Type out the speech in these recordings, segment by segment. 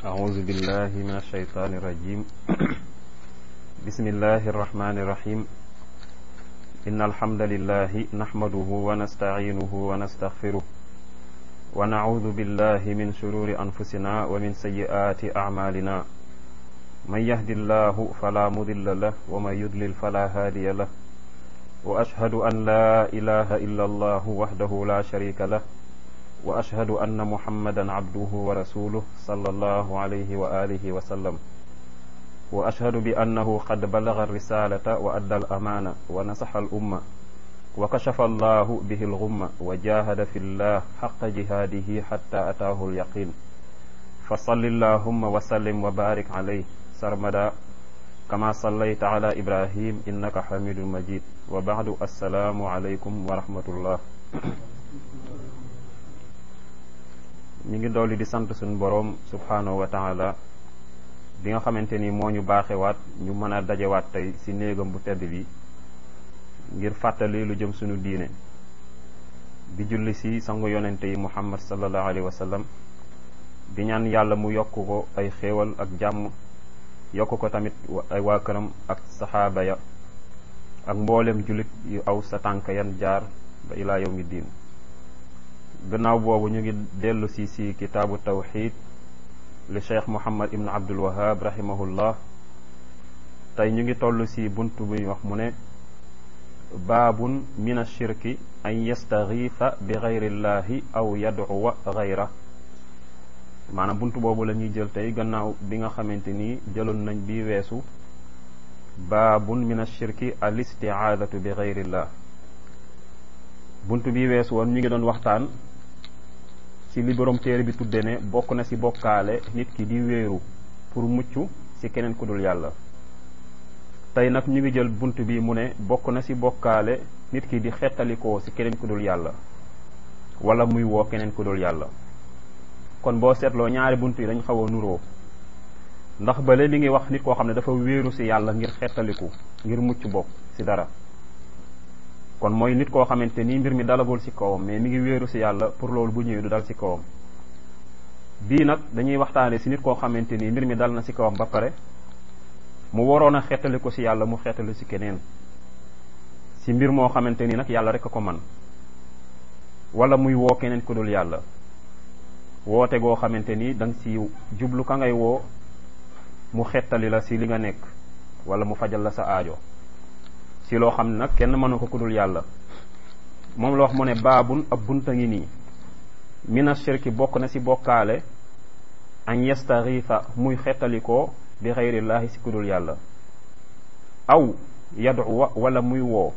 أعوذ بالله من الشيطان الرجيم بسم الله الرحمن الرحيم إن الحمد لله نحمده ونستعينه ونستغفره ونعوذ بالله من شرور أنفسنا ومن سيئات أعمالنا من يهد الله فلا مضل له ومن يضلل فلا هادي له وأشهد أن لا إله إلا الله وحده لا شريك له واشهد ان محمدا عبده ورسوله صلى الله عليه واله وسلم واشهد بانه قد بلغ الرساله وادى الامانه ونصح الامه وكشف الله به الغمه وجاهد في الله حق جهاده حتى اتاه اليقين فصل اللهم وسلم وبارك عليه سرمدا كما صليت على ابراهيم انك حميد مجيد وبعد السلام عليكم ورحمه الله ñu ngi dolli di sant suñu boroom subhaanahu wa taala bi nga xamante ni moo ñu baaxewaat ñu mën a dajewaat tey ci néegam bu tedd bi ngir fàttali lu jëm suñu diine di julli ci sangu yonente yi muhammad sallallahu alayhi wa sallam di ñaan yàlla mu yokk ko ay xéewal ak jàmm yokk ko tamit ay waa këram ak saxaaba ya ak mboolem jullit yu aw sa tànk yan jaar ba ilaa yawmi diin gannaaw boobu ñu ngi dellu si si kitaabu tawxid li cheikh muhammad ibn abdul wahab rahimahullah tey ñu ngi toll si bunt bu ñu wax mu ne baabun min ashirki an yastaxiifa bi gayrillahi aw yadcuwa gayra maanaam bunt boobu la ñuy jël tey gannaaw bi nga xamante ni jëloon nañ bi weesu baabun min ashirki al istiaadatu bi gayrillah bunt bi weesu woon ñu ngi doon waxtaan ci li borom téere bi tudde ne bokk na ci bokkaale nit ki di wéeru pour mucc ci keneen ku dul yàlla tey nag ñu ngi jël bunt bi mu ne bokk na ci bokkaale nit ki di xettalikoo ci keneen ku dul yàlla wala muy woo keneen ku dul yàlla kon boo seetloo ñaari bunt yi dañ xaw a nuroo ndax bale li ngi wax nit koo xam ne dafa wéeru ci yàlla ngir xettaliku ngir mucc bokk ci dara kon mooy nit koo xamante ni mbir mi dalagul ci kawam mais mi ngi wéeru ci yàlla pour loolu bu ñëwee du dal ci kawam bii nag dañuy waxtaane ci nit koo xamante ni mbir mi dal na ci kawam ba pare mu waroon a xettali ko ci yàlla mu xettali ci keneen ci mbir moo xamante ni nag yàlla rek a ko man wala muy woo keneen ku dul yàlla woote goo xamante ni da nga ci jublu ka ngay woo mu xettali la ci li nga nekk wala mu fajal la sa aajo ci loo xam ne nag kenn mënu ko kudul yàlla moom la wax mu ne baabun ab bunta ngi nii mina shirki bokk na ci bokkaale an yastaxiifa muy xettalikoo bi xayrillaahi ci kudul yàlla aw yaduwa wala muy woo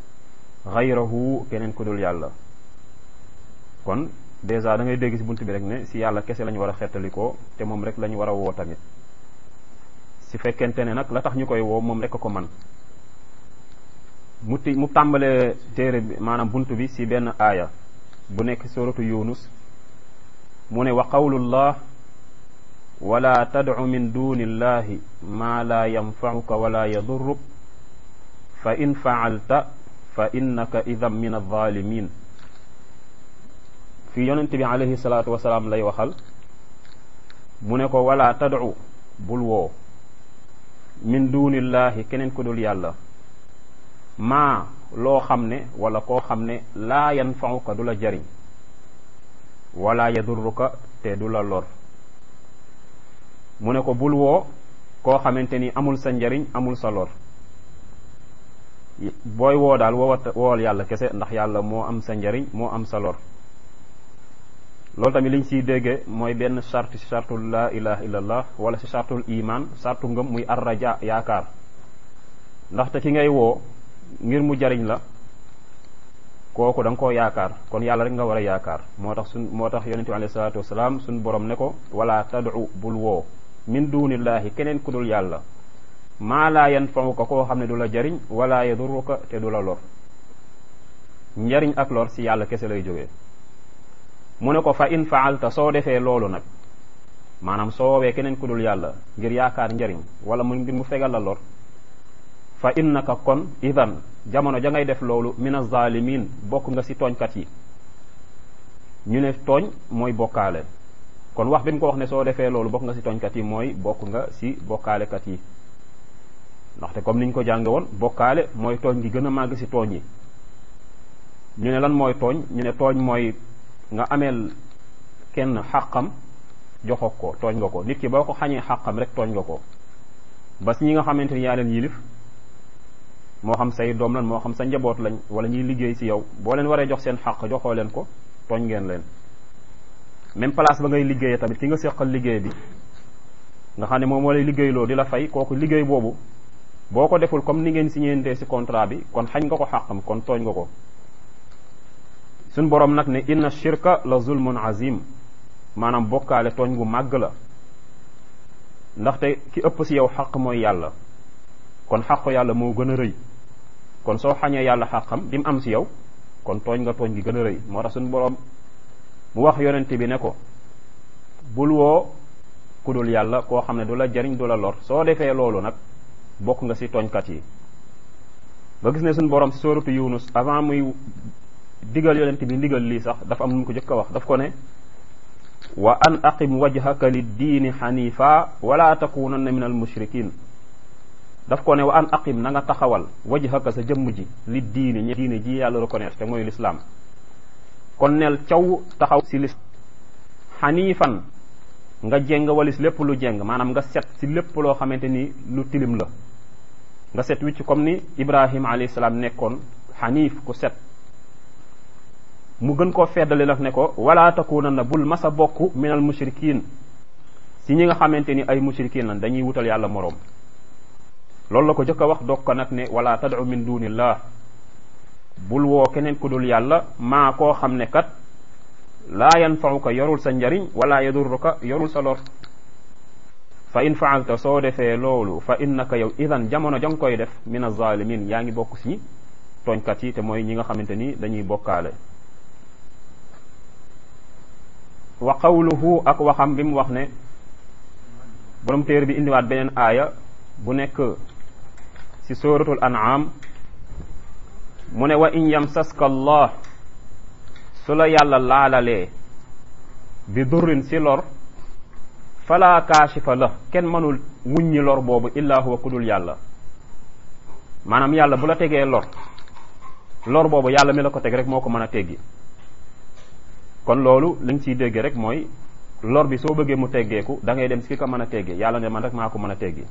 xayrahu keneen kudul yàlla kon dèjà da ngay dégg ci bunt bi rek ne ci yàlla kese lañu war a xettalikoo te moom rek lañu war a woo tamit ci fekkente ne nag la tax ñu koy woo moom rek a ko man mu ti mu tàmbalee téere bi maanaam bunt bi ci benn aaya bu nekk suratu yunus mu ne wa qawlullah wala tadcu min duni illahi maa laa yanfacuka wala yadurruk fa in facalta fa innaka idan min alzalimin fii yonente bi alayhi salaatu wasalaam lay waxal mu ne ko wala tadcu bul woo min duni illahi keneen ku dul yàlla maa loo xam ne wala koo xam ne laa yanfauka du la jariñ wala yadurruka te du la lor mu ne ko bul woo koo xamante ni amul sa njariñ amul sa lor booy woo daal woowat woowal yàlla kese ndax yàlla moo am sa njariñ moo am sa lor loolu tamit liñ siy dégge mooy benn charte si chartul laa ilaha illallah wala si chartul iman chartu ngëm muy arraja yaakaar ndaxte ki ngay woo ngir mu jariñ la kooku da nga koo yaakaar kon yàlla rek nga war a yaakaar moo tax suñ moo tax yonente bi alayhi salaatu wasalaam suñ borom ne ko wala tad'u bul woo min dunillahi keneen ku dul yàlla maa laa yanfauka koo xam ne du la jariñ wala yaduruka te du la lor njariñ ak lor si yàlla kese lay jógee mu ne ko fa in faalta soo defee loolu nag maanaam soo woowee keneen ku dul yàlla ngir yaakaar njariñ wala mu ngir mu fegal la lor fa innaka kon idan jamono ja ngay def loolu min azalimin bokk nga ci tooñkat yi ñu ne tooñ mooy bokkaale kon wax bi mu ko wax ne soo defee loolu bokk nga si tooñkat yi mooy bokk nga si bokkaalekat yi ndaxte comme niñ ko jànge woon bokkaale mooy tooñ gi gën a màgg si tooñ yi ñu ne lan mooy tooñ ñu ne tooñ mooy nga ameel kenn xàqam joxo ko tooñ nga ko nit ki boo ko xañee xàqam rek tooñ nga ko ba si ñi nga xamante ni yaa leen yilif moo xam say doom lan moo xam sa njaboot lañ wala ñuy liggéey si yow boo leen waree jox seen xàq joxoo leen ko tooñ ngeen leen même place ba ngay liggéeyee tamit ki nga seqal liggéey bi nga xam ne moom moo lay liggéeyloo di la fay kooku liggéey boobu boo ko deful comme ni ngeen signéentee si contrat bi kon xañ nga ko xàqam kon tooñ nga ko suñ borom nag ne inna shirka la zulmun azim maanaam bokkaale tooñ gu màgg la ndaxte ki ëpp si yow xaq mooy yàlla kon xaqu yàlla moo gën a rëy kon soo xañee yàlla xàqam bi mu am si yow kon tooñ nga tooñ gi gën a rëy moo tax suñ borom mu wax yonente bi ne ko bul woo ku dul yàlla koo xam ne du la jariñ du la lor soo defee loolu nag bokk nga si tooñkat yi nga gis ne suñ borom si sóoratu yunus avant muy digal yonente bi ndigal lii sax dafa am nu mu ko jëkk a wax daf ko ne wa an aqim wajhaka liddiini xanifa wala takunanna min al mushrikin daf ko ne wa an aqim na nga taxawal wajhaka sa jëmm ji li diini ñi diini ji yàlla reconnaître te mooy l'islam kon neel caw taxaw si lis xaniifan nga jeng walis lépp lu jeng maanaam nga set si lépp loo xamante ni lu tilim la nga set wicc comme ni ibrahima alayhi salaam nekkoon xaniif ku set mu gën koo feddali nag ne ko wala takunanna bul masa bokk minal mushrikin si ñi nga xamante ni ay mushrikin lan dañuy wutal yàlla moroom loolu la ko jëkk a wax doog ko nag ne wala tad'u min dunillah bul woo keneen ku dul yàlla maa koo xam ne kat laa yanfauka yorul sa njariñ wala yadurruka yorul sa lor fa in faalta soo defee loolu fa innaka yow idan jamono jang koy def min azalimin yaa ngi bokk si tooñkat yi te mooy ñi nga xamante ni dañuy bokkaale wa qawluhu ak waxam bi mu wax ne borom téere bi indiwaat beneen aaya bu nekk ci suratul an'am mu ne wa in yamsaska allah su la yàlla laalalee bi durrin si lor fala kaashifa la kenn mënul wuññi lor boobu illa huwa kudul yàlla maanaam yàlla bu la tegee lor lor boobu yàlla mi la ko teg rek moo ko mën a teggi kon loolu li nga ciy dégg rek mooy lor bi soo bëggee mu teggeeku da ngay dem si ki ko mën a teggee yàlla ne man rek maa ko mën a teggi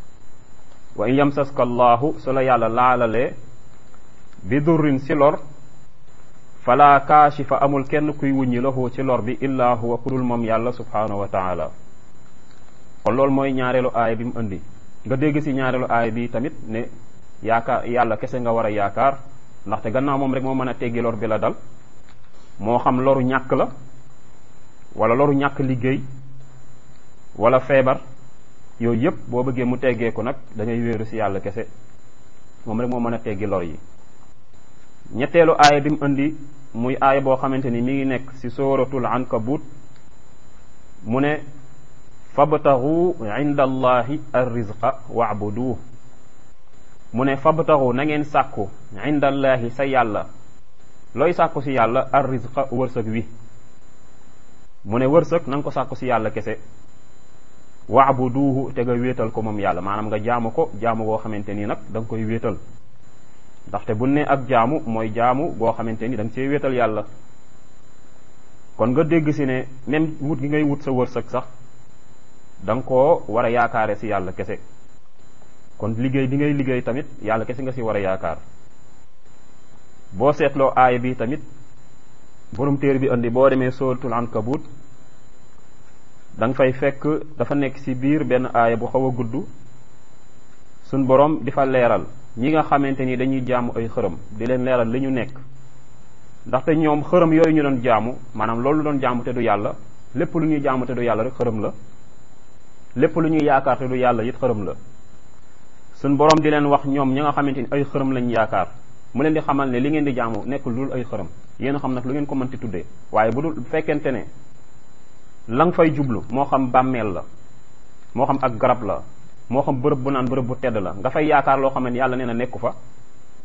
wa in yamsaska allahu su la yàlla laalalee bi durrin si lor fala kaashifa amul kenn kuy wuññi lahu ci lor bi illa huwa kudul moom yàlla subhanahu wa taala kon loolu mooy ñaareelu aaya bi mu indi nga dégg si ñaareelu aaya bi tamit ne yaakaar yàlla kese nga war a yaakaar ndaxte gannaaw moom rek moo mën a teggi lor bi la dal moo xam loru ñàkk la wala loru ñàkk liggéey wala feebar yooyu yëpp boo bëggee mu teggeeku nag da ngay wéeru si yàlla kese moom rek moo mën a teggi lor yi ñetteelu aaya bi mu indi muy aaya boo xamante ni mi ngi nekk ci sooratul ankabut mu ne fabtaxu inda allahi arrizqa waabuduh mu ne fabtaxu na ngeen sàkku inda allahi sa yàlla looy sàkku ci yàlla arrizqa wërsëg wi mu ne wërsëg na nga ko sàkku ci yàlla kese waabuduhu te nga wéetal ko moom yàlla maanaam nga jaamu ko jaamu goo xamante ni nag da nga koy wéetal ndaxte bu ne ak jaamu mooy jaamu goo xamante ni da nga cee wéetal yàlla kon nga dégg si ne même wut gi ngay wut sa wërsëg sax da nga koo war a yaakaare si yàlla kese kon liggéey bi ngay liggéey tamit yàlla kese nga si war a yaakaar boo seetloo aaya bi tamit borom téere bi andi boo demee sóoratul ankabut da nga fay fekk dafa nekk si biir benn aaya bu xaw a gudd suñ borom di fa leeral ñi nga xamante ni dañuy jaamu ay xërëm di leen leeral li ñu nekk ndaxte ñoom xërëm yooyu ñu doon jaamu maanaam loolu doon jaamu te du yàlla lépp lu ñuy jaamu te du yàlla rek xërëm la lépp lu ñuy yaakaar te du yàlla it xërëm la suñ borom di leen wax ñoom ñi nga xamante ni ay xërëm lañ yaakaar mu leen di xamal ne li ngeen di jaamu nekkul dul ay xërëm yéen a xam nag lu ngeen ko mënti tuddee waaye bu dul fekkente ne la nga fay jublu moo xam bàmmeel la moo xam ak garab la moo xam bërëb bu naan bërëb bu tedd la nga fay yaakaar loo xam ne yàlla nee na nekku fa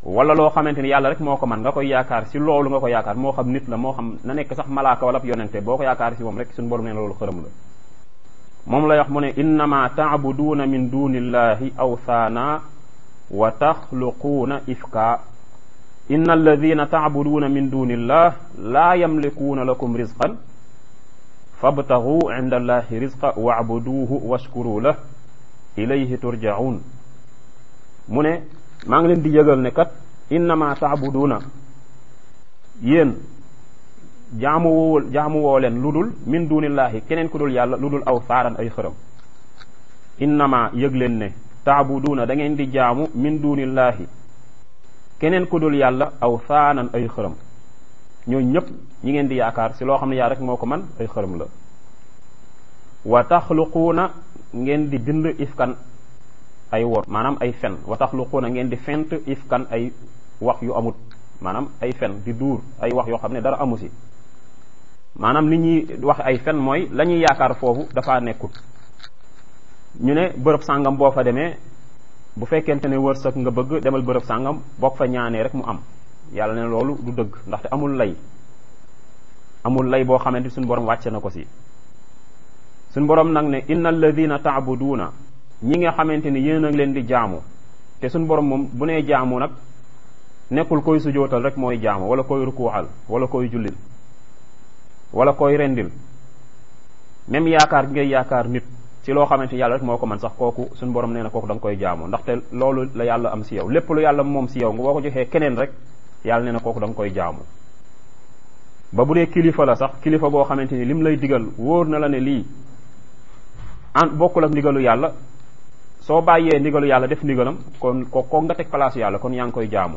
wala loo xamante ni yàlla rek moo ko man nga koy yaakaar si loolu nga ko yaakaar moo xam nit la moo xam na nekk sax malaaka wala yonente boo ko yaakaar si moom rek suñu borom nee na loolu xërëm la moom lay wax mu ne innama taabuduuna min dunillahi awthaana wa taxluquuna ifka inna alladina taabuduuna min dunillah laa yamlikuuna lakum rizqan fabtagu inda allahi rizqa waabuduuhu washkuru lah ilayhi turjaun mu ne maa ngi leen di yëgal ne kat innama taabuduuna yéen jaamu woo jaamu woo leen lu dul min dunillahi keneen ku dul yàlla lu dul aw saaran ay xërëm innama yëg leen ne taabuduuna da ngeen di jaamu min dunillahi keneen ku dul yàlla aw saanan ay xërëm ñooñu ñëpp ñi ngeen di yaakaar si loo xam ne yaa rek moo ko man ay xërëm la wa taxluquuna ngeen di bind ifkan ay wor maanaam ay fen wa taxluquuna ngeen di fent ifkan ay wax yu amut maanaam ay fen di duur ay wax yoo xam ne dara amu si maanaam nit ñi wax ay fen mooy la ñuy yaakaar foofu dafa nekkut ñu ne bërëb sàngam boo fa demee bu fekkente ne wërsëg nga bëgg demal bërëb sàngam bokk fa ñaanee rek mu am yàlla ne loolu du dëgg ndaxte amul lay amul lay boo xamante suñu borom wàcce na ko si suñu borom nag ne inna alladina taabuduuna ñi nga xamante ni yéen a leen di jaamu te suñu borom moom bu nee jaamu nag nekkul koy sujootal rek mooy jaamu wala koy rukuuxal wala koy jullil wala koy rendil même yaakaar gi ngay yaakaar nit ci loo xamante ni yàlla rek moo ko man sax kooku suñu borom nee na kooku da nga koy jaamu ndaxte loolu la yàlla am si yow lépp lu yàlla moom si yow nga boo ko joxee keneen rek yàlla nee na kooku da nga koy jaamu ba bu dee kilifa la sax kilifa goo xamante ni lim lay digal wóor na la ne lii an bokkul ak ndigalu yàlla soo bàyyee ndigalu yàlla def ndigalam kon ko ko nga teg place yàlla kon yaa ngi koy jaamu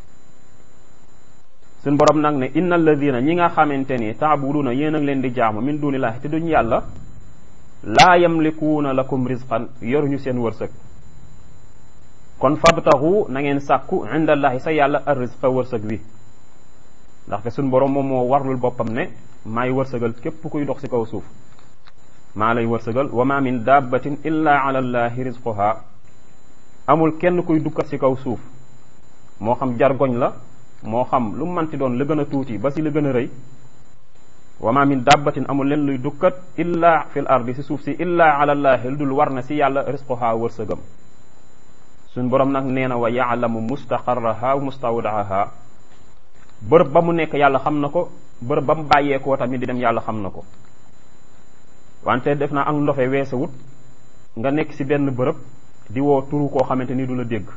suñ borom nag ne inna alladina ñi nga xamante ni taabuduna yéen a ngi leen di jaamu min dunillahi te duñ yàlla laa yamlikuuna lakum rizqan yoruñu seen wërsëg kon fabtaxu na ngeen sàkku indallahi sa yàlla ar rizqa wërsëg wi ndaxte suñ borom moom moo warlul boppam ne maay wërsëgal képp kuy dox si kaw suuf maa lay wërsëgal wa ma min dabbatin illa ala allahi rizquha amul kenn kuy dukkat si kaw suuf moo xam jargoñ la moo xam lu manti doon la gën a tuuti ba si la gën a rëy wa ma min dabbatin amul leen luy dukkat illa fil ardi si suuf si illa ala allahi lu dul war na si yàlla rizquha wërsëgam suñ borom nag nee na wa yaalamu mustaqarraha wa mustawdaaha bërëb ba mu nekk yàlla xam na ko bërëb ba mu bàyyeekoo tamit di dem yàlla xam na ko wante def naa ak ndofe weesawut nga nekk si benn bërëb di woo turu koo xamante ni du la dégg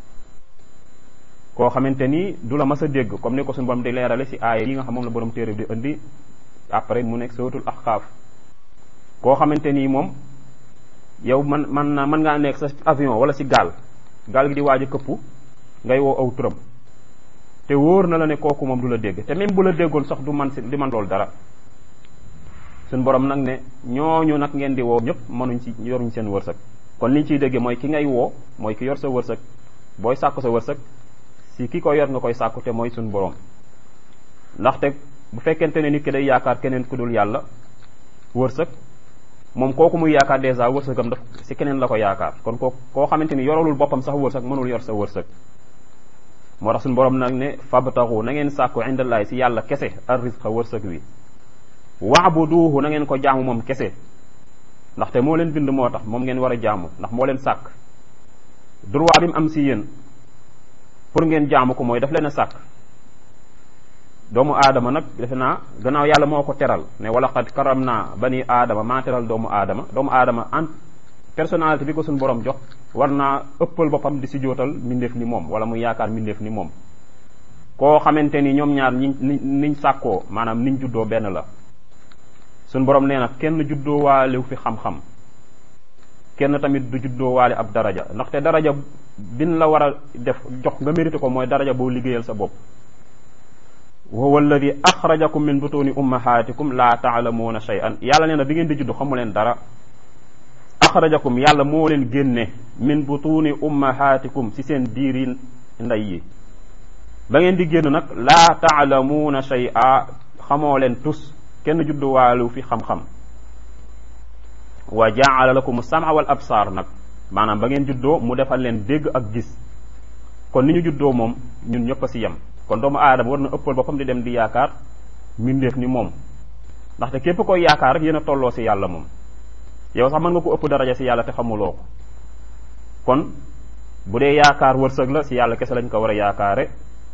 koo xamante ni du la mas a dégg comme ni ko suñu borom di leerale si aaya yi nga xam moom la borom téere bi di indi après mu nekk suratul ahqaaf koo xamante ni moom yow man man na mën ngaa nekk sa avion wala si gaal gaal gi di waaj a këppu ngay woo aw turam te wóor na la ne kooku moom du la dégg te même bu la déggoon sax du man si di man loolu dara suñ borom nag ne ñooñu nag ngeen di woo ñëpp mënuñ ci yoruñ seen wërsëg kon liñ ciy déggee mooy ki ngay woo mooy ki yor sa wërsëg booy sàkku sa wërsëg si ki ko yor nga koy sàkku te mooy suñ borom ndaxte bu fekkente ne nit ki day yaakaar keneen ku dul yàlla wërsëg moom kooku muy yaakaar dèjà wërsëgam daf si keneen la ko yaakaar kon koo koo xamante ni yoralul boppam sax wërsëg mënul yor sa wërsëg moo tax suñu borom nag ne fabtaxu na ngeen sàkku indallahi si yàlla kese ar rizqa wërsëg wi waabuduuhu na ngeen ko jaamu moom kese ndaxte moo leen bind moo tax moom ngeen war a jaamu ndax moo leen sàkk droit bi mu am si yéen pour ngeen jaamu ko mooy daf leen a sàkk doomu aadama nag defe naa gannaaw yàlla moo ko teral ne wala xad karam naa bani aadama maa teral doomu aadama doomu aadama en personnalité bi ko suñu borom jox war naa ëppal boppam di si jootal mbindeef ni moom wala muy yaakaar mbindeef ni moom koo xamante ni ñoom ñaar ñi niñ sàkkoo maanaam niñ juddoo benn la suñ borom nee na kenn juddoo waalew fi xam-xam kenn tamit du juddoo waale ab daraja ndaxte daraja bin la war a def jox nga mérité ko mooy daraja boo liggéeyal sa bopp wa huwa alladi axrajakum min butuni ummahatikum la taalamuuna shay'an yàlla nee na bi ngeen di judd xamu leen dara axrajakum yàlla moo leen génne min butuni ummahatikum ci seen biiri ndey yi ba ngeen di génn nag laa taalamuuna shay'a xamoo leen tus kenn judduwaalu fi xam-xam wa jaala lakum sama wal absaar nag maanaam ba ngeen juddoo mu defal leen dégg ak gis kon ni ñu juddoo moom ñun ñëpp a si yem kon doomu aadama war na ëppal boppam di dem di yaakaar mbindeef ni moom ndaxte képp koy yaakaar rek yéen a tolloo si yàlla moom yow sax mën nga ko ëpp daraja si yàlla te xamuloo ko kon bu dee yaakaar wërsëg la si yàlla kese lañ ko war a yaakaare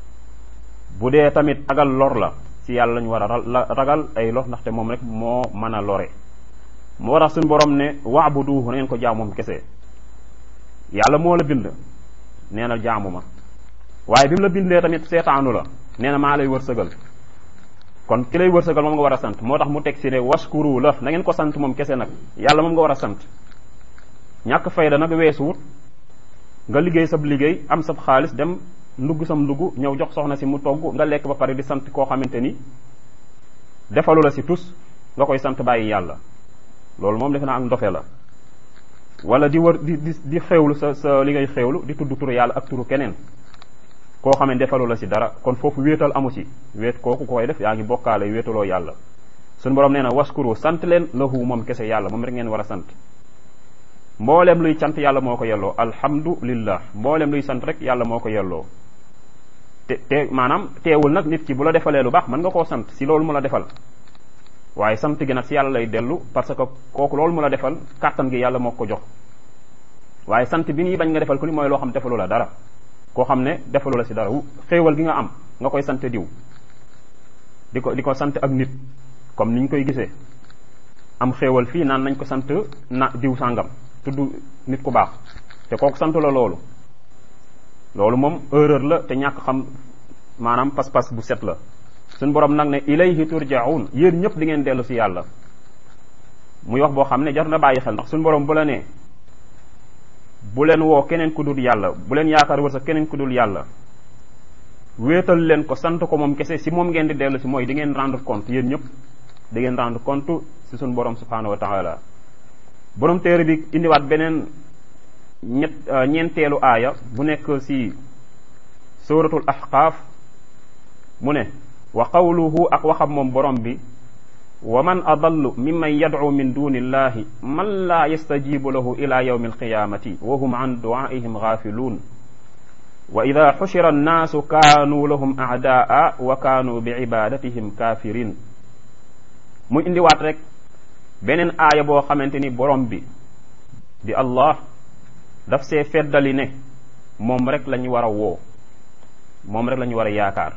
bu dee tamit ragal lor la si yàlla lañ war a ragal ay lor ndaxte moom rek moo mën a lore moo tax suñu borom ne waabuduhu na ngeen ko jaamu moom kese yàlla moo la bind nee na jaamu ma waaye bi mu la bindee tamit seetaanu la nee na maa lay wërsëgal kon ki lay wërsëgal moom nga war a sant moo tax mu teg si ne waskuru la na ngeen ko sant moom kese nag yàlla moom nga war a sant ñàkk fayda nag weesuwut nga liggéey sab liggéey am sab xaalis dem ndugg sam ndugg ñëw jox soxna si mu togg nga lekk ba pare di sant koo xamante ni defalu la si tus nga koy sant bàyyi yàlla loolu moom defe naa ak ndofe la wala di wër di di di xewlu sa sa li ngay xewlu di tudd turu yàlla ak turu keneen koo xam ne defalu la si dara kon foofu wéetal amu si wéet kooku koy def yaa ngi bokkaale wéetaloo yàlla suñu borom nee na waskuru sant leen lahu moom kese yàlla moom rek ngeen war a sant mboolem luy sant yàlla moo ko yelloo alhamdulillah mboolem luy sant rek yàlla moo ko yelloo te te maanaam teewul nag nit ki bu la defalee lu baax mën nga koo sant si loolu mu la defal waaye sant gi nag si yàlla lay dellu parce que kooku loolu mu la defal kàttan gi yàlla moo ko jox waaye sant bi ñuy bañ nga defal ko ni mooy loo xam defalu la dara koo xam ne defalu la si dara xéewal gi nga am nga koy sant diw di ko di ko sant ak nit comme ni ñu koy gisee am xéewal fii naan nañ ko sant na diw sàngam tudd nit ku baax te kooku sant la loolu loolu moom erreur la te ñàkk xam maanaam pas-pas bu set la suñ borom nag ne ilayhi turjaun yéen ñëpp di ngeen dellu si yàlla muy wax boo xam ne jar na bàyyi xel ndax suñ borom bu la nee bu leen woo keneen ku dul yàlla bu leen yaakaar wër sa keneen ku dul yàlla wéetal leen ko sant ko moom kese si moom ngeen di dellu si mooy di ngeen rendre compte yéen ñëpp di ngeen rendre compte si suñ borom subhanahu wa taala borom téere bi indiwaat beneen ñett ñeenteelu aaya bu nekk si suratul ahqaaf mu ne wa qawluhu ak waxam moom borom bi wa man adallu mimman yad'u min duni illahi man laa yastajibu lahu ila yawmi alqiyamati wa hum an du'aihim ghafiluun wa ida xushira annaasu kaanuu lahum a'daa wa kaanuu bi ibadatihim kafirin mu indiwaat rek beneen aaya boo xamante ni borom bi di allah daf see feddali ne moom rek la ñu war a woo moom rek la ñu war a yaakaar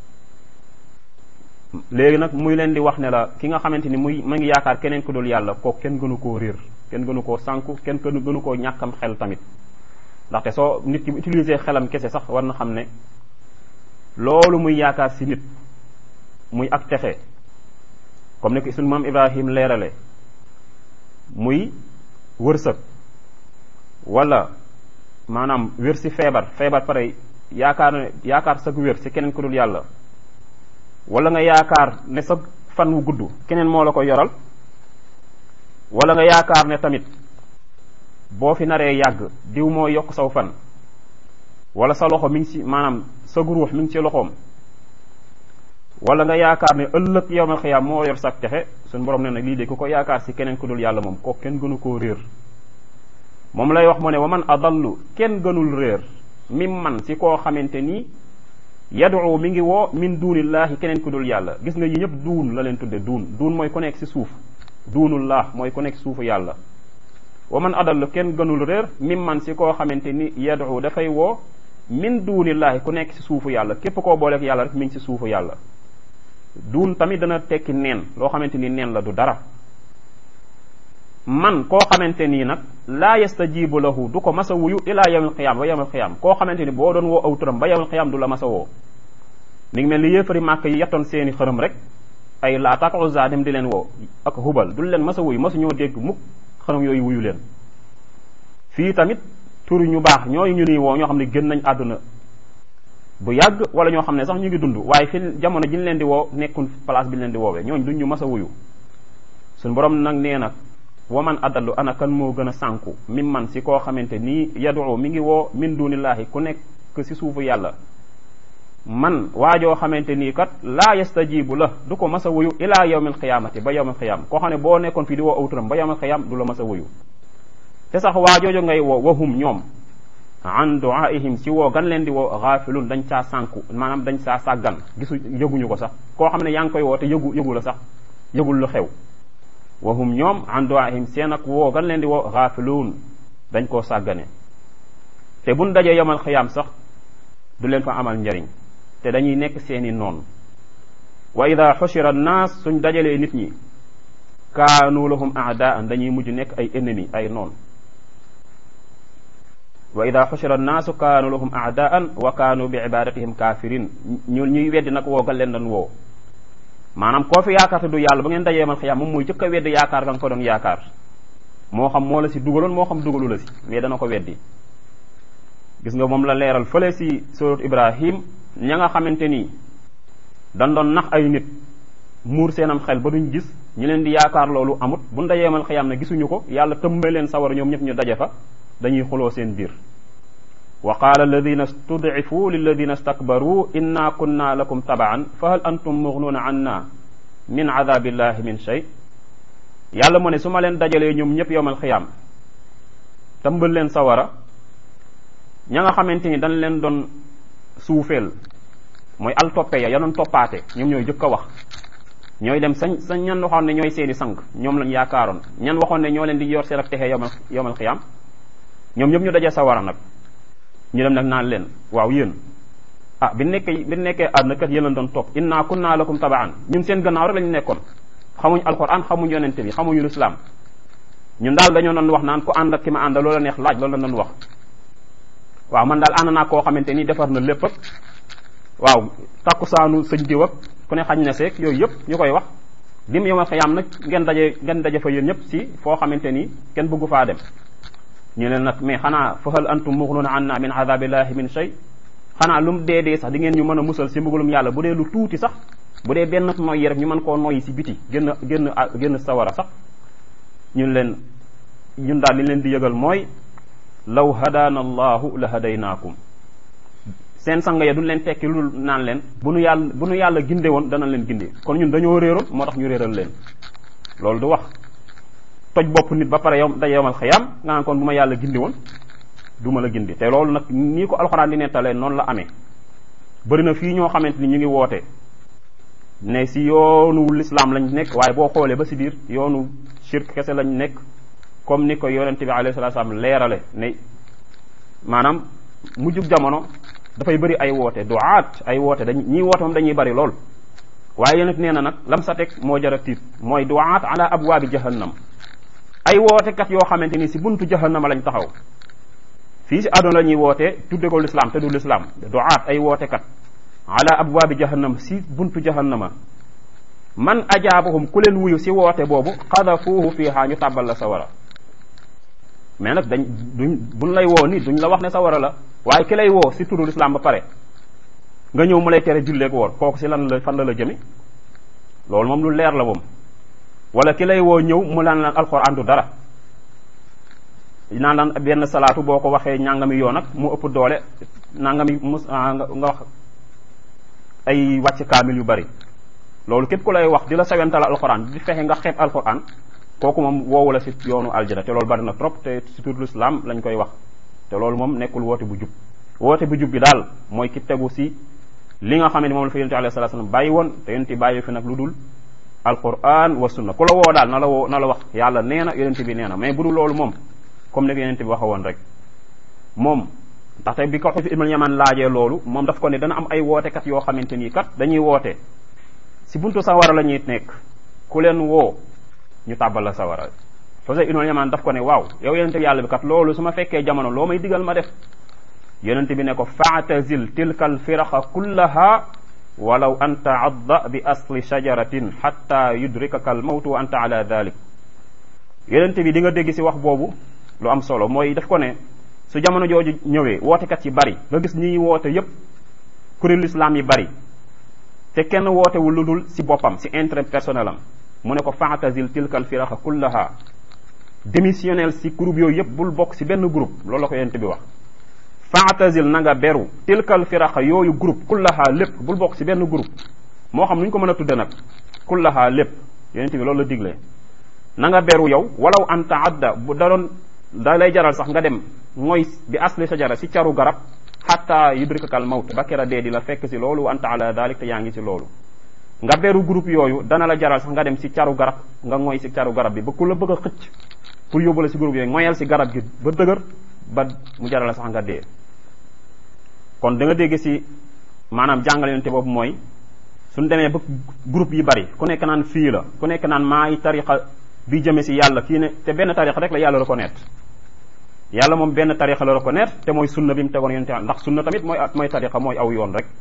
léegi nag muy leen di wax ne la ki nga xamante ni muy ma ngi yaakaar keneen ku dul yàlla kooku kenn gënu koo réer kenn gënu koo sànku kenn gënu koo ñàkkam xel tamit ndaxte soo nit ki bu utiliser xelam kese sax war na xam ne loolu muy yaakaar si nit muy ak texe comme ni ko suñu maam Ibrahim leerale muy wërsëg wala maanaam wér si feebar feebar pare yaakaar ne yaakaar sag wér si keneen ku dul yàlla wala nga yaakaar ne sa fan wu gudd keneen moo la ko yoral wala nga yaakaar ne tamit boo fi naree yàgg diw moo yokk saw fan wala sa loxo mi ngi ci maanaam sa guruux mi ngi ci loxoom wala nga yaakaar ne ëllëg yowmal xiyaam moo yor sak texe suñu borom ne nag lii de ku ko yaakaar si keneen ku dul yàlla moom kooku kenn gënu koo réer moom lay wax mu ne wa man adallu kenn gënul réer mim man si koo xamante nii yadu mi ngi woo min duunillahi keneen ku dul yàlla gis nga yi ñëpp duun la leen tudde duun duun mooy ku nekk si suuf duunullah mooy ku nekk suufu yàlla wa man adallu kenn gënul réer mim man si koo xamante ni yadu dafay woo min duunillahi ku nekk si suufu yàlla képp koo booleek yàlla rek mi ngi si suufu yàlla duun tamit dana tekki neen loo xamante ni neen la du dara man koo xamante nii nag laa yastajibu lahu du ko masa wuyu ilaa yawmil qiyaam ba yawmil qiyaam koo xamante ni boo doon woo aw turam ba yawmil qiyaam du la masa woo mi ngi mel ni yéefari màkk yi yettoon seeni xërëm rek ay Laata ak Uzza dem di leen woo ak hubal du leen masa wuyu masu ñoo dégg mukk xërëm yooyu wuyu leen fii tamit turi ñu baax ñooyu ñu nuy woo ñoo xam ne gën nañ àdduna bu yàgg wala ñoo xam ne sax ñu ngi dund waaye fi jamono ji ñu leen di woo nekkul place bi ñu leen di woowee ñooñu duñ ñu mas a wuyu suñ borom nag nee na waman adallu ana kan moo gën a sànku min man si koo xamante nii yadu mi ngi woo min dunillahi ku nekk si suufu yàlla man waajoo xamante nii kat laa yastajibu la du ko mas a wuyu ilaa yawmil qiyaamati ba yawmil qiyaam koo xam ne boo nekkoon fii di woo awturam ba yawmil qiyaam du la mas a wuyu te sax waajoojo ngay woo wahum ñoom an duaihim ci woo gan leen di woo xaafilun dañ caa sànku maanaam dañ caa sàggan gisu yëguñu ko sax koo xam ne yaa ngi koy woo te yëgu yëgu la sax yëgul lu xew wahum ñoom an duaihim seen ak woo gan leen di woo xaafiluun dañ koo sàggane te buñ dajee yomal xiyaam sax du leen fa amal njariñ te dañuy nekk seeni noon wa ida xushira annaas suñ dajalee nit ñi kaanu lahum aadaan dañuy mujj nekk ay ennemi ay noon wa ida xushira annaasu kaanu lahum aadaan wa kaanu bi ibadatihim kafirin ñu ñuy weddi nag woogal leen doon woo maanaam koo fi yaakaar te du yàlla ba ngeen dajee yomal xiyaam moom muy jëkk a weddi yaakaar ga nga ko doon yaakaar moo xam moo la si dugaloon moo xam dugalu la si mais dana ko weddi gis nga moom la leeral fële si surat ibrahim ña nga xamante ni dañ doon nax ay nit muur seenam xel ba duñ gis ñu leen di yaakaar loolu amut bu ndajeemal xiyaam ne gisuñu ko yàlla tëmba leen sawar ñoom ñëpp ñu daje fa dañuy xuloo seen biir wa qaala alladina studcifu lilladina stakbaru inna kunna lakum tabaan fa hal antum mugnuuna anna min adabillahi min shay yàlla mu ne su ma leen dajalee ñoom ñëpp yowmal xiyaam tëmbal leen sawara ña nga xamante ni dañ leen doon suufeel mooy al toppe ya ya doon toppaate ñoom ñooy jëkk a wax ñooy dem sañ sañ ñan waxoon ne ñooy seeni sang ñoom lañ yaakaaroon ñan waxoon ne ñoo leen di yor seen ak texe yomal yomal xiyaam ñoom ñëpp ñu dajee sawara nag ñu dem nag naan leen waaw yéen ah bi nekkee bi nekkee àdduna kat yéen lañ doon topp inna kunna lakum tabaan ñun seen gannaaw rek lañu nekkoon xamuñ alquran xamuñ yonente bi xamuñu lislaam ñun daal dañoo doon wax naan ku ànd ak ki ma ànd loola neex laaj loolu la doon wax waaw man daal ànd naa koo xamante ni defar na lépp ak waaw takkusaanu sëñ diw ak ku ne xañ na seeg yooyu yëpp ñu koy wax dim yomal xiyaam nag ngeen daje ngeen daje fa yéen ñëpp si foo xamante ni kenn bëggu faa dem ñu leen nag mais xanaa fa hal antum muxnuuna anna min adabillahi min shay xanaa lu mu dee dee sax di ngeen ñu mën a musal si mbugalum yàlla bu dee lu tuuti sax bu dee benn noyyi rek ñu mën koo noyyi si biti génn génn génn sawara sax ñun leen ñun daal li leen di yëgal mooy law hadaana allahu la hadaynaakum seen sang ya duñ leen tekki lu naan leen bu nu yàlla bu nu yàlla ginde woon dana leen ginde kon ñun dañoo réeroon moo tax ñu réeral leen loolu du wax toj bopp nit ba pare yow daje yomal xiyam nga naan kon bu ma yàlla gindi woon du ma la gindi te loolu nag nii ko alxuraan di nettalee noonu la amee bëri na fii ñoo xamante ni ñu ngi woote ne si yoonu lislaam lañ nekk waaye boo xoolee ba si biir yoonu shirk kese lañ nekk comme ni ko yonente bi alayhi salatu salaam leerale ne maanaam mujjug jamono dafay bëri ay woote duaat ay woote dañ ñii woote moom dañuy bëri lool waaye yonent nee na nag lam sa teg moo jara tiit mooy duaat ala abwaabi jahannam ay wootekat yoo xamante ni si buntu jahannama lañ taxaw fii si àdduna la ñuy woote tudde ko lislaam te du lislaam duaat ay wootekat ala abwaabi jahannam si buntu jahannama man ajaabahum ku leen wuyu si woote boobu xadafuuhu fiihaa ñu tàbbal la sawara mais nag dañ duñ buñ lay woo ni duñ la wax ne sawara la waaye ki lay woo si turu lislaam ba pare nga ñëw mu lay tere julleek woor kooku si lan la fan la la jëmi loolu moom lu leer la moom wala ki lay woo ñëw mu laan laan alxuraan du dara naan laan benn salaatu boo ko waxee ñàngami yoon ak mu ëpp doole nangami mus nga wax ay wàcc kaamil yu bari loolu képp ku lay wax di la sawental alxuraan di fexe nga xeeb alxuraan kooku moom woowu la si yoonu aljana te loolu bari na trop te si tur l'islam lañ koy wax te loolu moom nekkul woote bu jub woote bu jub bi daal mooy ki tegu si li nga xam ne moom la fa yonente alayhi salatu wasallam bàyyi woon te yonente bàyyi fi nag lu dul alquran wa sunna ku la woo daal na la woo na la wax yàlla nee na yonente bi nee na mais bu dul loolu moom comme ni ko yonente bi waxa woon rek moom ndaxte bi ko xus ibnul yaman laajee loolu moom daf ko ne dana am ay wootekat yoo xamante nii kat dañuy woote si buntu sawara la ñuy nekk ku leen woo ñu tàbbal la sawara xusey ibnul yaman daf ko ne waaw yow yonente bi yàlla bi kat loolu su ma fekkee jamono loo may digal ma def yonente bi ne ko faatazil tilka alfiraqa kullaha walaw an taadda bi asli shajaratin xatta yudrikaka almawtu wa anta ala dalik yonente bi di nga dégg si wax boobu lu am solo mooy daf ko ne su jamono jooju ñëwee wootekat yi bari nga gis ñi woote yépp kuréelu islam yi bari te kenn wootewul lu dul si boppam si intérêt personnel am mu ne ko faatazil tilka alfiraqa kullaha démissionnel si groupe yooyu yépp bul bokk si benn groupe loolu la ko yonente bi wax faatazil na nga beru tilkal firaqa yooyu groupe kullaha lépp bul bokk si benn groupe moo xam nu ñu ko mën a tudde nag kullaha lépp yonente bi loolu la digle na nga beru yow walaw an taadda bu da doon da lay jaral sax nga dem mooy bi asli sajara si caru garab xatta yudrikakal mawt ba kera dee di la fekk si loolu wa anta ala dalik te yaa ngi si loolu nga beru groupe yooyu dana la jaral sax nga dem si caru garab nga ngoy si caru garab bi ba ku la bëgg a xëcc pour yóbbu la si groupe yooyu ngoyal si garab gi ba dëgër ba mu jaral la sax nga dee kon da nga dégg si maanaam jàngale yonte boobu mooy suñ demee ba groupe yi bari ku nekk naan fii la ku nekk naan maay tariqa bi jëme si yàlla kii ne te benn tariqa rek la yàlla reconnaître yàlla moom benn tariqa la reconnaître te mooy sunna bi mu tegoon yonte ndax sunna tamit mooy mooy tariqa mooy aw yoon rek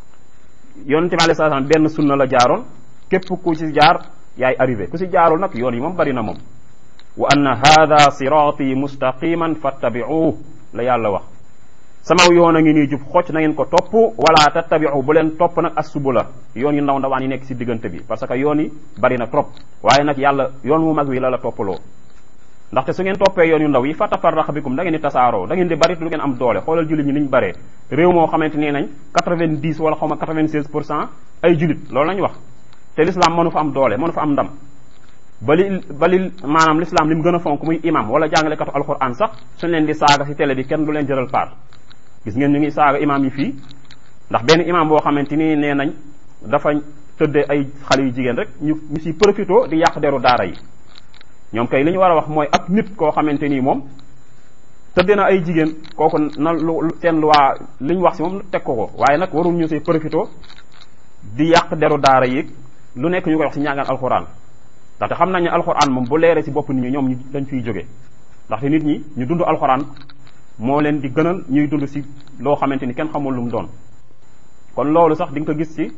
yonente bi alayhi salaam benn sunna la jaaroon képp ku ci jaar yaay arrivé ku si jaarul nag yoon yi moom bari na moom wa anna hada sirati mustaqiman fattabi'uhu la yàlla wax sama yoon a ngi nii jub xocc na ngeen ko topp wala tattabi'u bu leen topp nag assubula yoon yu ndaw ndawaan yi nekk si diggante bi parce que yoon yi bari na trop waaye nag yàlla yoon mu mag wi la la toppaloo ndaxte su ngeen toppee yoon yu ndaw yi fa tafarraqa bikum da ngeen di tasaaroo da ngeen di bari lu ngeen am doole xoolal jullit ñi niñ baree réew moo xamante nee nañ 90 wala xaw ma 96 pour cent ay jullit loolu lañ wax te l'islam mënu fa am doole mënu fa am ndam bali bali maanaam l'islam li mu gën a fonk muy imam wala jàngalekatu alquran sax suñ leen di saaga si télé bi kenn du leen jëral part gis ngeen ñu ngi saaga imam yi fii ndax benn imam boo xamante ni nee nañ dafa tëddee ay xale yu jigéen rek ñu ñu si profito di yàq deru daara yi ñoom kay li ñu war a wax mooy ak nit koo xamante nii moom tëddee na ay jigéen kooku na lu seen luwaa li ñu wax si moom teg ko ko waaye nag warul ñu si profito di yàq deru daara yi lu nekk ñu koy wax si ñaagaan alxuraan ndaxte xam nañ ne alxuraan moom bu leeree si bopp nit ñi ñoom ñu dañ fiy jóge ndaxte nit ñi ñu dund alxuraan moo leen di gënal ñuy dund si loo xamante ni kenn xamul lu mu doon kon loolu sax di nga ko gis si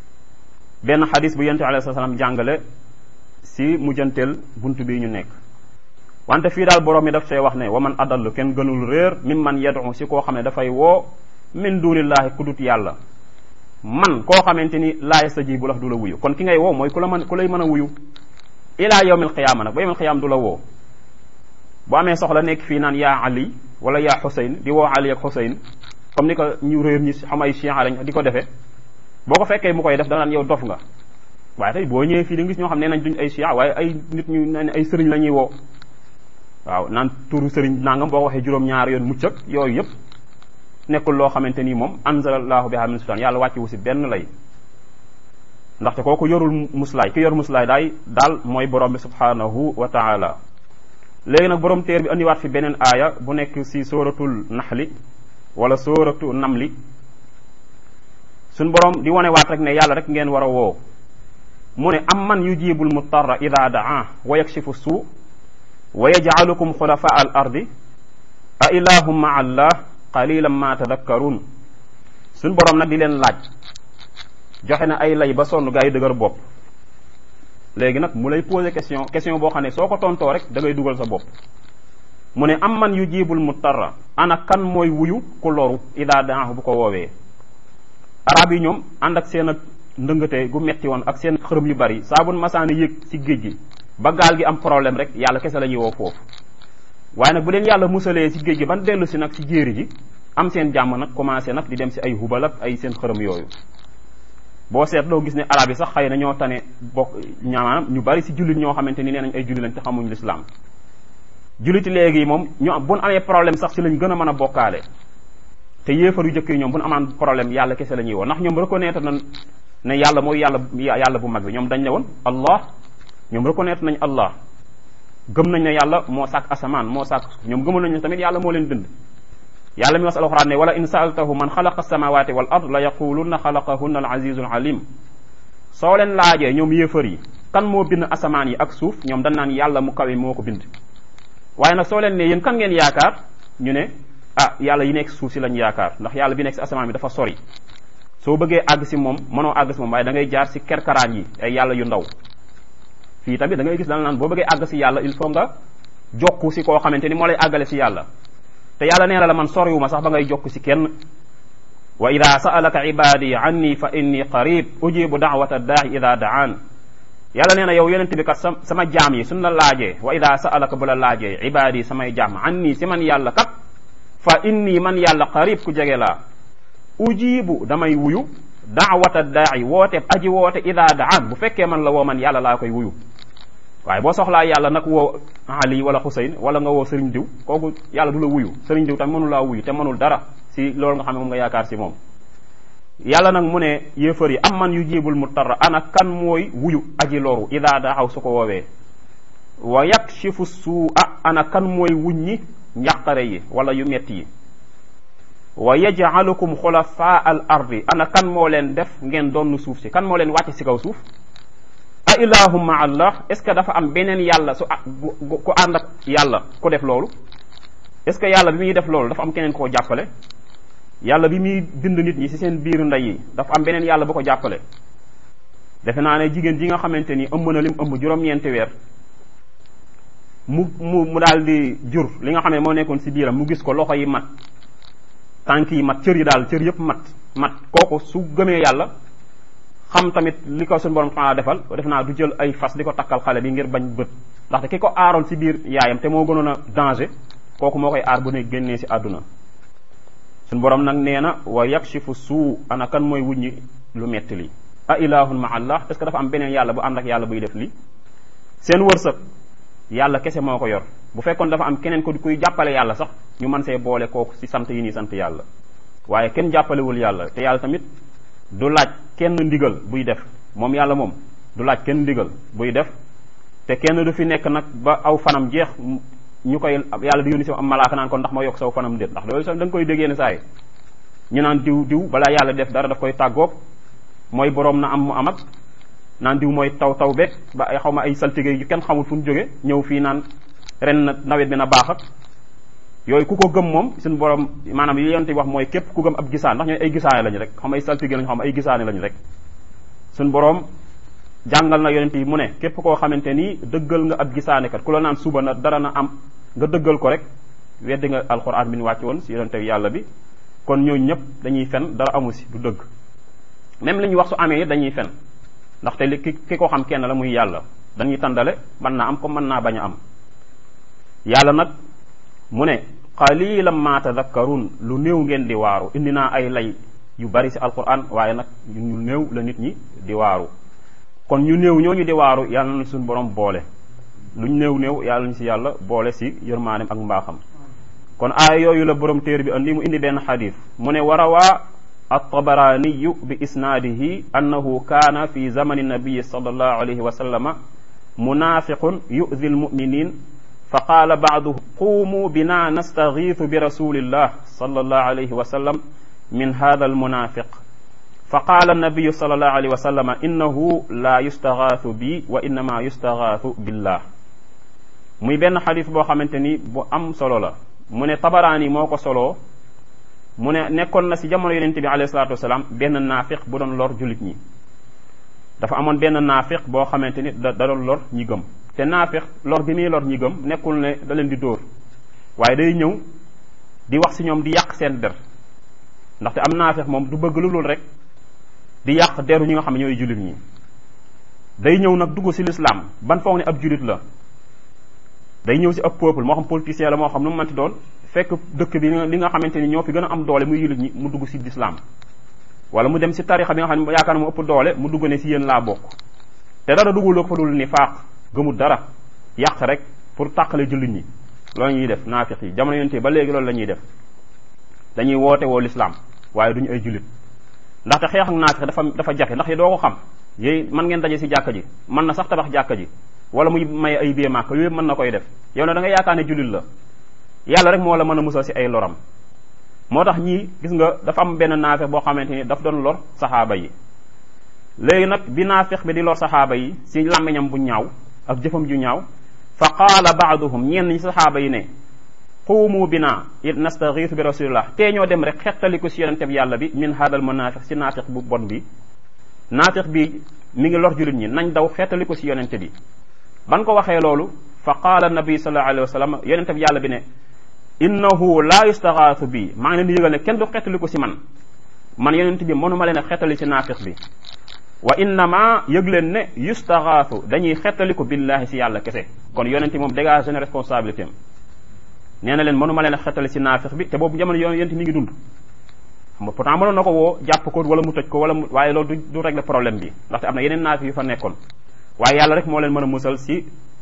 benn xadis bu yonent alayhi salaam jàngale si mujjanteel bunt bi ñu nekk wante fii daal borom mi daf see wax ne wa man adallu kenn gënul réer min man yadu si koo xam ne dafay woo min dunillahi ku dut yàlla man koo xamante ni laa yastajibu la du la wuyu kon ki ngay woo mooy ku la mën ku lay mën a wuyu ila yawmil qiyaama nag ba yawmil qiyaama du la woo bu amee soxla nekk fii naan yaa ali wala yaa xusayn di woo ali ak xusayn comme ni ko ñu réer ñi xam ay chiites lañ di ko defee boo ko fekkee mu koy def danaan yow dof nga waaye tey boo ñëwee fii di nga gis ñoo xam ne nañ duñ ay chiites waaye ay nit ñu ne ay sëriñ la ñuy woo waaw naan turu sëriñ nangam boo ko waxee juróom-ñaar yoon mucc ak yooyu yëpp nekkul loo xamante ni moom anzalallahu biha min sultaan yàlla wàcce wu si benn lay ndaxte kooku yorul muslaay ki yor muslaay daay daal mooy borom bi subhanahu wa taala léegi nag borom téer bi andiwaat fi beneen aaya bu nekk si sóoratul naxli wala sóoratu namli suñ borom di wone waat rek ne yàlla rek ngeen war a woo mu ne am man yujibul mutarra ida daa wa yakshifu suu wa yajcalukum xulafaa al ardi a ilahum maa allah qalilan ma tadakkarun suñ borom nag di leen laaj joxe na ay lay ba sonn gaa yi dëgër bopp léegi nag mu lay poser question question boo xam ne soo ko tontoo rek da ngay dugal sa bopp mu ne am man yujibul mutarra ana kan mooy wuyu ku loru ida daahu bu ko woowee arab yi ñoom ànd ak seen ak ndëngate gu metti woon ak seen xërëm yu bari saa bu masaana yëg ci géej gi ba gaal gi am problème rek yàlla kese la ñuy woo foofu waaye nag bu leen yàlla musalee ci géej gi ban dellu si nag ci jéeri ji am seen jàmm nag commencé nag di dem si ay hubal ak ay seen xërëm yooyu boo seetloo gis ne arab yi sax xëy na ñoo tane bokk ñaamaanam ñu bari si jullit ñoo xamante ni nee nañ ay jullit lañ te xamuñ lislaam julliti léegi moom ñu bu ñu amee problème sax si lañ gën a mën a bokkaale te yéefar yu jëkk yi ñoom bu ñu amaan problème yàlla kese la ñuy woo ndax ñoom reconnaître nañ ne yàlla mooy yàlla yàlla bu mag bi ñoom dañ ne woon allah ñoom reconnaître nañ allah gëm nañ ne yàlla moo sàkk asamaan moo sàkk ñoom gëmoon nañ ne tamit yàlla moo leen bind yàlla mi wax alxuraan ne wala in saaltahu man xalaqa samawati wal ard la yaqulunna xalaqahunna al azizul alim soo leen laajee ñoom yéefar yi kan moo bind asamaan yi ak suuf ñoom dañ naan yàlla mu kawe moo ko bind waaye nag soo leen ne yéen kan ngeen yaakaar ñu ne ah yàlla yi nekk suuf si lañ yaakaar ndax yàlla bi nekk si asamaan bi dafa sori soo bëggee àgg si moom mënoo àgg si moom waaye da ngay jaar si kerkaraan yi ay yàlla yu ndaw fii tamit da ngay gis dana naan boo bëggee àgg si yàlla il faut nga jokku si koo xamante ni moo lay àggale si yàlla te yàlla nee na la man soriwuma sax ba ngay jokk si kenn wa ida sa'alaka ibadi anni fa inni qarib ujibu da'wata daa'i ida da'an yàlla nee na yow yonent bi kat sa sama jaam yi suñ la laajee wa ida sa'alaka bu la laajee ibadi samay jaam anni si man yàlla kat fa inni man yàlla qarib ku jege laa ujibu damay wuyu da'wata daa'i woote aji woote ida da'an bu fekkee man la woo man yàlla laa koy wuyu waaye boo soxlaa yàlla nag woo Ali wala Xuseyn wala nga woo sëriñ diw kooku yàlla du la wuyu sëriñ diw tam mënul laa wuyu te mënul dara si loolu nga xam ne moom nga yaakaar si moom yàlla nag mu ne yéefar yi am man yu jibul mu tarra ana kan mooy wuyu aji loru ida daxaw su ko woowee wa yakshifu suu a ana kan mooy wuññi njàqare yi wala yu metti yi wa yaj'alukum xulafaa al ardi ana kan moo leen def ngeen doon suuf si kan moo leen wàcce si kaw suuf a ilahum ma allah est ce que dafa am beneen yàlla su ku ànd ak yàlla ku def loolu est ce que yàlla bi muy def loolu dafa am keneen koo jàppale yàlla bi muy bind nit ñi ci seen biir ndey yi dafa am beneen yàlla bu ko jàppale defe naa ne jigéen ji nga xamante ni ëmb na lim ëmb juróom-ñeenti weer mu mu mu daal di jur li nga xam ne moo nekkoon ci biiram mu gis ko loxo yi mat tànk yi mat cër yi daal cër yëpp mat mat kooku su gëmee yàlla xam tamit li ko suñu borom xanaa defal def naa du jël ay fas di ko takkal xale bi ngir bañ bët ndaxte ki ko aaroon ci biir yaayam te moo gënoon a danger kooku moo koy aar bu ne génnee ci àdduna suñu borom nag nee na wa yakshifu suu ana kan mooy wuññi lu metti li a ilahun ma allah est ce que dafa am beneen yàlla bu ànd ak yàlla buy def li seen wërsëg yàlla kese moo ko yor bu fekkoon dafa am keneen ko kuy jàppale yàlla sax ñu mën see boole kooku ci sant yi nii sant yàlla waaye kenn jàppalewul yàlla te yàlla tamit du laaj kenn ndigal buy def moom yàlla moom du laaj kenn ndigal buy def te kenn du fi nekk nag ba aw fanam jeex ñu koy yàlla di yónni si am malaaka naan ko ndax ma yokk saw fanam déet ndax loolu sax da nga koy déggee ne saa yi ñu naan diw diw balaa yàlla def dara daf koy tàggoog mooy boroom na am mu am ak naan diw mooy taw taw beeg ba ay xaw ma ay saltige yu kenn xamul fu ñu jóge ñëw fii naan ren na nawet bi na baax ak yooyu ku ko gëm moom suñu borom maanaam li yonte wax mooy képp ku gëm ab gisaan ndax ñooy ay gisaane lañu rek xam ay saltige lañu xam ay gisaane lañu rek suñu borom jàngal na yonente yi mu ne képp koo xamante ni dëggal nga ab gisaane kat ku la naan suba na dara na am nga dëggal ko rek weddi nga alxuraan bi ñu wàcc woon si yonente yàlla bi kon ñooñu ñëpp dañuy fen dara amu si du dëgg même li ñuy wax su amee dañuy fen ndaxte li ki ki ko xam kenn la muy yàlla dañuy tàndale mën naa am comme mën naa bañ a am yàlla nag mu ne qalilan ma tadakkarun lu néew ngeen di waaru indi naa ay lay yu bari si alquran waaye nag ñu néew la nit ñi di waaru kon ñu néew ñooñu di waaru yàlla na suñu borom boole luñ néew néew yàlla ñu si yàlla boole si yërmaanem ak mbaaxam kon aaya yooyu la borom téer bi andi mu indi benn xadis mu ne warawaa altabaraniyu bi isnaadihi annahu kaana fi zamani nabiyi sallallahu alayhi wa sallama munafiqun yu'di almuminin fa qaala baaduhum quumuu bina nastagiitu bi rasulillah sallallahu alayhi wa sallam min hada almunafiq fa qaala annabiyu sallallahu alayhi wa sallama innahu la yustagaathu bi wa innama yustagaathu billah muy benn xadis boo xamante ni bu am solo la mu ne tabaraani moo ko soloo mu ne nekkoon na si jamono yonente bi alayhi salatu wasalaam benn naafiq bu doon lor jullit ñi dafa amoon benn naafiq boo xamante ni da da doon lor ñi gëm te naafiq lor bi muy lor ñi gëm nekkul ne da leen di dóor waaye day ñëw di wax si ñoom di yàq seen der ndaxte am naafiq moom du bëgg lu dul rek di yàq deru ñi nga xam ne ñooy jullit ñi day ñëw nag dugg si l'islam ban foog ne ab jullit la day ñëw si ab peuple moo xam politicien la moo xam nu mu manti doon fekk dëkk bi li nga xamante ni ñoo fi gën a am doole muy jullit ñi mu dugg si l'islam wala mu dem si tarixa bi nga xam ne yaakaar na mu ëpp doole mu dugg ne si yéen laa bokk te dara dugguloo ko fa dul ni faaq gëmul dara yàq rek pour tàqale jullit ñi loolu ñuy def naafiq yi jamono yonte ba léegi loolu la ñuy def dañuy woote woo l'islam waaye duñu ay jullit ndaxte xeex ak naafiq dafa dafa jafe ndax yi doo ko xam yéy mën ngeen daje si jàkka ji mën na sax tabax jàkka ji wala muy may ay bie màkk yooyu mën na koy def yow ne da nga yaakaar ne jullit la yàlla rek moo la mën a musal si ay loram moo tax ñii gis nga dafa am benn naafeq boo xamante ni daf doon lor saxaaba yi léegi nag bi naafeq bi di lor saxaaba yi si làmmiñam bu ñaaw ak jëfam ju ñaaw fa qaala baaduhum ñenn ñi saxaaba yi ne quumu bina nastagiitu bi rasulillah tee ñoo dem rek xettaliku si yonente bi yàlla bi min hadal munaafiq si naafiq bu bon bi naafiq bi mi ngi lor jullit ñi nañ daw xettaliku si yonente bi ban ko waxee loolu fa qaala nabi sallallahu alayhi wa sallam yonente bi yàlla bi ne innahu la yustaxaasu bi maa ngi leen di yëgal ne kenn du xettali ko si man man yonent bi mënuma leen a xettali si naafiq bi wa innama yëg leen ne yustaxaasu dañuy xettali ko billahi si yàlla kese kon yonent moom dégage na responsabilité am nee na leen mënuma leen a xettali si naafiq bi te boobu jamono yonent mi ngi dund xam nga pourtant mënoon na ko woo jàpp ko wala mu tëj ko wala mu waaye loolu du du régler problème bi ndaxte am na yeneen naafiq yu fa nekkoon waaye yàlla rek moo leen mën a musal si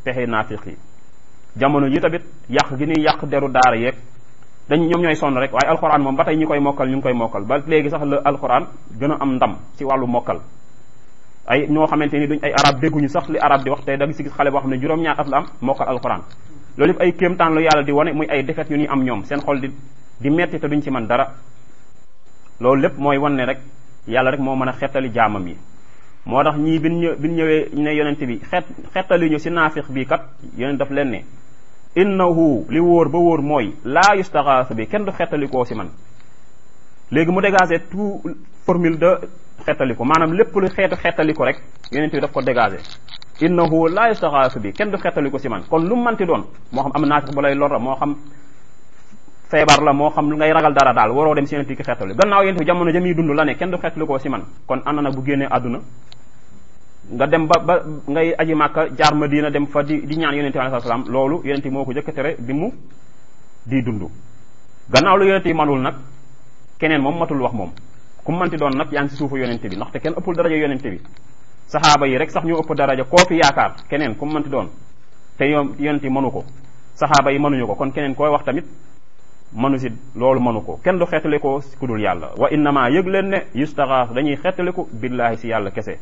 pexe naafiq yi jamono yi tamit yàq gi ñuy yàq deru daara yeeg dañ ñoom ñooy sonn rek waaye alxuraan moom ba tey ñi koy mokkal ñu ngi koy mokkal ba léegi sax la alxuraan gën a am ndam ci wàllu mokkal ay ñoo xamante ni duñ ay arab dégguñu sax li arab di wax tey da nga si gis xale boo xam ne juróom-ñaar at la am mokkal alxuraan loolu yëpp ay kéemtaan lu yàlla di wane muy ay defet yu ñuy am ñoom seen xol di di metti te duñ ci mën dara loolu lépp mooy wan ne rek yàlla rek moo mën a xettali jaamam yi moo tax ñii bin ñë bin ñëwee ne yonent bi xet xettali ñu si naafiq bii kat yonent daf leen ne innahu li wóor ba wóor mooy laa yustaxaasu bi kenn du xettalikoo si man léegi mu dégagé tout formule de xettaliko maanaam lépp lu xeetu xettaliko rek yonent bi daf ko dégagé innahu laa yustaxaasu bi kenn du xettaliko si man kon lu mu manti doon moo xam am naafiq bu lay lor moo xam feebar la moo xam lu ngay ragal dara daal waroo dem si yonent ki xettali gannaaw yonent bi jamono jamiy dund la ne kenn du xettalikoo si man kon ànd nag bu génnee àdduna nga dem ba ba ngay aji màkka jaar madina dem fa di di ñaan yonent bi alayhi salaam loolu yonent bi moo ko jëkk tere bi mu di dund gannaaw lu yonent yi manul nag keneen moom matul wax moom ku manti doon nag yaa ngi si suufu yonent bi ndaxte kenn ëppul daraja yonent bi saxaaba yi rek sax ñoo ëpp daraja koo fi yaakaar keneen ku manti doon te yoon yonent yi mënu ko saxaaba yi mënuñu ko kon keneen koy wax tamit mënu si loolu mënu ko kenn du xeetali ko ku dul yàlla wa innama yëg leen ne yustaxaaf dañuy xeetaliku billaahi si yàlla kese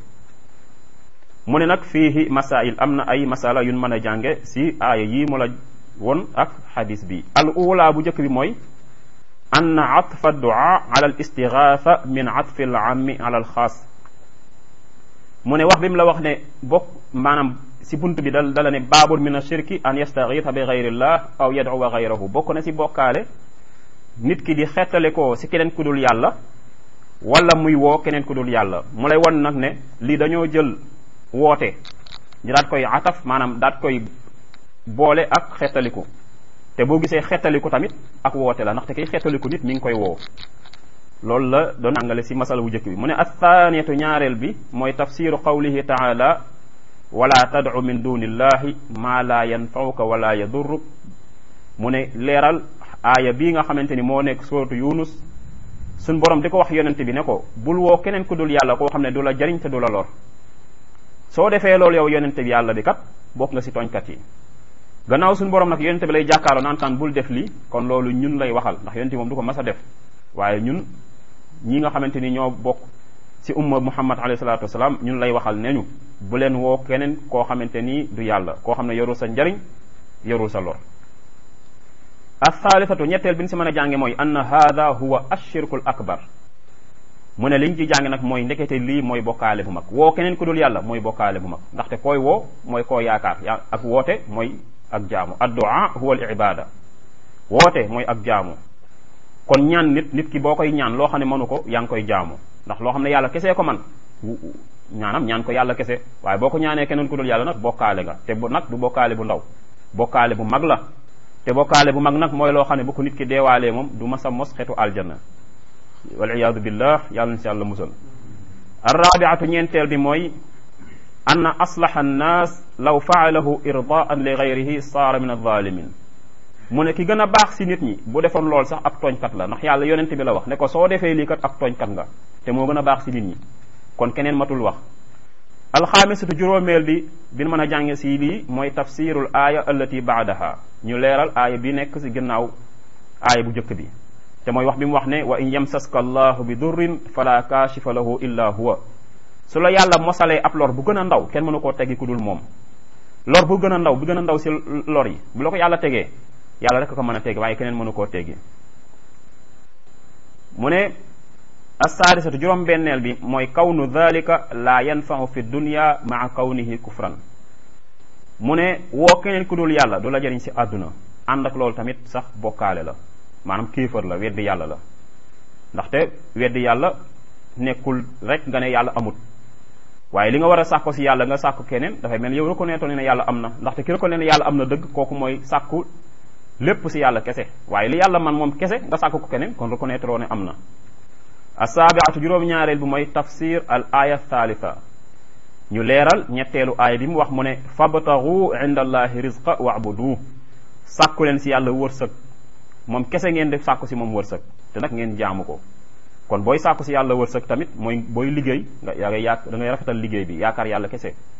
mu ne nag fiihi masail am na ay masala yun mën a jànge si aaya yii mu la won ak xadis bi al ula bu njëkk bi mooy ann atfa duaa ala al istigaatha min atfi al ammi ala al xaas mu ne wax bi mu la wax ne bokk maanaam si bunt bi dal dala ne baabul min ashirki an yastagiitha bi gayrillah aw yadcuwa gayrahu bokk na si bokkaale nit ki di xettale ko si keneen ku dul yàlla wala muy woo keneen ku dul yàlla mu lay won nag ne lii dañoo jël woote ñu daat koy ataf maanaam daat koy boole ak xettaliku te boo gisee xettaliku tamit ak woote la ndaxte kiy xettaliku nit mi ngi koy woo loolu la doon àngale si masala bu njëkk bi mu ne athaniyatu ñaareel bi mooy tafsiru qawlihi taala wala tadcu min duni illahi ma la yanfauka wala yadurruk mu ne leeral aaya bii nga xamante ni moo nekk suratu yunus suñ borom di ko wax yonente bi ne ko bul woo keneen ku dul yàlla koo xam ne du la jariñ te du la lor soo defee loolu yow yonente bi yàlla bi kat bokk nga si tooñkat yi gannaaw suñu borom nag yonente bi lay jàkkaarloo naan taan bul def lii kon loolu ñun lay waxal ndax yonente moom du ko mas a def waaye ñun ñi nga xamante ni ñoo bokk si umma muhammad alayhi salatu wasalaam ñun lay waxal ne ñu bu leen woo keneen koo xamante ni du yàlla koo xam ne yorul sa njariñ yorul sa lor athalithatu ñetteel bi ñu si mën a jànge mooy anna hada huwa ashirkul akbar mu ne liñ ci jàng nag mooy ndekete lii mooy bokkaale bu mag woo keneen ku dul yàlla mooy bokkaale bu mag ndaxte koy woo mooy koo yaakaar ya ak woote mooy ak jaamu addu'a huwa al ibada woote mooy ak jaamu kon ñaan nit nit ki boo koy ñaan loo xam ne mënu ko yaa ngi koy jaamu ndax loo xam ne yàlla kese ko man ñaanam ñaan ko yàlla kese waaye boo ko ñaanee keneen ku dul yàlla nag bokkaale nga te bu nag du bokkaale bu ndaw bokkaale bu mag la te bokkaale bu mag nag mooy loo xam ne bu ko nit ki deewaalee moom du masa mos xetu aljanna waliyadu billah yàlla na si yàlla musal arrabiatu ñeenteel bi mooy anna aslaha annaas law faalahu irdaan li gayrihi saara min alzalimin mu ne ki gën a baax si nit ñi bu defoon lool sax ab tooñkat la ndax yàlla yonent bi la wax ne ko soo defee lii kat ab tooñkat nga te moo gën a baax si nit ñi kon keneen matul wax alxaamisatu juróomeel bi bi mën a jànge si lii mooy tafsirul aaya allati baadaha ñu leeral aaya bi nekk si ginnaaw aaya bu njëkk bi te mooy wax bi mu wax ne wa in yamsaska allahu bi durrin fala kaashifa lahu illa huwa su la yàlla mosalee ab lor bu gën a ndaw kenn mënu koo teggi ku dul moom lor bu gën a ndaw bu gën a ndaw si lor yi bu la ko yàlla tegee yàlla rek ko mën a teggi waaye keneen mënu koo teggi mu ne assaadisatu juróom benneel bi mooy kawnu dhalika la yanfau fi dunya maa kawnihi kufran mu ne woo keneen ku dul yàlla du la jëriñ si àdduna ànd ak loolu tamit sax bokkaale la maanaam kéefër la weddi yàlla la ndaxte weddi yàlla nekkul rek nga ne yàlla amut waaye li nga war a sàkko si yàlla nga sàkku keneen dafay mel yow reconnaître ne yàlla am na ndaxte ki reconnaître ne yàlla am na dëgg kooku mooy sàkku lépp si yàlla kese waaye li yàlla man moom kese nga sàkku ko keneen kon reconnaître ne am na asaabiatu juróom-ñaareel bi mooy tafsir al aya thalitha ñu leeral ñetteelu aaya bi mu wax mu ne fabtagu inda allahi rizqa wa'budu sàkku leen si yàlla wërsëg moom kese ngeen di sàkku si moom wërsëg te nag ngeen jaamu ko kon booy sàkku si yàlla wërsëg tamit mooy booy liggéey nga yaa ngay yaak da ngay rafetal liggéey bi yaakaar yàlla kese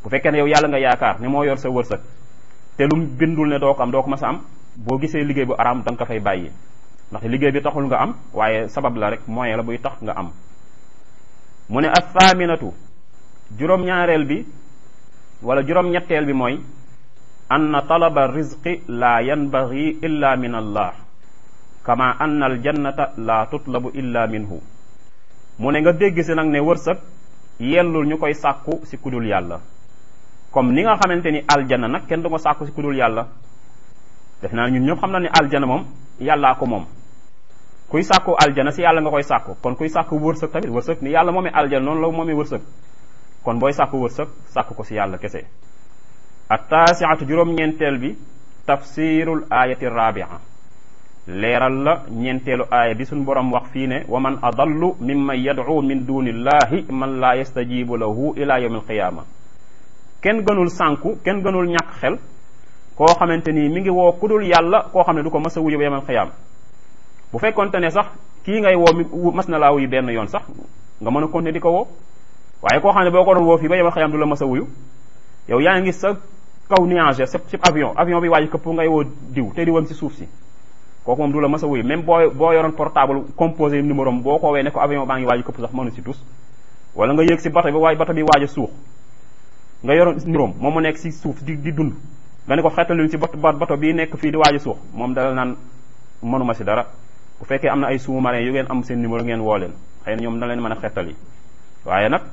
bu fekkee ne yow yàlla nga yaakaar ne moo yor sa wërsëg te lu mu bindul ne doo ko am doo ko mas a am boo gisee liggéey bu araam da nga ko fay bàyyi ndax liggéey bi taxul nga am waaye sabab la rek moyen la buy tax nga am mu ne athaaminatu juróom-ñaareel bi wala juróom-ñetteel bi mooy anna talaba rizqi la yanbaghi illa min allah kama anna al jannata la tutlabu illa minhu mu ne nga dégg si nag ne wërsëg yellul ñu koy sàkku si kudul yàlla comme ni nga xamante ni aljana nag kenn du ko sàkku si kudul yàlla def naa ñun ñëpp xam na ni aljana moom yàllaa ko moom kuy sàkku aljana si yàlla nga koy sàkku kon kuy sàkku wërsëg tamit wërsëg ni yàlla moomee aljana noonu la moomee wërsëg kon booy sàkku wërsëg sàkku ko si yàlla kese attaasiatu juróom-ñeenteel bi tafsirul ayati rabia leeral la ñeenteelu aaya bi suñ borom wax fii ne wa man adallu mimman yad'u min dunillahi man laa yastajibu lahu ila yawmi alqiyama kenn gënul sànku kenn gënul ñàkk xel koo xamante ni mi ngi woo kudul yàlla koo xam ne du ko mas a wuyu ba yawmal qiyaama bu fekkonte ne sax kii ngay woo mi mas na laa wuyu benn yoon sax nga mën a continuer di ko woo waaye koo xam ne boo ko doon woo fii ba yawmal qiyaama du la mas a wuyu yow yaa ngi sa kaw nuage sa ci avion avion bi waaj këpp ngay woo diw te di woon si suuf si kooku moom du la mas a wuyu même boo boo yoroon portable composé numéro am boo ko wee ne ko avion baa ngi waaj këpp sax mënu si tus wala nga yéeg si bato bi waaye bato bi waaj a suux nga yoroon numéro am moom mu nekk si suuf di di dund nga ne ko xettaluñ si bato bato bii nekk fii di waaj a suux moom dala naan mënuma si dara bu fekkee am na ay sous-marins yu ngeen am seen numéro ngeen woo leen xëy na ñoom da leen mën a xettali waaye nag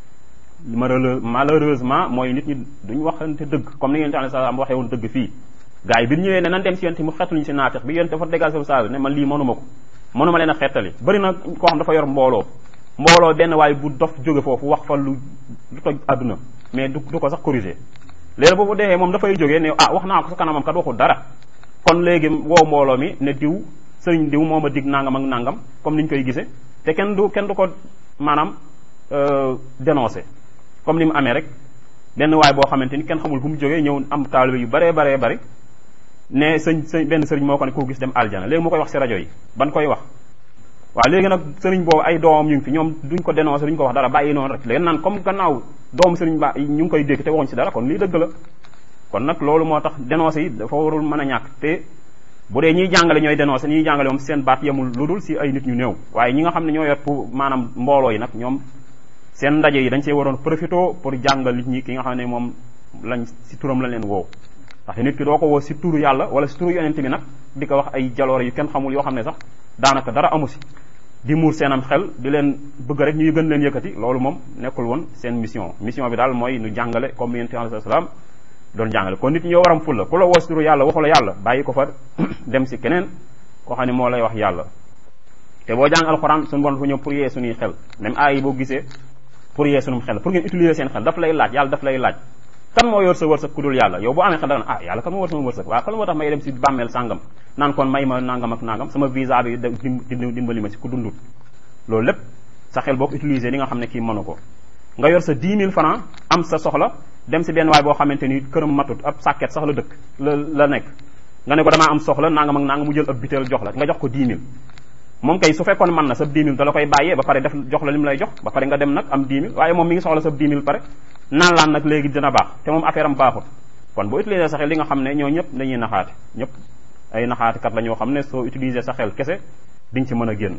malheureusement mooy nit ñi duñ waxante dëgg comme ni ngeen tax sa am waxee woon dëgg fii gars yi bi ñëwee ne nan dem si yonte mu xettaluñu si naafeq bi yonte dafa dégal sa sage ne man lii mënuma ko mënuma leen a xettali bëri na koo xam dafa yor mbooloo mbooloo benn waaye bu dof jóge foofu wax fa lu lu toj àdduna mais du du ko sax corriger léegi boobu dexee moom dafay jógee ne ah wax naa ko sa kanamam kat waxul dara kon léegi woo mbooloo mi ne diw sëriñ diw moo ma dig nangam ak nangam comme ni ñu koy gisee te kenn du kenn du ko maanaam dénoncé comme ni mu amee rek benn waay boo xamante ni kenn xamul fu mu jógee ñëw am taalibe yu baree baree bari ne sëñ sëñ benn sëriñ moo ko ne koo gis dem aljana léegi mu koy wax si rajo yi ban koy wax waaw léegi nag sëriñ boobu ay doomam ñu ngi fi ñoom duñ ko dénoncé duñ ko wax dara bàyyi noonu rek léegi naan comme gannaaw doomu sëriñ ba ñu ngi koy dégg te waxuñ si dara kon lii dëgg la kon nag loolu moo tax dénoncé yi dafa warul mën a ñàkk te bu dee ñiy jàngale ñooy dénoncé ñiy jàngale moom seen baat yemul lu dul si ay nit ñu néew waaye ñi nga xam ne ñoo yor pour maanaam mbooloo yi nag ñoom seen ndaje yi dañ see waroon profité pour jàngal nit ñi ki nga xam ne moom lañ si turam la leen woo ndax nit ki doo ko woo si turu yàlla wala si turu yonent bi nag di ko wax ay jaloore yu kenn xamul yoo xam ne sax daanaka dara amu si di muur seenam xel di leen bëgg rek ñuy gën leen yëkkati loolu moom nekkul woon seen mission mission bi daal mooy nu jàngale comme yonent bi alayhi salaam doon jàngale kon nit ñi ñoo waram ful la ku la woo si turu yàlla waxu la yàlla bàyyi ko fa dem si keneen koo xam ne moo lay wax yàlla te boo jàng alxuraan suñu bon fu ñëw pour yee suñuy xel même aay yi boo gisee pour yee sunum xel pour ngeen utiliser seen xel daf lay laaj yàlla daf lay laaj kan moo yor sa wërsëg ku dul yàlla yow boo amee xel dana ah yàlla kan moo yor sama wërsëg waaw kan moo tax may dem si bàmmeel sàngam naan kon may ma nangam ak nangam sama visa bi dimbali ma si ku dundut loolu lépp sa xel boo ko utiliser li nga xam ne kii mënu ko nga yor sa 10 000 francs am sa soxla dem si benn waay boo xamante ni këram matut ab sàkket sax la dëkk la la nekk nga ne ko damaa am soxla nangam ak nangam mu jël ab biteel jox la nga jox ko 10 000 moom kay su fekkoon mën na sa 10 000 da la koy bàyyee ba pare def jox la li mu lay jox ba pare nga dem nag am 10 000 waaye moom mi ngi soxla sa 10 000 pare naan laan nag léegi dina baax te moom affaire am baaxut kon boo utiliser sa xel li nga xam ne ñoo ñëpp dañuy naxaate ñëpp ay naxaatekat la ñoo xam ne soo utiliser sa xel kese di nga ci mën a génn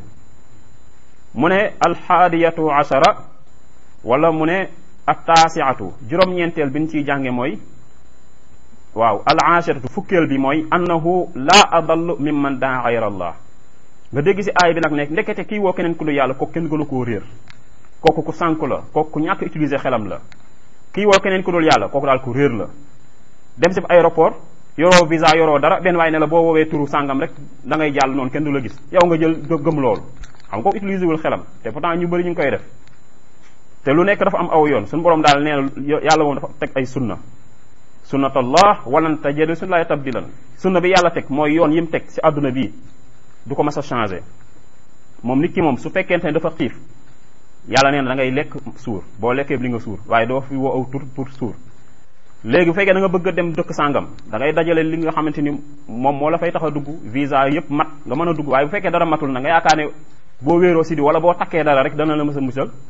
mu ne alxaadiyatu ashara wala mu ne attaasiatu juróom-ñeenteel bi ñu ciy jànge mooy waaw al ashiratu fukkeel bi mooy annahu la adallu mimman daa gayra allah nga dégg si aay bi nag nekk ndekete kii woo keneen ku lu yàlla kooku kenn gënu koo réer kooku ku sànku la kooku ku ñàkk utiliser xelam la kii woo keneen ku dul yàlla kooku daal ku réer la dem si aéroport yoroo visa yoroo dara benn waaye ne la boo woowee turu sàngam rek da ngay jàll noonu kenn du la gis yow nga jël gëm loolu xam nga ko utiliser wul xelam te pourtant ñu bëri ñu ngi koy def te lu nekk dafa am aw yoon suñu borom daal nee na yàlla moom dafa teg ay sunna sunnatallah walan tajida sunnallahi tabdilan sunna bi yàlla teg mooy yoon yi mu teg si àdduna bii du ko mas a changé moom nit ki moom su fekkente ne dafa xiif yàlla nee na da ngay lekk suur boo lekkee li nga suur waaye doo fi woo aw tur pour suur léegi bu fekkee da nga bëgg a dem dëkk sàngam da ngay dajale li nga xamante ni moom moo la fay tax a dugg visa yëpp mat nga mën a dugg waaye bu fekkee dara matul na nga yaakaar ne boo wéeroo si di wala boo takkee dara rek dana la mës a musal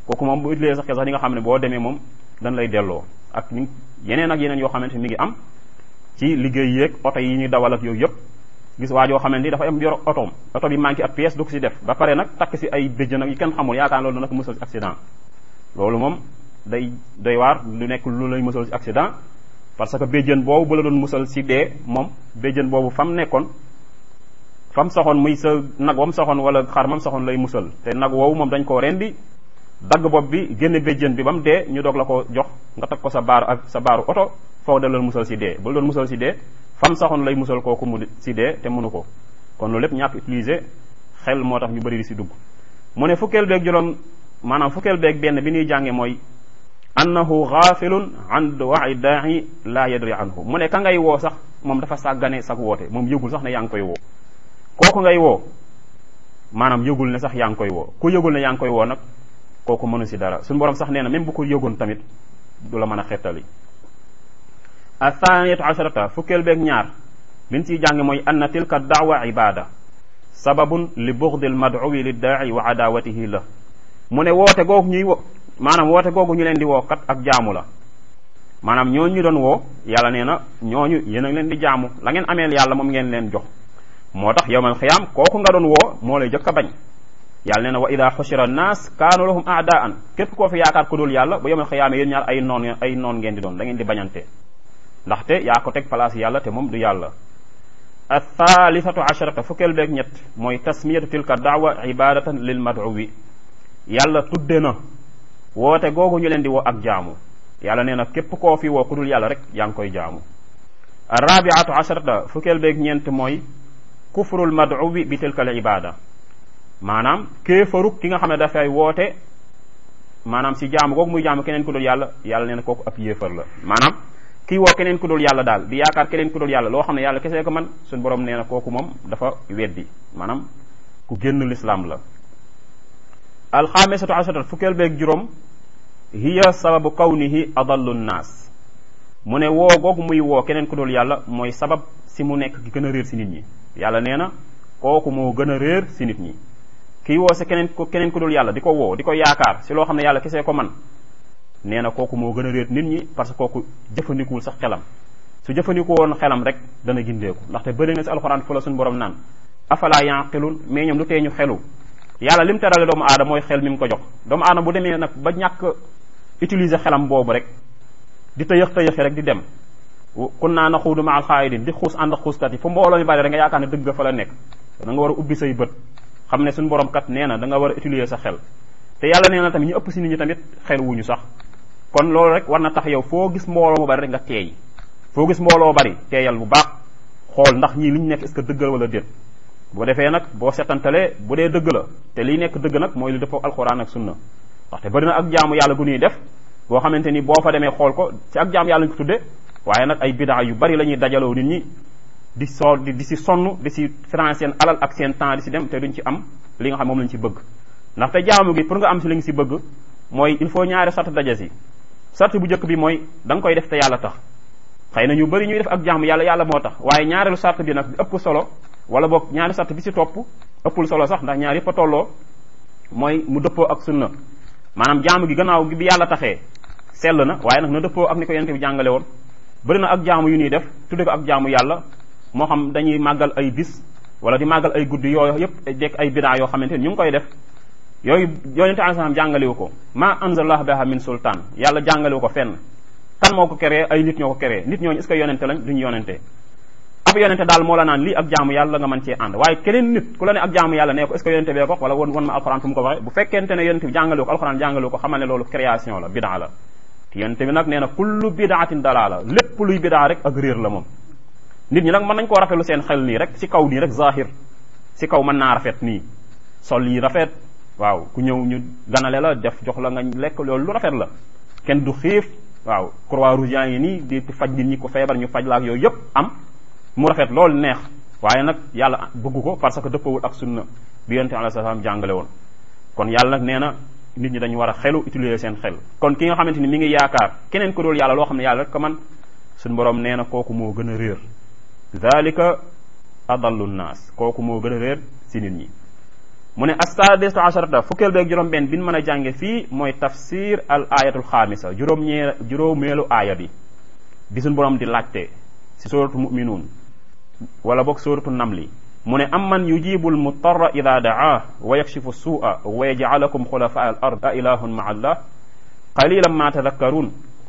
kooku moom bu utiliser sa xel sax di nga xam ne boo demee moom dañ lay delloo ak ni yeneen ak yeneen yoo xamante mi ngi am ci liggéey yeeg oto yi ñuy dawal ak yooyu yëpp gis waa joo xamante ni dafa am yor otoom oto bi manqué ab pièce du ko si def ba pare nag takk si ay béjjën nag yi kenn xamul yaakaar loolu nag musal si accident loolu moom day doy waar lu nekk lu lay musal si accident parce que béjjën boobu bu la doon musal si dee moom béjjën boobu fam nekkoon fam soxoon muy sa nag wam soxoon wala xar mam soxoon lay musal te nag woowu moom dañ koo rendi dagg bopp bi génne béjjën bi ba mu dee ñu doog la ko jox nga teg ko sa baaru ak sa baaru oto foofu da loon musal si dee bu la doon musal si dee fam saxoon lay musal kooku mu si dee te mënu ko kon loolu lépp ñàkk utiliser xel moo tax ñu bëri di si dugg mu ne fukkeel beeg juróom maanaam fukkeel beeg benn bi ñuy jànge mooy annahu gaafilun an duwaai daa'i la yadri anhu mu ne ka ngay woo sax moom dafa sàggane sag woote moom yëgul sax ne yaa ngi koy woo kooku ngay woo maanaam yëgul ne sax yaa ngi koy woo ku yëgul ne yaa ngi koy woo nag kooku mënu si dara suñu borom sax nee na même bu ko yëgoon tamit du la mën a xettali athaniyatu asharata fukkeel beeg ñaar liñ ciy jàng mooy anna tilka daawa ibada sababun li bughdil mad'uwi li daa'i wa adawatihi la mu ne woote googu ñuy wo maanaam woote googu ñu leen di woo kat ak jaamu la maanaam ñooñu ñu doon woo yàlla nee na ñooñu yéen a ngi leen di jaamu la ngeen ameel yàlla moom ngeen leen jox moo tax yowmal xiyaam kooku nga doon woo moo lay jëkk a bañ yàlla nee na wa ida xushira annaas kaanu lahum aadaan képp koo fi yaakaar ku dul yàlla bu yowmal xiyaame yéen ñaar ay noon ay noon ngeen di doon da ngeen di bañante ndaxte yaa ko teg place yàlla te moom du yàlla athalithatu asharata fukkeel beeg ñett mooy tasmiyatu tilka daawa ibadatan lil maduwi yàlla tudde na woote googu ñu leen di woo ak jaamu yàlla nee na képp koo fi woo ku dul yàlla rek yaa ngi koy jaamu arabiatu asharata fukkeel beeg ñeent mooy kufrul maduwi bi tilka al ibada maanaam kéefaruk ki nga xam ne dafay woote maanaam si jaamu googu muy jaamu keneen ku dul yàlla yàlla nee na kooku ab yéefar la maanaam kii woo keneen ku dul yàlla daal di yaakaar keneen ku dul yàlla loo xam ne yàlla kese ko man suñu borom nee na kooku moom dafa weddi maanaam ku génn lislaam la alxaamisatu asharat fukkeel beeg juróom hiya sababu kawnihi adallu nnaas mu ne woo googu muy woo keneen ku dul yàlla mooy sabab si mu nekk ki gën a réer si nit ñi yàlla nee na kooku moo gën a réer si nit ñi kii woo si keneen ku keneen ku dul yàlla di ko woo di ko yaakaar si loo xam ne yàlla kese ko man nee na kooku moo gën a réer nit ñi parce que kooku jëfandikuwul sax xelam su jëfandiku woon xelam rek dana gindeeku ndaxte bëri na si alxuraan fu la suñu borom naan afala yanqilun mais ñoom lu tee ñu xelu yàlla lim terale doomu aadama mooy xel mi mu ko jox doomu aadama bu demee nag ba ñàkk utiliser xelam boobu rek di tëyëx tëyëxi rek di dem kun naa na xuudu ma al xaayidin di xuus ànd ak xuuskat yi fu mbooloo mi bari rek nga yaakaar ne dëgg fa la nekk da nga war a ubbi say bët xam ne suñu borom kat nee na da nga war a utiliser sa xel te yàlla nee na tamit ñu ëpp si nit ñi tamit xel wuñu sax kon loolu rek war na tax yow foo gis mbooloo mu bari rek nga teey foo gis mbooloo bari teeyal bu baax xool ndax ñii li ñu nekk est-ce que dëgg la wala déet boo defee nag boo setantalee bu dee dëgg la te liy nekk dëgg nag mooy li dëppoo alxuraan ak sunna ndaxte bëri na ak jaamu yàlla gu ñuy def boo xamante ni boo fa demee xool ko ci ak jaamu yàlla ñu ko tudde waaye nag ay bidaa yu bari la ñuy dajaloo nit ñi di soo di di si sonn di si financé seen alal ak seen temps di si dem te duñ ci am li nga xam moom lañ ci bëgg ndaxte jaamu gi pour nga am si li nga si bëgg mooy il faut ñaari sart daje si sart bu njëkk bi mooy da nga koy def te yàlla tax xëy na ñu bëri ñuy def ak jaamu yàlla yàlla moo tax waaye ñaareelu sart bi nag bi ëpp solo wala boog ñaari sart bi si topp ëppul solo sax ndax ñaar yëpp a tolloo mooy mu dëppoo ak sunna maanaam jaamu gi gannaaw gi bi yàlla taxee sell na waaye nag na dëppoo ak ni ko yonente bi jàngale woon bëri na ak jaamu yu ñuy def tudde ko ak jaamu yàlla moo xam dañuy màggal ay bis wala di màggal ay guddi yooyu yëpp dekk ay bidaa yoo xamante ni ñu ngi koy def yooyu yonente alayhi salaam jàngalewu ko ma anzalallahu biha min sultaan yàlla jàngalewu ko fenn kan moo ko créé ay nit ñoo ko créé nit ñooñu est-ce que yonente lañ duñu yonente ab yonente daal moo la naan lii ak jaamu yàlla nga mën cee ànd waaye keneen nit ku la ne ak jaamu yàlla nee ko est-ce que yonente bee ko wala won won ma alxuraan fu mu ko waxee bu fekkente ne yonente bi jàngalewu ko alxuraan jàngalewu ko xamal ne loolu création la bidaa la yonente bi nag nee na kullu bidaatin dalaala lépp luy bidaa rek ak réer la moom nit ñi nag mën nañ koo rafetlu seen xel nii rek si kaw nii rek zahir si kaw mën naa rafet nii sol yi rafet waaw ku ñëw ñu ganale la def jox la nga lekk loolu lu rafet la kenn du xiif waaw croix rouge yaa ngi nii di faj nit ñi ko feebar ñu faj la ak yooyu yëpp am mu rafet loolu neex waaye nag yàlla bëgg ko parce que dëppawul ak sunna bi yonente alayhi salaam jàngale woon kon yàlla nag nee na nit ñi dañu war a xelu utiliser seen xel kon ki nga xamante ni mi ngi yaakaar keneen ko dul yàlla loo xam ne yàlla rek ko man suñu borom nee na kooku moo gën a réer dalika adallu nnaas kooku moo gën a réer si nit ñi mu ne assadisatu asharata fukkeel beeg juróom benn bi ñu mën a jànge fii mooy tafsir al ayatul xaamisa juróom-ñee juróomeelu aaya bi bi suñ borom di laajte si suratu muminuun wala boog suratu namli mu ne amman yujibu al mutarra ida daa wa yakshifu suua wa yajalakum xulafa al ard a ilahun ma allah qalilan ma tadakkarun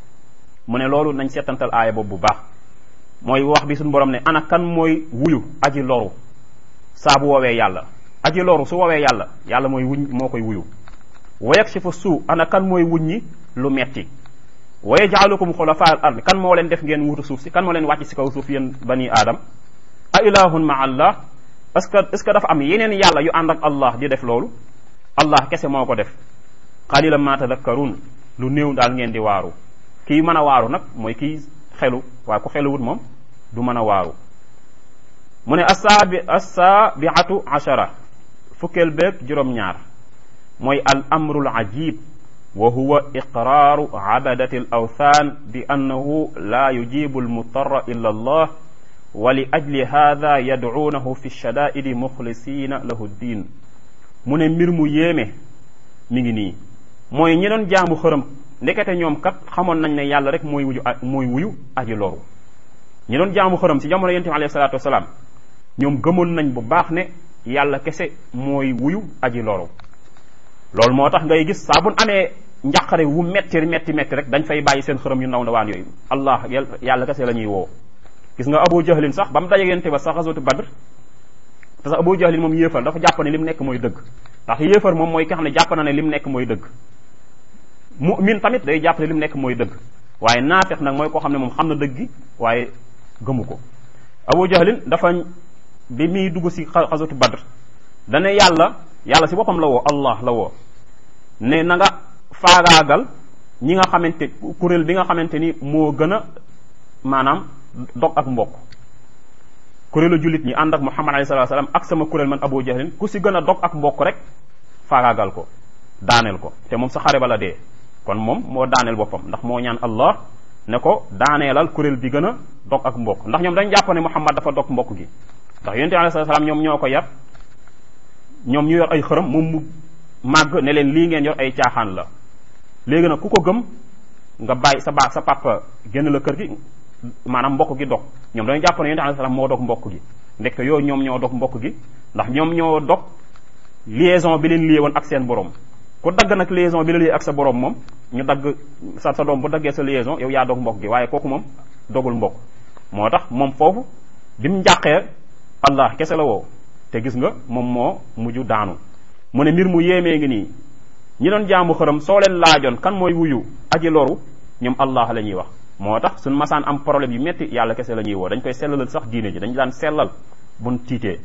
mu ne loolu nañ seetantal aaya boobu bu baax mooy wax bi suñu borom ne ana kan mooy wuyu aji loru saa bu woowee yàlla aji loru su woowee yàlla yàlla mooy wuñ moo koy wuyu wa yakshifu suu ana kan mooy wuññi lu metti wa yajaalukum xulafa al ard kan moo leen def ngeen wuutu suuf si kan moo leen wàcc si kaw suuf yéen bani aadam a ilahun ma allah est-ce que est-ce que dafa am yeneen yàlla yu ànd ak allah di def loolu allah kese moo ko def qalilan ma tadakkarun lu néew daal ngeen di waaru kii mën a waaru nag mooy kii xelu waaye ku xeluwut moom du mën a waaru mu ne assaabi assaabiatu achara fukkeel beeg juróom-ñaar mooy al amrul ajib wa huwa iqraaru abadati al awthan bi annahu la yujibu al mutarra illa allah wa li ajli hada yadcuunahu fi shadaidi muxlisina lahu ddin mu ne mbir mu yéeme mi ngi nii mooy ñi doon jaamu xërëm ndekete ñoom kat xamoon nañ ne yàlla rek mooy wuyu mooy wuyu aji loru ñi doon jaamu xërëm ci jamono yonent bi alayhi salaatu wasalaam ñoom gëmoon nañ bu baax ne yàlla kese mooy wuyu aji loru loolu moo tax ngay gis saa bu amee njàqare wu metti metti metti rek dañ fay bàyyi seen xërëm yu ndaw ndawaan yooyu allah yàlla kese la ñuy woo gis nga abu jahlin sax ba mu daje yonent ba sax xasatu badr te sax abu jahlin moom yéefar dafa jàpp ne li mu nekk mooy dëgg ndax yéefar moom mooy ki xam ne jàpp na ne li mu nekk mooy dëgg mu'min tamit day jàpp ne li mu nekk mooy dëgg waaye naafeq nag mooy koo xam ne moom xam na dëgg gi waaye gëmu ko abu jahlin dafa bi muy dugg si xasatu badr dana yàlla yàlla si boppam la woo allah la woo ne na nga faagaagal ñi nga xamante kuréel bi nga xamante ni moo gën a maanaam dog ak mbokk kuréelu jullit ñi ànd ak muhammad alayhi salatu salaam ak sama kuréel man abu jahlin ku si gën a dog ak mbokk rek faagaagal ko daaneel ko te moom sa xare ba la dee kon moom moo daaneel boppam ndax moo ñaan allah ne ko daaneelal kuréel bi gën a dog ak mbokk ndax ñoom dañ jàpp ne muhammad dafa dog mbokk gi ndax yonente alayhi salatu salaam ñoom ñoo ko yar ñoom ñu yor ay xërëm moom mu màgg ne leen lii ngeen yor ay caaxaan la léegi nag ku ko gëm nga bàyyi sa baax sa papa génn la kër gi maanaam mbokk gi dog ñoom dañu jàpp ne yonente alayhi salaam moo dog mbokk gi ndekk yooyu ñoom ñoo dog mbokk gi ndax ñoom ñoo dog liaison bi leen lié woon ak seen borom ku dagg nag liaison bi la lié ak sa borom moom ñu dagg sa sa doom bu daggee sa liaison yow yaa dog mbokk gi waaye kooku moom dogul mbokk moo tax moom foofu bi mu njàqee allah kese la woo te gis nga moom moo mujj daanu mu ne mbir mu yéemee ngi nii ñi doon jaamu xërëm soo leen laajoon kan mooy wuyu aji loru ñoom allah la ñuy wax moo tax suñ masaan am problème yu metti yàlla kese la ñuy woo dañ koy sellalal sax diine ji dañ daan sellal buñ tiitee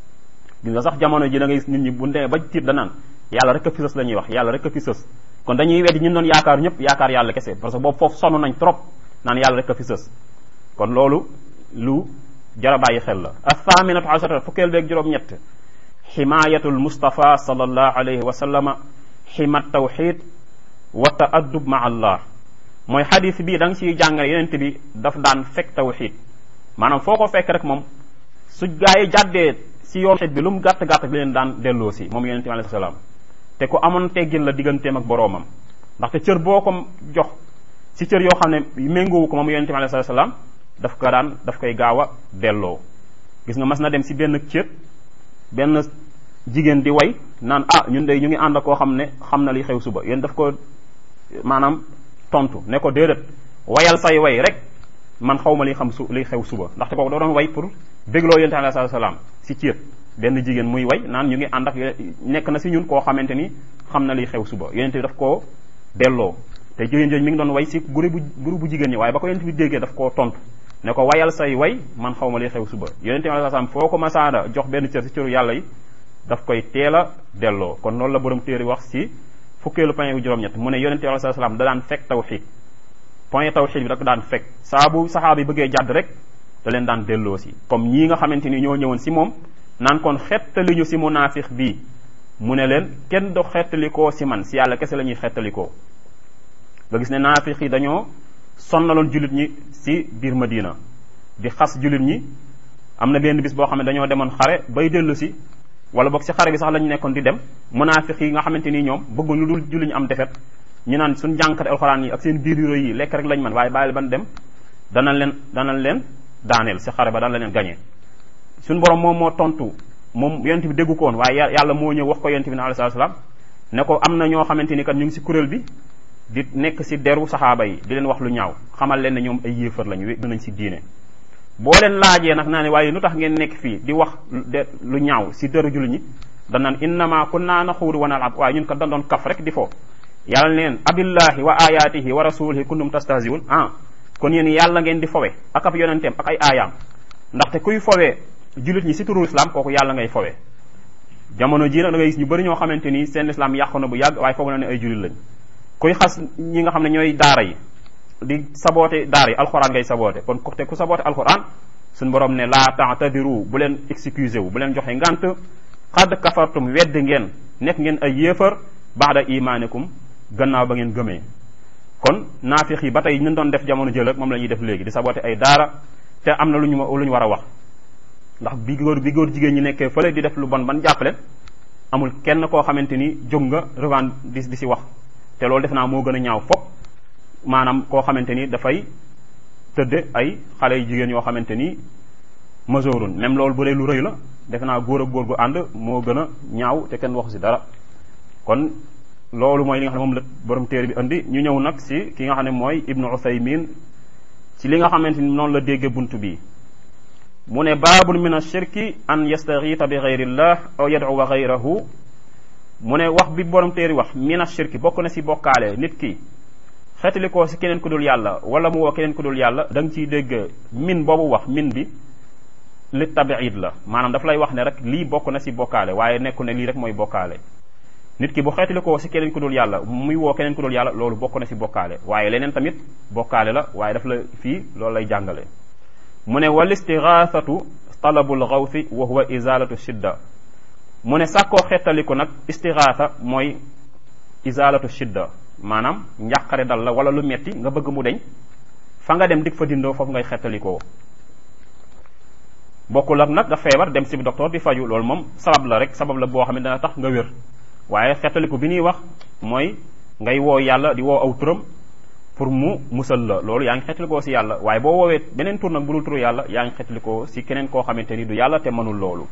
gis nga sax jamono ji da ngay nit ñi bu demee ba tiit danaan yàlla rek a fi sës la ñuy wax yàlla rek a fi sës kon dañuy weddi ñun doon yaakaar ñëpp yaakaar yàlla kese parce que boobu foofu sonn nañ trop naan yàlla rek a fi sës kon loolu lu jara bàyyi xel la athaminatu asharata fukkeel beeg juróom-ñett ximayatul mustafa sallallahu alayhi wa sallama ximat tawxid wa ta'addub ma allah mooy xadis bii da nga ciy jàngale yonent bi daf daan fekk tawxid maanaam foo ko fekk rek moom su gaa yi jàddee si yoon xit bi lu mu gàtt gàtt bi leen daan delloo si moom yonent bi alayhi salaam te ku amoon teggin la digganteem ak boroomam ndaxte cër boo ko jox si cër yoo xam ne méngoowu ko moom yonent bi alayhi salaam daf ko daan daf koy gaaw a delloo gis nga mas na dem si benn cër benn jigéen di way naan ah ñun de ñu ngi ànd koo xam ne xam na li xew suba yéen daf ko maanaam tontu ne ko déedéet wayal say way rek man xaw ma li xam su li xew suba ndaxte kooku da doon way pour bégloo yonent alayhi salaam si céet benn jigéen muy way naan ñu ngi ànd ak nekk na si ñun koo xamante ni xam na li xew suba yonent bi daf koo delloo te jigéen jooju mi ngi doon way si groupe bu groupe bu jigéen ñi waaye ba ko yonent bi déggee daf koo tontu ne ko wayal say way man xaw ma li xew suba yonent bi alayhi salaam foo ko masaada jox benn cër si cëru yàlla yi daf koy teel a delloo kon loolu la borom téere wax si fukkeelu point bu juróom-ñett mu ne yonent bi alayhi salaam da daan fekk tawxiid point tawxiid bi da ko daan fekk saa bu saxaaba yi bëggee jàdd rek da leen daan delloo si comme ñii nga xamante ni ñoo ñëwoon si moom naan kon xettali ñu si munaafiq bii mu ne leen kenn do xettalikoo si man si yàlla kese la ñuy xettalikoo nga gis ne naafiq yi dañoo sonnaloon jullit ñi si biir Madina di xas jullit ñi am na benn bis boo xam ne dañoo demoon xare bay dellu si wala boog si xare bi sax lañu nekkoon di dem munaafiq yi nga xamante ni ñoom bëgguñ lu dul julli ñu am defet ñu naan suñ jànkate alxuraan yi ak seen biir yu rëy yi lekk rek lañ mën waaye bàyyi ban dem danañ leen danañ leen daaneel si xare ba dana leen gañee suñ borom moom moo tontu moom yonent bi déggu ko woon waaye yàlla moo ñëw wax ko yonent bi ne alayhi salaam ne ko am na ñoo xamante ni kat ñu ngi si kuréel bi di nekk si deru saxaaba yi di leen wax lu ñaaw xamal leen ne ñoom ay yéefar lañu wé nañ si diine boo leen laajee nag naa ne waaye lu tax ngeen nekk fii di wax de lu ñaaw si deru jullit ñi danaan innama kunna naxuudu wa nalab waaye ñun kat dañ doon kaf rek di foo yàlla neen abillahi wa ayatihi wa rasulihi kuntum tastahziun ah kon yéen yàlla ngeen di fowe ak ab yonenteem ak ay aayaam ndaxte kuy fowee jullit ñi si turu islam kooku yàlla ngay fowe jamono jii nag da ngay gis ñu bëri ñoo xamante ni seen islam yàqu na bu yàgg waaye foog na ne ay jullit lañ kuy xas ñi nga xam ne ñooy daara yi di saboote daara yi alxuraan ngay saboote kon te ku saboote alxuraan suñu borom ne laa ta'tadiru bu leen excusé wu bu leen joxe ngant xad kafartum wedd ngeen nekk ngeen ay yéefar baada imaanikum gannaaw ba ngeen gëmee kon naafiq yi ba tey ñu doon def jamono jël ak moom la ñuy def léegi di saboote ay daara te am na lu ñu lu ñu war a wax ndax bi góor bi góor jigéen ñi nekkee fële di def lu bon ban jàppale amul kenn koo xamante ni jóg nga revend di di si wax te loolu def naa moo gën a ñaaw fop maanaam koo xamante ni dafay tëdde ay xale yu jigéen yoo xamante ni majoorun même loolu bu dee lu rëy la def naa góor ak góor gu ànd moo gën a ñaaw te kenn waxu si dara kon loolu mooy li nga xam ne moom la borom téere bi indi ñu ñëw nag si ki nga xam ne mooy ibnu uthaymin ci li nga xamante ni noonu la dégge bunt bi mu ne baabun min ashirki an yastaxiita bi gayrillah aw yad'uwa gayrahu mu ne wax bi borom téere wax min ashirki bokk na si bokkaale nit ki xeetali ko si keneen ku dul yàlla wala mu woo keneen ku dul yàlla da nga ciy dégg min boobu wax min bi li tabiid la maanaam daf lay wax ne rek lii bokk na si bokkaale waaye nekku ne lii rek mooy bokkaale nit ki bu xeetali ko si keneen ku dul yàlla muy woo keneen ku dul yàlla loolu bokk na si bokkaale waaye leneen tamit bokkaale la waaye daf la fii loolu lay jàngale mu ne wal istigaasatu talabul xawsi wa huwa izalatu shidda mu ne sàkkoo xettaliku nag istigaasa mooy izalatu shidda maanaam njàqare dal la wala lu metti nga bëgg mu deñ fa nga dem dig fa dindoo foofu ngay xettalikoo bokkul ak nag nga feebar dem si docteur di faju loolu moom sabab la rek sabab la boo xam ne dana tax nga wér waaye xettaliku bi ñuy wax mooy ngay woo yàlla di woo aw turam pour mu musal la loolu yaa ngi xettalikoo si yàlla waaye boo woowee beneen tur nag bu dul turu yàlla yaa ngi xettalikoo si keneen koo xamante ni du yàlla te mënul loolu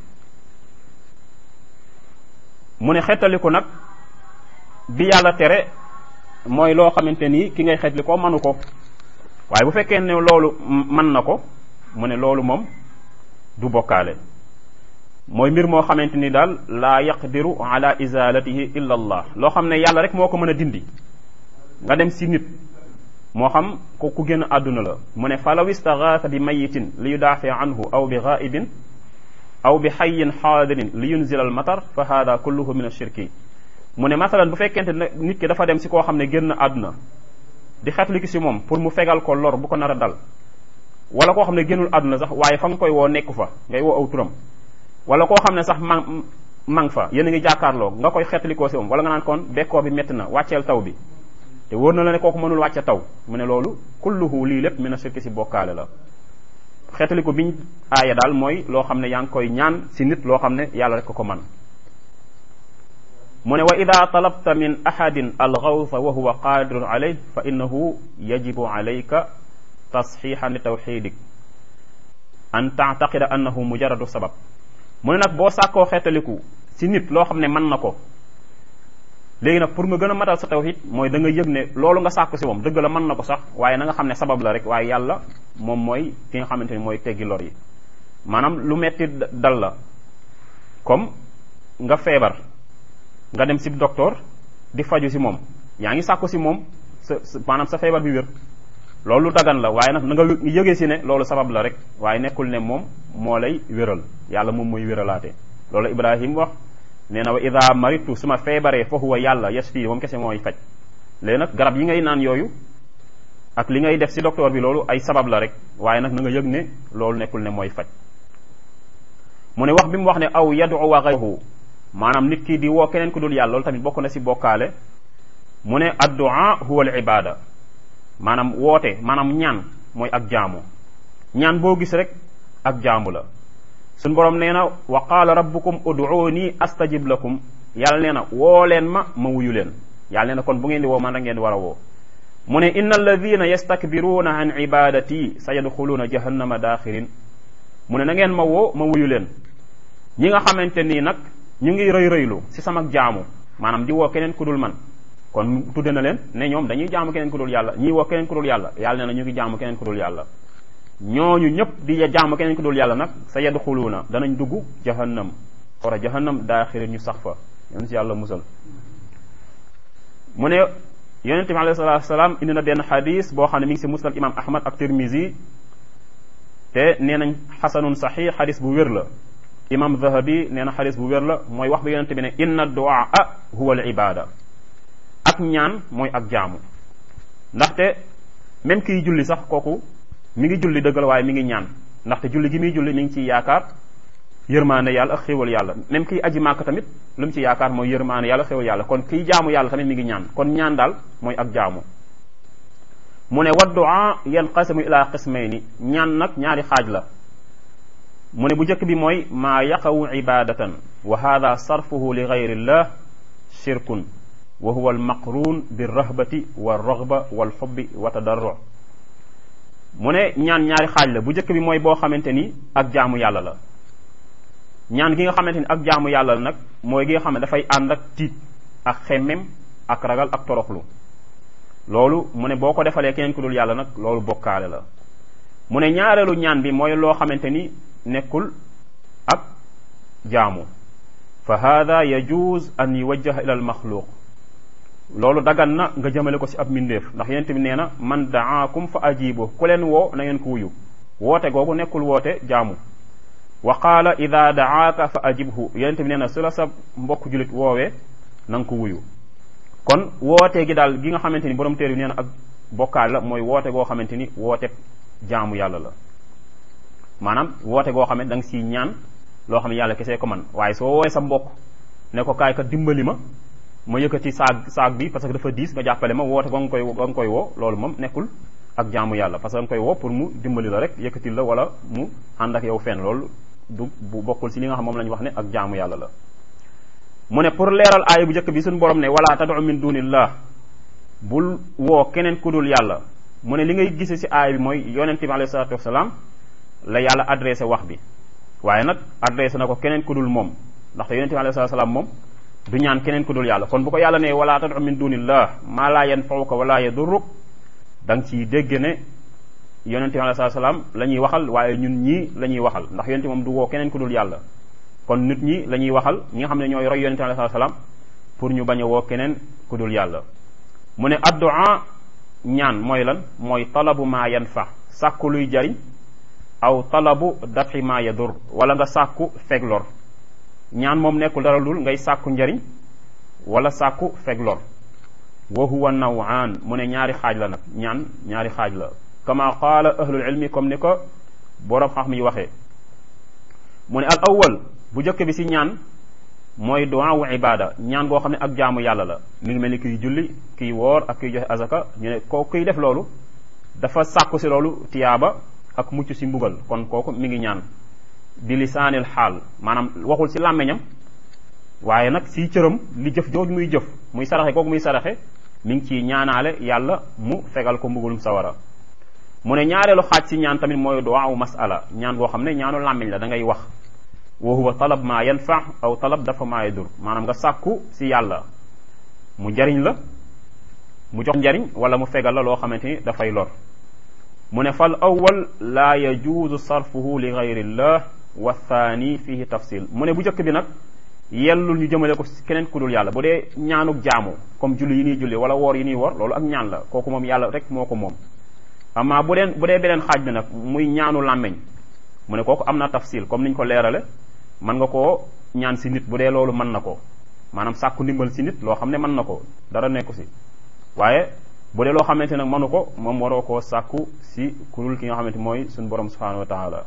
mu ne xettaliku nag bi yàlla tere mooy loo xamante ni ki ngay xettalikoo mënu ko waaye bu fekkee ne loolu mën na ko mu ne loolu moom du bokkaale mooy mbir moo xamante ni daal laa yaqdiru ala izalatihi illa allah loo xam ne yàlla rek moo ko mën a dindi nga dem si nit moo xam ko ku génn àdduna la mu ne falaw istagaasa bi mayitin li yudaafi anhu aw bi gaibin aw bi xayin xaadirin li yunzila al matar fa hada kulluhu min ashirki mu ne masalan bu fekkente ne nit ki dafa dem si koo xam ne génn àdduna di xetli ki si moom pour mu fegal ko lor bu ko nar a dal wala koo xam ne génnul àdduna sax waaye fa nga koy woo nekku fa ngay woo aw turam wala koo xam ne sax man mang fa yéen a ngi jàkkaarloo nga koy xetlikoo si moom wala nga naan kon bekkoor bi métti na wàcceel taw bi te wóor na la ne kooku mënul wàcce taw mu ne loolu kulluhu lii lépp mina shirki si bokkaale la xeetaliko biñ aaya daal mooy loo xam ne yaa ngi koy ñaan si nit loo xam ne yàlla rek ko ko man mu ne wa ida talabta min ahadin alxawsa wa huwa qadirun alayh fa innahu yajibu alayka tasxiixan li tawxidik an taataqida annahu mujaradu sabab mu ne nag boo sàkkoo xeetaliku si nit loo xam ne mën na ko léegi nag pour nga gën a matal sa tawhid mooy da nga yëg ne loolu nga sàkku si moom dëgg la mën na ko sax waaye na nga xam ne sabab la rek waaye yàlla moom mooy ki nga xamante ni mooy teggi lor yi maanaam lu metti dal la comme nga feebar nga dem si docteur di faju si moom yaa ngi sàkku si moom sa maanaam sa feebar bi wér loolu dagan la waaye nag na nga yëgee si ne loolu sabab la rek waaye nekkul ne moom moo lay wéral yàlla moom mooy wéralaate loolu Ibrahim wax nee na wa ida maritu su ma feebaree fa huwa yàlla yashfi moom kese mooy faj léegi nag garab yi ngay naan yooyu ak li ngay def si docteur bi loolu ay sabab la rek waaye nag na nga yëg ne loolu nekkul ne mooy faj mu ne wax bi mu wax ne aw yadu wa ghayruhu maanaam nit ki di woo keneen ku dul yàlla loolu tamit bokk na si bokkaale mu ne addua huwa al ibada maanaam woote maanaam ñaan mooy ak jaamu ñaan boo gis rek ak jaamu la suñ borom nee na wa qaala rabbukum ud'uuni astajib lakum yàlla nee na woo leen ma ma wuyu leen yàlla nee na kon bu ngeen di woo man da ngeen di war a woo mu ne inna alladina yastakbiruuna an ibadati sa yadxuluuna jahannama daaxirin mu ne na ngeen ma woo ma wuyu leen ñi nga xamante nii nag ñu ngi rëy rëylu si sama jaamu maanaam di woo keneen ku dul man kon tudde na leen ne ñoom dañuy jaamu keneen ku dul yàlla ñii woo keneen ku dul yàlla yàlla nee na ñu ngi jaamu keneen ku dul yàlla ñooñu ñëpp di jaamu keneen ku dul yàlla nag sa yadxuluuna danañ dugg jahannam xora jahannam daaxirin ñu sax fa yoon si yàlla musal mu ne yonente bi alayhi salatu wasalaam indi na benn xadis boo xam ne mi ngi si musnad imam ahmad ak tirmisi te nee nañ xasanun saxix xadis bu wér la imam zahabi nee na xadis bu wér la mooy wax bi yonente bi ne inna duaa huwa al ibada ak ñaan mooy ak jaamu ndaxte même kiy julli sax kooku mi ngi julli dëggal waaye mi ngi ñaan ndaxte julli gi muy julli mi ngi ciy yaakaar yërmaane yàlla ak xéwal yàlla même kiy aji màkk tamit lu mu ci yaakaar mooy yërmaane yàlla xéwal yàlla kon kiy jaamu yàlla tamit mi ngi ñaan kon ñaan daal mooy ak jaamu mu ne wa du'a yanqasimu ila qismayni ñaan nag ñaari xaaj la mu ne bu njëkk bi mooy maa yaqawu ibadatan wa hada sarfuhu li gayrillah shirkun wa huwa almaqrun birrahbati walraghba walxubbi wa tadarru mu ne ñaan ñaari xaaj la bu njëkk bi mooy boo xamante ni ak jaamu yàlla la ñaan gi nga xamante ni ak jaamu yàlla la nag mooy gi nga xam ne dafay ànd ak tiit ak xemmem ak ragal ak toroxlu loolu mu ne boo ko defalee keneen ku dul yàlla nag loolu bokkaale la mu ne ñaareelu ñaan bi mooy loo xamante ni nekkul ak jaamu fa hada yajuz an yuwajjaha ila al maxluq loolu dagan na nga jëmale ko ci ab mbindeef ndax yonent bi nee na man daakum fa ajibu ku leen woo na ngeen ko wuyu woote googu nekkul woote jaamu wa qaala ida daaka fa ajibhu yonent bi nee na su la sa mbokk julit woowee na nga ko wuyu kon woote gi daal gi nga xamante ni borom téere bi nee na ak bokkaal la mooy woote goo xamante ni woote jaamu yàlla la maanaam woote goo xam ne da nga siy ñaan loo xam ne yàlla kesee ko man waaye soo woowee sa mbokk ne ko kaay ka dimbali ma ma yëkkati saag saag bi parce que dafa diis nga jàppale ma woote ba nga koy ba nga koy woo loolu moom nekkul ak jaamu yàlla parce que nga koy woo pour mu dimbali la rek yëkkatil la wala mu ànd ak yow fenn loolu du bu bokkul si li nga xam moom la ñu wax ne ak jaamu yàlla la mu ne pour leeral aaya bu njëkk bi suñu borom ne wala tad'u min dunillah bul woo keneen ku dul yàlla mu ne li ngay gise si aaya bi mooy yonent bi alayhi salatu wasalaam la yàlla adressé wax bi waaye nag adressé na ko keneen ku dul moom ndaxte yonent bi alayhi salatu wasalaam moom du ñaan keneen ku dul yàlla kon bu ko yàlla ne wala tad'u min dunillah ma la yanfa'uka wala yadurruk da nga ciy dégg ne yonente bi alayhi salaam la ñuy waxal waaye ñun ñii la ñuy waxal ndax yonente moom du woo keneen ku dul yàlla kon nit ñi la ñuy waxal ñi nga xam ne ñooy roy yonente bi alayhi salaam pour ñu bañ a woo keneen ku dul yàlla mu ne addu'a ñaan mooy lan mooy talabu ma yanfa sàkku luy jariñ aw talabu dafi ma yadur wala nga sàkku feg lor ñaan moom nekkul dara lul ngay sàkku njariñ wala sàkku feg lor wa huwa nawaan mu ne ñaari xaaj la nag ñaan ñaari xaaj la kama qaala ahlul ilmi comme ni ko boroom xam yi waxee mu ne al awwal bu njëkk bi si ñaan mooy du'a wu ibada ñaan goo xam ne ak jaamu yàlla la mi ngi mel ni kiy julli kiy woor ak kiy joxe azaka ñu ne kooku kiy def loolu dafa sàkku si loolu tiyaaba ak mucc si mbugal kon kooku mi ngi ñaan bi lisaanil xaal maanaam waxul si làmmeñam waaye nag si cëram li jëf jooju muy jëf muy saraxe kooku muy saraxe mi ngi ciy ñaanaale yàlla mu fegal ko mbugulum sawara mu ne ñaareelu xaaj si ñaan tamit mooy duwaa u masala ñaan goo xam ne ñaanu làmmiñ la da ngay wax wa huwa talab ma yanfa aw talab dafa maa yadur maanaam nga sàkku si yàlla mu jariñ la mu jox njariñ wala mu fegal la loo xamante ni dafay lor mu ne fal awwal laa yajuuzu sarfuhu li gayrillah wa thani fihi tafsil mu ne bu njëkk bi nag yellul ñu jëmale ko keneen ku dul yàlla bu dee ñaanuk jaamu comme julli yi ñuy julli wala woor yi ñuy woor loolu ak ñaan la kooku moom yàlla rek moo ko moom amma bu deen bu dee beneen xaaj bi nag muy ñaanu làmmeñ mu ne kooku am na tafsil comme niñ ko leerale mën nga koo ñaan si nit bu dee loolu mën na ko maanaam sàkku ndimbal si nit loo xam ne mën na ko dara nekku si waaye bu dee loo xamante nag mënu ko moom waroo koo sàkku si kurul ki nga xamante mooy suñu borom subhanahu wa taala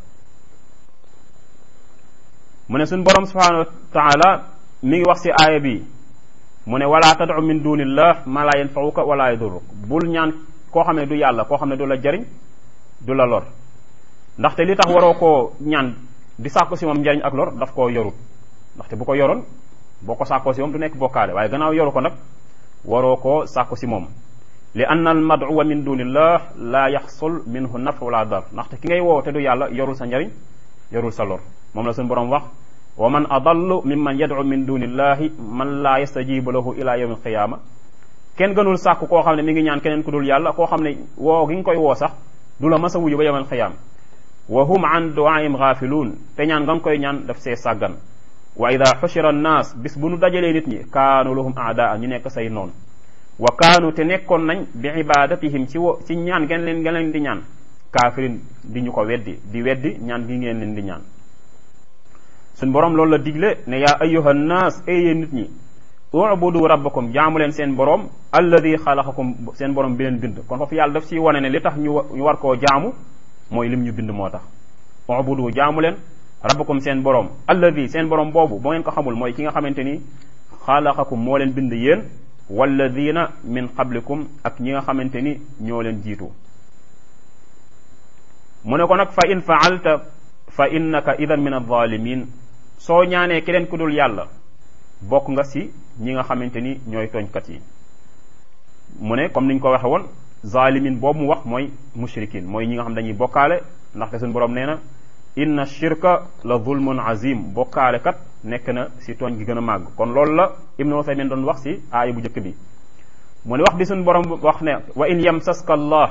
mu ne suñ borom subhanahu wa taala mi ngi wax si aaya bi mu ne wala tad'u min dunillah ma la yanfa'uka wala yadurruk bul ñaan koo xam ne du yàlla koo xam ne du la jariñ du la lor ndaxte li tax waroo koo ñaan di sàkku si moom njariñ ak lor daf koo yorut ndaxte bu ko yoroon boo ko sàkkoo si moom du nekk bokkaale waaye gannaaw yoru ko nag waroo koo sàkku si moom li anna al maduwa min dunillah la yaxsul minhu naf wala dar ndaxte ki ngay woow te du yàlla yorul sa njariñ yorul sa lor moom la suñu borom wax wa man adallu mimman yad'u min dunillahi man laa yastajibu lahu ila yawmi alqiyama kenn gënul sàkku koo xam ne mi ngi ñaan keneen ku dul yàlla koo xam ne woo gi nga koy woo sax du la mas a wuyu ba yawmal qiyaama wa hum an du'aihim ghafiluun te ñaan nga koy ñaan daf see sàggan wa ida xushira annaas bis bu nu dajalee nit ñi kaanu lahum aadaa ñu nekk say noon wa kaanu te nekkoon nañ bi ibadatihim ci wo ci ñaan ngeen leen ngeen leen di ñaan kaafirin di ñu ko weddi di weddi ñaan gi ngeen leen di ñaan suñ borom loolu la digle ne yaa ayyuha nnaas ay nit ñi ubudu rabbakum jaamu leen seen borom alladi xalaqakum seen borom bi leen bind kon foofu yàlla daf ciy wane ne li tax ñu ñu war koo jaamu mooy lim ñu bind moo tax ubudu jaamu leen rabbakum seen borom alladi seen borom boobu boo ngeen ko xamul mooy ki nga xamante ni xalaqakum moo leen bind yéen walladina min qablikum ak ñi nga xamante ni ñoo leen jiitu mu ne ko nag fa in faalta fa innaka idan min alzalimin soo ñaanee keneen ku dul yàlla bokk nga si ñi nga xamante ni ñooy tooñkat yi mu ne comme niñ ko waxe woon zalimin boobu mu wax mooy mushrikin mooy ñi nga xam dañuy bokkaale ndaxte suñu borom nee na inna shirka la zulmun azim bokkaale kat nekk na si tooñ gi gën a màgg kon loolu la ibnu Usaymin doon wax si aaya bu njëkk bi mu ne wax bi suñu borom wax ne wa in yamsaska allah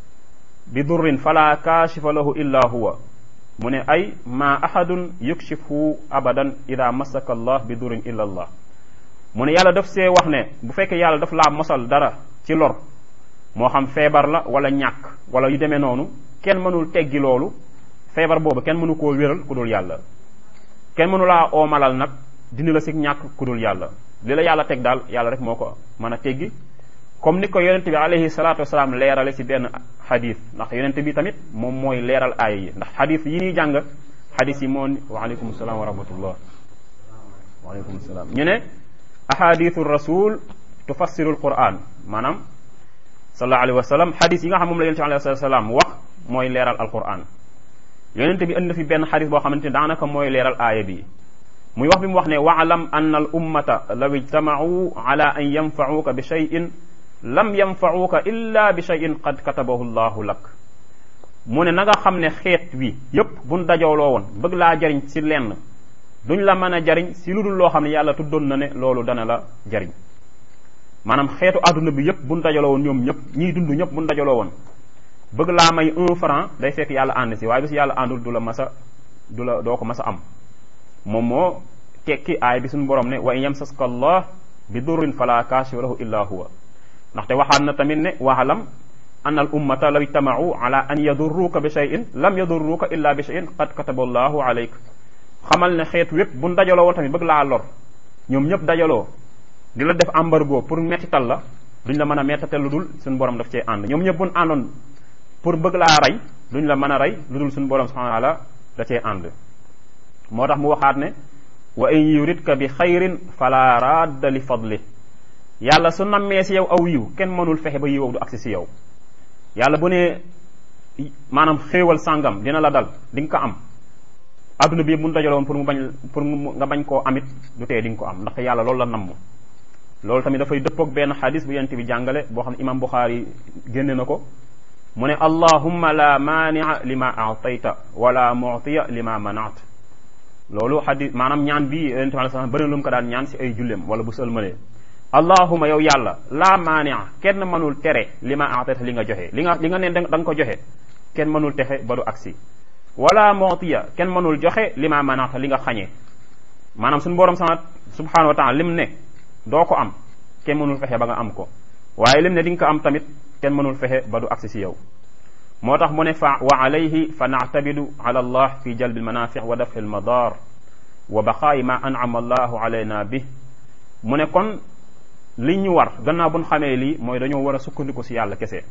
bi durrin fala kaashifa lahu illa huwa mu ne ay ma ahadun yukshifu abadan ida masaka allah bi durrin illa allah mu ne yàlla daf see wax ne bu fekkee yàlla daf laa mosal dara ci lor moo xam feebar la wala ñàkk wala yu demee noonu kenn mënul teggi loolu feebar boobu kenn mënu koo wéral ku dul yàlla kenn mënu laa oomalal nag dindi la si ñàkk ku dul yàlla li la yàlla teg daal yàlla rek moo ko mën a teggi comme ni ko yonent bi alayhi salaatu wasalaam leerale si benn xadis ndax yonent bi tamit moom mooy leeral aaya yi ndax xadis yi ñuy jàng xadis yi moo waaleykum salaam wa rahmatullah waaleykum salaam ñu ne ahadithu rasul tufassiru alquran maanaam sallallahu alayhi wa sallam xadis yi nga xam moom la yonent bi alayhi salaam wax mooy leeral alquran yonent bi indi fi benn xadis boo xamante ne daanaka mooy leeral aaya bi muy wax bi mu wax ne waalam anna al ummata law ijtamacuu ala an yanfacuuka bi cheyin lam yanfacuuka illa bi cheyin qad katabahu llahu lak mu ne na nga xam ne xeet wi yépp buñ dajooloo woon bëgg laa jariñ si lenn duñ la mën a jariñ si lu dul loo xam ne yàlla tuddoon na ne loolu dana la jariñ maanaam xeetu àdduna bi yépp buñ dajaloo woon ñoom ñëpp ñiy dund ñëpp buñ dajaloo woon bëgg laa may un franc day fekk yàlla ànd si waaye bi si yàlla àndul du la mas a du la doo ko mas a am moom moo tekki aay bi suñu borom ne wa in yamsaska allah bi durrin fala kaashifa lahu illa huwa ndaxte waxaat na tamit ne waalam an al ummata law ijtamau ala an yadurruka bi cheyin lam yadurruka illa bi cheyin qad kataba allahu alayk xamal ne xeet wépp buñ dajaloo woon tamit bëgg laa lor ñoom ñëpp dajaloo di la def embargo pour mettital la duñ la mën a mettatal lu dul suñu borom daf cee ànd ñoom ñëpp buñ àndoon pour bëgg laa rey duñ la mën a rey lu dul suñu borom subhanahu wa taala da cee ànd moo tax mu waxaat ne wa in yuridka bi xayrin fala radda li fadli yàlla su nammee si yow aw yiw kenn mënul fexe ba yiw du agsi si yow yàlla bu ne maanaam xéewal sàngam dina la dal di nga ko am adduna bi mun dajaloon pour mu bañ pour nga bañ koo amit du tee di nga ko am ndax yàlla loolu la namm loolu tamit dafay dëppoog benn xadis bu yent bi jàngale boo xam ne imam Buxaari génne na ko mu ne allahumma la maania lima aatayta wala muutiya lima manaat loolu xadis maanaam ñaan bi yonente bi alei salam bëri lu mu ko daan ñaan si ay jullem wala bu sëlmalee allahuma yow yàlla la maania kenn mënul tere li ma aatayta li nga joxe li nga li nga ne da nga ko joxe kenn mënul texe ba du agsi wala muutiya kenn mënul joxe li ma manaata li nga xañee maanaam suñu borom sama subhanahu wa taala lim ne doo ko am kenn mënul fexe ba nga am ko waaye lim ne di nga ko am tamit kenn mënul fexe ba du agsi si yow moo tax mu ne fa wa alayhi fa naatabidu ala allah fi jalbi almanafic wa dafi almadar wa baqaayi ma anama allahu alayna bi mu ne kon li ñu war gannaaw bu ñu xamee lii mooy dañoo war a sukkandiku si yàlla kese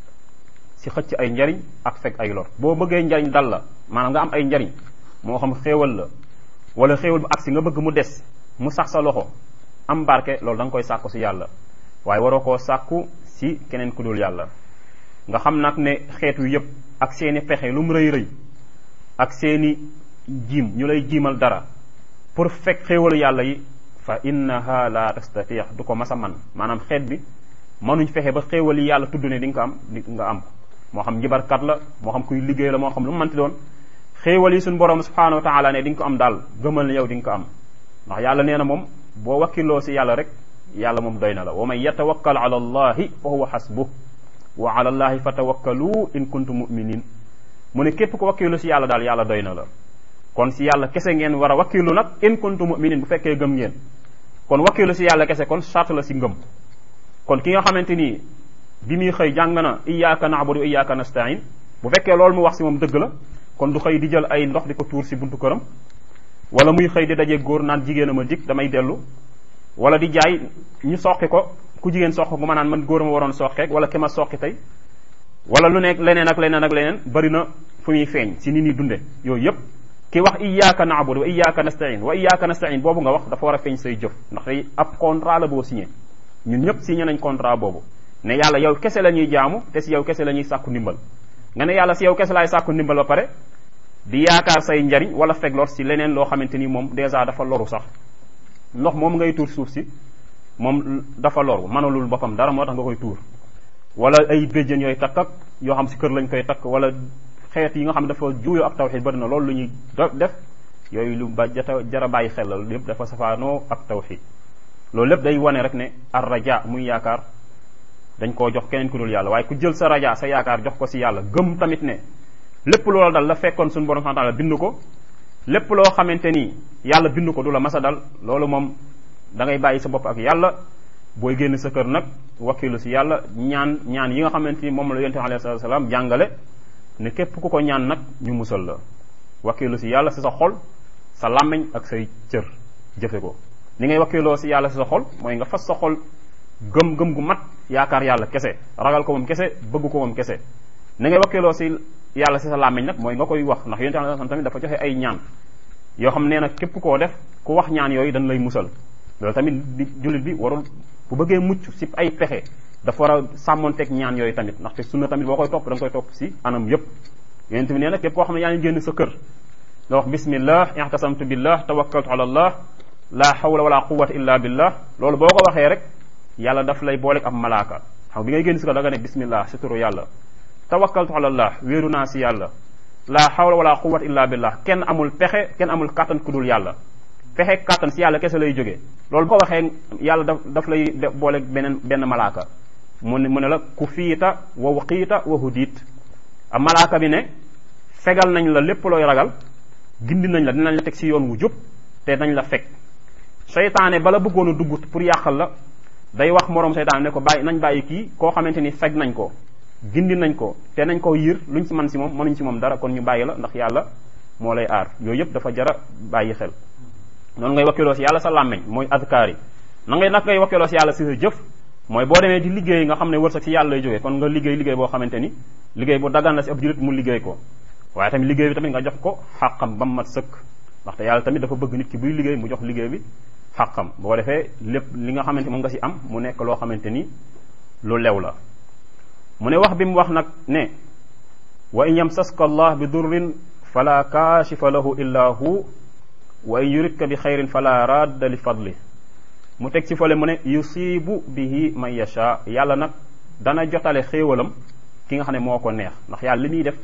si xëcc ay njariñ ak fekk ay lor boo bëggee njariñ dal la maanaam nga am ay njariñ moo xam xéewal la wala xéewal bu agsi nga bëgg mu des mu sax sa loxo am barke loolu da nga koy sàkku si yàlla waaye waroo koo sàkku si keneen ku dul yàlla nga xam nag ne xeetu yëpp ak seeni pexe lu mu rëy rëy ak seeni jiim ñu lay jiimal dara pour fekk xéewalu yàlla yi fa innaha la tastatix du ko mas a man maanaam xeet bi mënuñ fexe ba xéewal yi yàlla tudd ne di nga ko am di nga am moo xam njibarkat la moo xam kuy liggéey la moo xam lu mu mënti doon xéewal yi suñu borom subhanahu wa taala ne di nga ko am daal gëmal ne yow di nga ko am ndax yàlla nee na moom boo wakkiloo si yàlla rek yàlla moom doy na la wa man yatawakkal ala allahi fa huwa xasbuh wa ala allahi fatawakkalu in kuntum muminin mu ne képp ko wakkilu si yàlla daal yàlla doy na la kon si yàlla kese ngeen war a wakkilu nag in kuntum muminin bu fekkee gëm ngeen kon wakkilu si yàlla kese kon charte la si ngëm kon ki nga xamante ni bi muy xëy jàng na iyyaka na'budu wa iyyaka nasta'in bu fekkee loolu mu wax si moom dëgg la kon du xëy di jël ay ndox di ko tuur si buntu këram wala muy xëy di daje góor naan jigéen a ma dig damay dellu wala di jaay ñu soqi ko ku jigéen soq gu ma naan man góor ma waroon soqeek wala ki ma soqi tey wala lu nekk leneen ak leneen ak leneen bari na fu muy feeñ si ni ñuy dunde yooyu yëpp ki wax iyyaka na'budu wa iyyaka nasta'in wa iyyaka nasta'in boobu nga wax dafa war a feeñ say jëf ndax tey ab contrat la boo signé ñun ñëpp signé nañ contrat boobu ne yàlla yow kese la ñuy jaamu te si yow kese la ñuy sàkku ndimbal nga ne yàlla si yow kese laay sàkku ndimbal ba pare di yaakaar say njariñ wala feglor si leneen loo xamante ni moom dèjà dafa loru sax ndox moom ngay tuur suuf si moom dafa loru mënalul boppam dara moo tax nga koy tuur wala ay béjjën yooyu takk ak yoo xam si kër lañ koy takk wala xeet yi nga xam ne dafa juuyoo ak tawxid bari na loolu lu ñuy def yooyu lu ba jata jara bàyyi xel la lépp dafa safaanoo ak tawxid loolu lépp day wane rek ne ar raja muy yaakaar dañ koo jox keneen ku dul yàlla waaye ku jël sa raja sa yaakaar jox ko si yàlla gëm tamit ne lépp loola dal la fekkoon suñu borom subhanahu wa ta'ala bind ko lépp loo xamante ni yàlla bind ko du la masa dal loolu moom da ngay bàyyi sa bopp ak yàlla booy génn sa kër nag wakkilu si yàlla ñaan ñaan yi nga xamante ni moom la yonent alayhi salaatu salaam jàngale ne képp ku ko ñaan nag ñu musal la wakkilu si yàlla si sa xol sa làmmiñ ak say cër jëfe ko ni ngay wakkiloo si yàlla si sa xol mooy nga fas sa xol gëm gëm gu mat yaakaar yàlla kese ragal ko moom kese bëgg ko moom kese ni ngay wakkiloo si yàlla si sa làmmiñ nag mooy nga koy wax ndax yonent alayhi salaam tamit dafa joxe ay ñaan yoo xam nee na képp koo def ku wax ñaan yooyu dañ lay musal loolu tamit di jullit bi warul bu bëggee mucc si ay pexe dafa war a sàmmonteeg ñaan yooyu tamit ndaxte sunna tamit boo koy topp da nga koy topp si anam yëpp yonent bi nee na képp koo xam ne yaa ngi génn sa kër nga wax bismillah ihtasamtu billah tawakkaltu ala allah la hawla wala quwwata illa billah loolu boo ko waxee rek yàlla daf lay booleeg ab malaaka xam bi ngay génn si kër da nga ne bismillah si turu yàlla tawakkaltu ala allah wéeru naa si yàlla la hawla wala quwwata illa billah kenn amul pexe kenn amul kàttan ku dul yàlla pexe kàttan si yàlla kese lay jógee loolu boo ko waxee yàlla daf daf lay booleeg beneen benn malaaka mu ne mu ne la ku fiita wa waqiita wa hudiit a malaaka bi ne fegal nañ la lépp looy ragal gindi nañ la dinañ la teg si yoon wu jub te nañ la fekk seytaane bala bëggoon a dugg pour yàqal la day wax moroom seytaane ne ko bàyyi nañ bàyyi kii koo xamante ni feg nañ ko gindi nañ ko te nañ ko yiir luñ si man si moom mënuñ si moom dara kon ñu bàyyi la ndax yàlla moo lay aar yooyu yëpp dafa jara bàyyi xel noonu ngay wakkiloo si yàlla sa làmmeñ mooy adkaar yi na ngay nag ngay wakkiloo si yàlla si sa jëf mooy boo demee di liggéey nga xam ne wërsëg si yàlla lay jógee kon nga liggéey liggéey boo xamante ni liggéey bu dagan la si ab jullit mu liggéey ko waaye tamit liggéey bi tamit nga jox ko xàqam ba mu mat sëkk ndaxte yàlla tamit dafa bëgg nit ki buy liggéey mu jox liggéey bi xàqam boo defee lépp li nga xamante moom nga si am mu nekk loo xamante ni lu lew la mu ne wax bi mu wax nag ne wa in yamsaska allah bi durrin fala kaashifa lahu illa hu wa in yuridka bi xayrin fala radda li fadli mu teg ci fële mu ne yusibu bihi man yasha yàlla nag dana jotale xéewalam ki nga xam ne moo ko neex ndax yàlla li muy def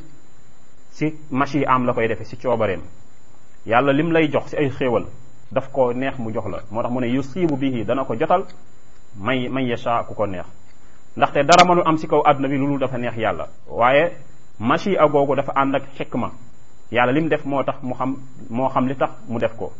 si machi am la koy defee si coobareem yàlla lim lay jox si ay xéewal daf ko neex mu jox la moo tax mu ne yusibu bihi dana ko jotal may man yasha ku ko neex ndaxte dara mënul am si kaw àdduna bi loolu dafa neex yàlla waaye machi a googu dafa ànd ak xikma yàlla lim def moo tax mu xam moo xam li tax mu def ko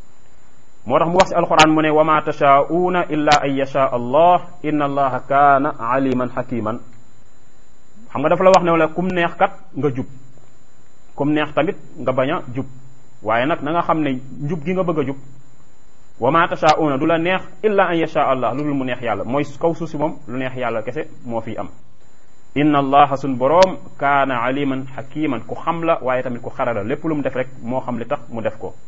moo tax mu wax si alquran mu ne wa ma tashaa'uuna illa an yasha allah inna allaha kaana aliman hakiman xam nga dafa la wax ne wala kum neex kat nga jub kum neex tamit nga bañ a jub waaye nag na nga xam ne njub gi nga bëgg a jub wa ma tashaa'uuna du la neex illa an yasha allah lu dul mu neex yàlla mooy kaw suuf si moom lu neex yàlla kese moo fi am inna allaha suñ boroom kaana aliman hakiman ku xam la waaye tamit ku xarala lépp lu mu def rek moo xam li tax mu def ko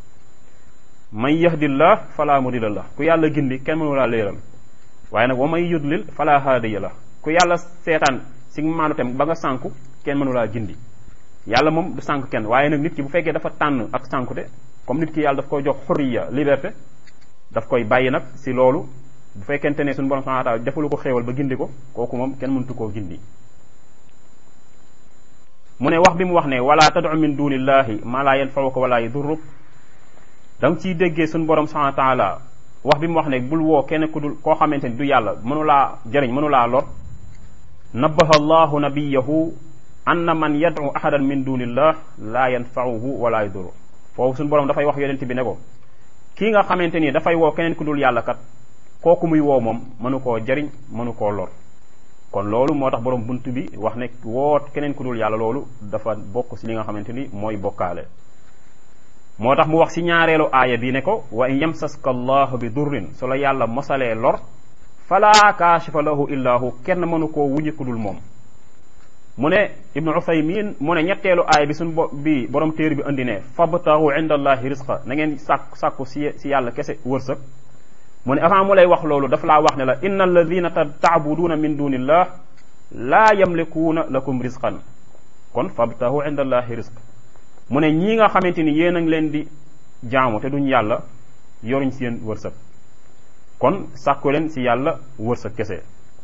man yahdillah fala mudilla la ku yàlla gindi kenn mënu laa léeral waaye nag wa man yudlil fala haadiya la ku yàlla seetaan si maanu tem ba nga sànku kenn mënu laa gindi yàlla moom du sànq kenn waaye nag nit ki bu fekkee dafa tànn ak sànkute comme nit ki yàlla daf koy jox xurriya liberté daf koy bàyyi nag si loolu bu fekkente ne suñu borom subhanahu wa ta'ala defalu ko xéewal ba gindi ko kooku moom kenn mëntu koo gindi mu ne wax bi mu wax ne wala tad'u min dunillahi ma la yanfa'uka wala yadurruk da nga ciy déggee suñu borom subhanahu wa ta'ala wax bi mu wax ne bul woo kenn ku dul koo xamante ni du yàlla mënulaa jëriñ mënulaa lor nabaha allahu nabiyahu anna man yad'u ahadan min dunillah la yanfa'uhu wala yadurru foofu suñu borom dafay wax yonent bi ne ko kii nga xamante ni dafay woo keneen ku dul yàlla kat kooku muy woo moom mënu koo jariñ mënu koo lor kon loolu moo tax borom bunt bi wax ne woo keneen ku dul yàlla loolu dafa bokk si li nga xamante ni mooy bokkaale moo tax mu wax si ñaareelu aaya bi ne ko wa in yamsaska allahu bi durrin su la yàlla mosalee lor fala kaashifa lahu illa hu kenn mënu koo wuñi ku dul moom mu ne ibnu uthaymin mu ne ñetteelu aaya bi suñ bo bi borom téer bi andi ne fabtahu inda allahi risqa na ngeen sàkku sàkku si si yàlla kese wërsëg mu ne avant mu lay wax loolu daf laa wax ne la inna alladina taabuduuna min dunillah laa yamlikuuna lakum risqan kon fabtahu inda allahi risq mu ne ñii nga xamante ni yéen a ngi leen di jaamu te duñ yàlla yoruñ seen wërsëg kon sàkku leen si yàlla wërsëg kese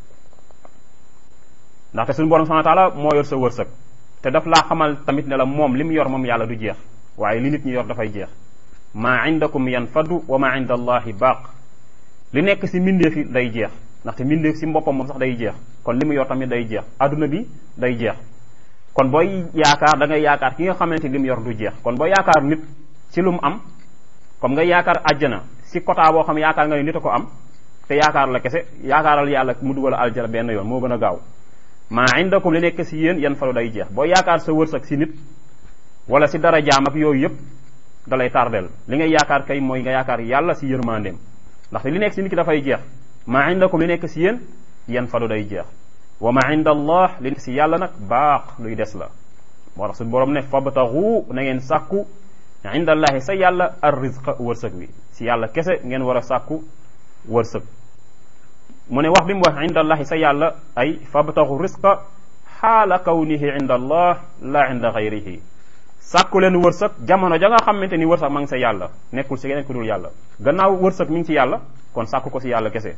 ndaxte suñu borom subhanahu wa taala moo yor sa wërsëg te daf laa xamal tamit ne la moom li mu yor moom yàlla du jeex waaye li nit ñi yor dafay jeex maa indakum yanfadu wa maa inda allahi baaq li nekk si mbindeef yi day jeex ndaxte mbindeef si mboppam moom sax day jeex kon li mu yor tamit day jeex adduna bi day jeex kon booy yaakaar da ngay yaakaar ki nga xamante ni li mu yor du jeex kon booy yaakaar nit si lu mu am comme nga yaakaar àjjana si quota boo xam yaakaar nga ne nit a ko am te yaakaar la kese yaakaaral yàlla mu dugal aljana benn yoon moo gën a gaaw maa indakum li nekk si yéen yan falu day jeex boo yaakaar sa wërsëg si nit wala si dara jaam ak yooyu yëpp da lay tardel li ngay yaakaar kay mooy nga yaakaar yàlla si yërmandeem ndaxte li nekk si nit ki dafay jeex maa indakum li nekk si yéen yan falu day jeex wa ma inda allah li nekk si yàlla nag baax luy des la moo tax suñu borom ne fabtaxu na ngeen sàkku inda allahi sa yàlla ar rizqa wërsëg wi si yàlla kese ngeen war a sàkku wërsëg mu ne wax bi mu wax inda allahi sa yàlla ay fabtaxu risqa xaala kawnihi inda allah la inda gayrihi sàkku leen wërsëg jamono ja nga xamante ni wërsëg ma ngi sa yàlla nekkul si keneen ku dul yàlla gannaaw wërsëg mi ngi ci yàlla kon sàkku ko si yàlla kese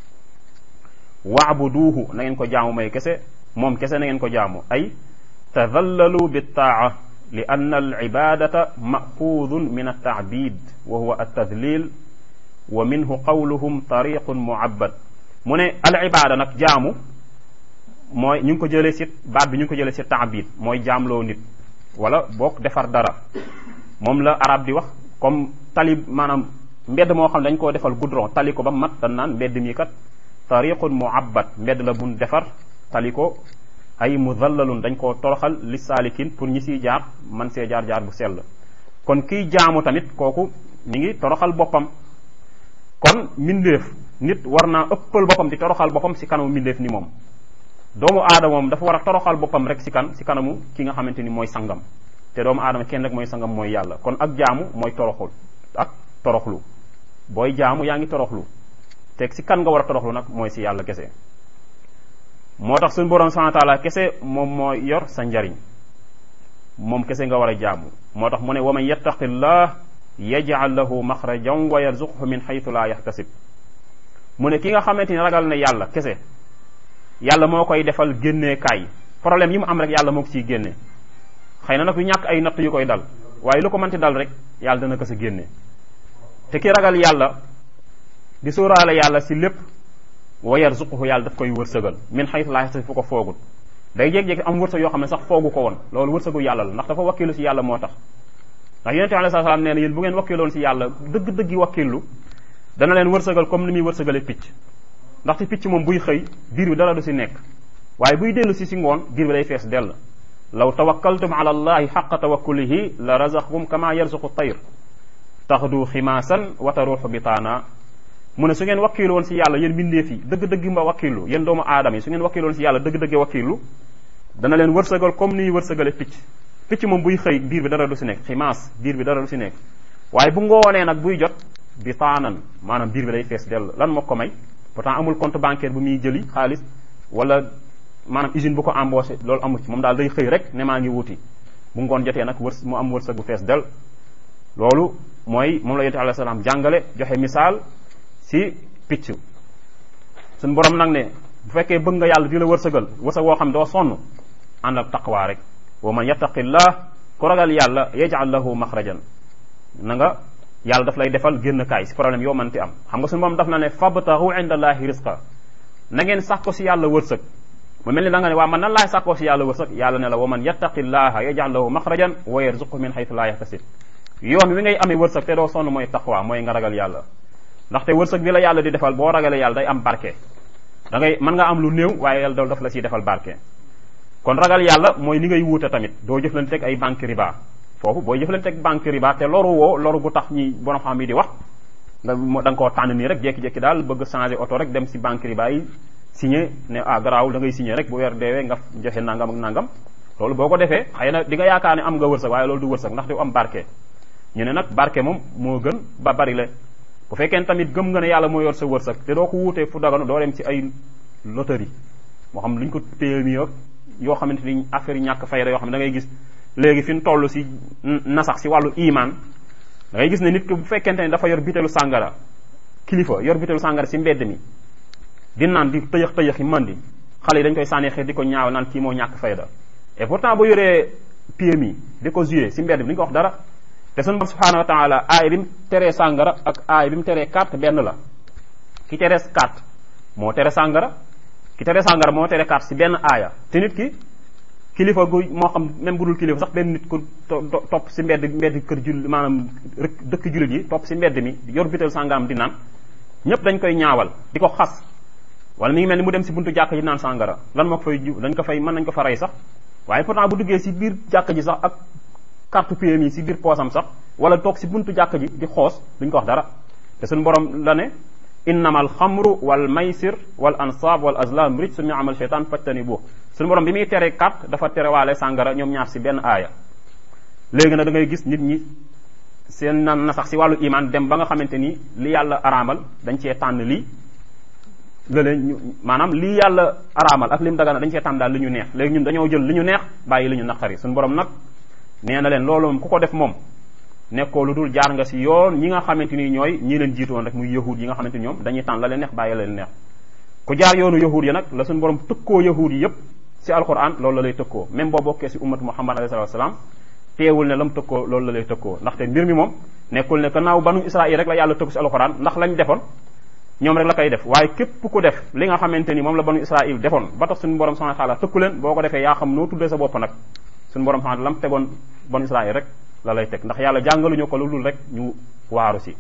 waabuduuhu na ngeen ko jaamu may kese moom kese na ngeen ko jaamu ay tadallalu bittaa li anna al ibadata maxuudun min altaabid wa huwa altadlil wa minhu qawluhum tariqun muabbad mu ne al ibada nag jaamu mooy ñu ngi ko jëlee si baat bi ñu ngi ko jëlee si taabid mooy jaamloo nit wala boog defar dara moom la arab di wax comme tali maanaam mbedd moo xam dañ koo defal goudron tali ko ba mat dañ naan mbedd mi kat tariqun muabbad mbedd la bun defar tali ko ay mudallalun dañ koo toroxal li saalikin pour ñi siy jaar man see jaar jaar bu sell kon kiy jaamu tamit kooku mi ngi toroxal boppam kon mbindeef nit war naa ëppal boppam di toroxal boppam si kanamu mbindeef ni moom doomu aadama moom dafa war a toroxal boppam rek si kan si kanamu ki nga xamante ni mooy sangam te doomu aadama kenn rek mooy sangam mooy yàlla kon ak jaamu mooy toroxul ak toroxlu booy jaamu yaa ngi toroxlu te si kan nga war a toroxlu nag mooy si yàlla kese moo tax suñu borom subhanahu wa taala kese moom moo yor sa njariñ moom kese nga war a jaamu moo tax mu ne wa man yattaqillah yaj'al lahu maxrajan wa yarzuqhu min xaytu la yaxtasib mu ne ki nga xamante ni ragal na yàlla kese yàlla moo koy defal génnee kaay problème yi mu am rek yàlla moo ko ciy génne xëy na nag du ñàkk ay natt yu koy dal waaye lu ko mënti dal rek yàlla dana ko sa génne te ki ragal yàlla di sóoraale yàlla si lépp wa yarzuquhu yàlla daf koy wërsëgal min xaytu laa yaxtasib fu ko foogul day jékki-jékki am wërsëg yoo xam ne sax foogu ko woon loolu wërsëgu yàlla la ndax dafa wakkilu si yàlla moo tax ndax yonente bi alei salaam nee na yéen bu ngeen wakkiloon si yàlla dëgg-dëggi wakkilu dana leen wërsëgal comme ni muy wërsëgale picc ndaxte picc moom buy xëy biir bi dara du si nekk waaye buy dellu si si ngoon biir bi day fees dell law tawakkaltum ala allahi xaqa tawakkulihi la razaqakum kama yarzuqu tayr taxdu ximaasan wa taruuxu bitaana mu ne su ngeen wakkilu woon si yàlla yéen mbindeef yi dëgg-dëgg mba wakkilu yéen doomu aadama yi su ngeen wakkilu woon si yàlla dëgg-dëgge wakkilu dana leen wërsëgal comme ni wërsëgale picc picc moom buy xëy biir bi dara du si nekk ximaas biir bi dara du si nekk waaye bu ngoonee nag buy jot bitaanan maanaam biir bi day fees dell lan moo ko may pourtant amul compte bancaire bu muy jëli xaalis wala maanaam usine bu ko embauché loolu amu ci moom daal day xëy rek ne maa ngi wuti bu ngoon jotee nag wërs mu am wërsëg bu fees del loolu mooy moom la yonent alayhi salaam jàngale joxe misaal si picc suñ borom nag ne bu fekkee bëgg nga yàlla di la wërsëgal wërsëg woo xam doo sonn ànd ak taqwa rek wa man yattaqillah ku ragal yàlla yaj'al lahu maxrajan na nga yàlla daf lay defal génn kaay si problème yoo mënti am xam nga suñu moom daf na ne fabtahu inda allahi risqa na ngeen sàkko si yàlla wërsëg mu mel ni da nga ne waa man nan laay sàkkoo si yàlla wërsëg yàlla ne la wa man yattaqillaha yaj'al lahu maxrajan wa yarzuqhu min haythu la yahtasib yoon wi ngay amee wërsëg te doo sonn mooy taqwa mooy nga ragal yàlla ndaxte wërsëg bi la yàlla di defal boo ragalee yàlla day am barke da ngay mën nga am lu néew waaye yàlla daf la siy defal barke kon ragal yàlla mooy ni ngay wuute tamit doo jëflanteeg ay banque riba foofu booy jëflanteeg banque riba te loru woo loru bu tax ñi borom xam yi di wax nga da nga koo tànn nii rek jékki-jékki daal bëgg changer oto rek dem si banque riba yi signé ne ah garaawul da ngay signé rek bu weer deewee nga joxe nangam ak nangam loolu boo ko defee xëy na di nga yaakaar ne am nga wërsëg waaye loolu du wërsëg ndax du am barke ñu ne nag barke moom moo gën ba bari le bu fekkee tamit gëm nga ne yàlla moo yor sa wërsëg te doo ko wuutee fu daganu doo dem ci ay loterie moo xam lu ñu ko téye mi yoo xamante ni affaire yi ñàkk fayda yoo xam ne da ngay gis léegi fi ñu toll si nasax si wàllu iman da ngay gis ne nit ki bu fekkente ne dafa yor bitelu sàngara kilifa yor bitelu sàngara si mbedd mi di naan di tëyëx tëyëx yi mandi xale yi dañ koy sànni xeet di ko ñaaw naan kii moo ñàkk fayda et pourtant bu yoree PMI di ko joué si mbedd bi duñ ko wax dara te sunu borom subhanahu wa taala aay bi mu teree sàngara ak aay bi mu teree carte benn la ki teree carte moo tere sàngara ki tere sàngara moo tere carte si benn aaya te nit ki kilifa gu moo xam même bu dul kilifa sax benn nit ku topp si mbedd mbedd kër jul maanaam rek dëkk jullit yi topp si mbedd mi yor bitel sàngaram di naan ñëpp dañ koy ñaawal di ko xas wala mi ngi mel ni mu dem si buntu jàkk ji naan sàngara lan moo ko fay ju dañ ko fay mën nañ ko fa rey sax waaye pourtant bu duggee si biir jàkk ji sax ak carte PMI si biir poosam sax wala toog si buntu jàkk ji di xoos duñ ko wax dara te suñu borom la ne innama alxamru wal maysir wal ansab wal azlam rijsun min amal sheytan fajtanibu suñu borom bi muy tere carte dafa terewaale sàngara ñoom ñaar si benn aaya léegi nag da ngay gis nit ñi seen nan na sax si wàllu iman dem ba nga xamante ni li yàlla araamal dañ cee tànn lii lële ñu maanaam lii yàlla araamal ak lim dagana dañ cee tànn daal li ñu neex léegi ñun dañoo jël li ñu neex bàyyi li ñu naqari suñu borom nag nee na leen loolu moom ku ko def moom nekkoo lu dul jaar nga si yoon ñi nga xamante ni ñooy ñi leen jiitu woon rek muy yahud yi nga xamante ni ñoom dañuy tànn la leen neex bàyyi la leen neex ku jaar yoonu yahud yi nag la suñu borom tëkkoo yahud yi yépp si alquran loolu la lay tëkkoo même boo bokkee si ummatu muhammad alayhi salatu wasalaam teewul ne la mu tëkkoo loolu la lay tëkkoo ndaxte mbir mi moom nekkul ne gannaaw banu israil rek la yàlla tëkku si alquran ndax lañ defoon ñoom rek la koy def waaye képp ku def li nga xamante ni moom la banu israil defoon ba tax suñu borom subhanahu wa taala tëkku leen boo ko defee yaa xam noo tuddee sa bopp nag suñu borom subhanahu lam tegoon banu israil rek la lay teg ndax yàlla jàngaluñu ko lu dul rek ñu waaru si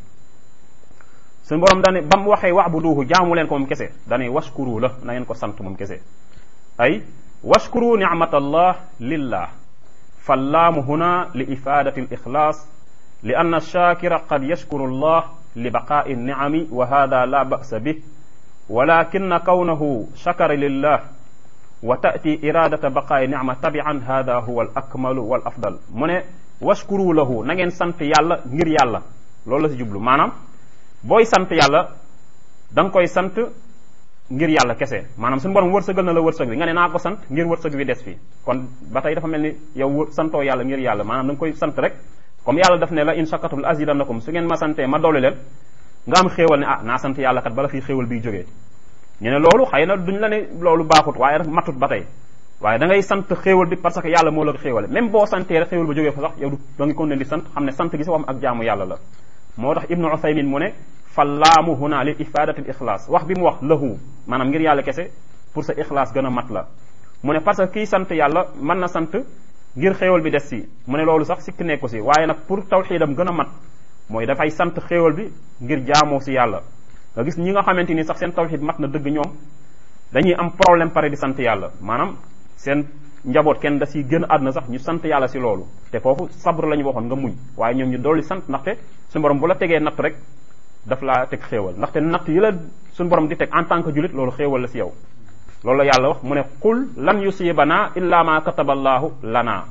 suñu borom dane ba mu waxee wa'buduhu jaamu leen ko moom kese dane washkuru la na ngeen ko sant moom kese ay washkuru ni'matallah lillah fallaamu huna li ifadati al ixlaas li anna shakira qad yashkuru allah li baqaa'i ni'ami wa hada la ba'sa bih walakin kawnahu shakara lillah wa ta'ti iradata baqaa'i ni'ma tabi'an hada huwa al akmalu wal afdal mu ne washkuru lahu na ngeen sant yàlla ngir yàlla loolu la si jublu maanaam booy sant yàlla da nga koy sant ngir yàlla kese maanaam suñu borom wërsëgal na la wërsëg bi nga ne naa ko sant ngir wërsëg bi des fi kon ba tey dafa mel ni yow santoo yàlla ngir yàlla maanaam da nga koy sant rek comme yàlla daf ne la in shakartum la azidannakum su ngeen ma santee ma dolli leen nga am xéewal ne ah naa sant yàlla kat bala fi xéewal biy jógee ñu ne loolu xëy na duñ la ne loolu baaxut waaye rek matut ba tey waaye da ngay sant xéewal bi parce que yàlla moo la ko xéewale même boo santee rek xéewal ba jógee fa sax yow du da nga ko ne di sant xam ne sant gi si waxam ak jaamu yàlla la moo tax ibnu uthaymin mu ne fallaamu huna li ifadati l ixlaas wax bi mu wax lahu maanaam ngir yàlla kese pour sa ixlaas gën a mat la mu ne parce que kii sant yàlla mën na sant ngir xéewal bi des si mu ne loolu sax sikk nekku si waaye nag pour tawxiidam gën a mat mooy dafay sant xéewal bi ngir jaamoo si yàlla nga gis ñi nga xamante ni sax seen tawxiid mat na dëgg ñoom dañuy am problème pare di sant yàlla maanaam seen njaboot kenn da si gën àdduna sax ñu sant yàlla si loolu te foofu sabr la ñu waxoon nga muñ waaye ñoom ñu dolli sant ndaxte suñu borom bu la tegee natt rek daf laa teg xéewal ndaxte natt yi la suñu borom di teg en tant que julit loolu xéewal la si yow loolu la yàlla wax mu ne qul lan yusibana illa ma kataballahu lana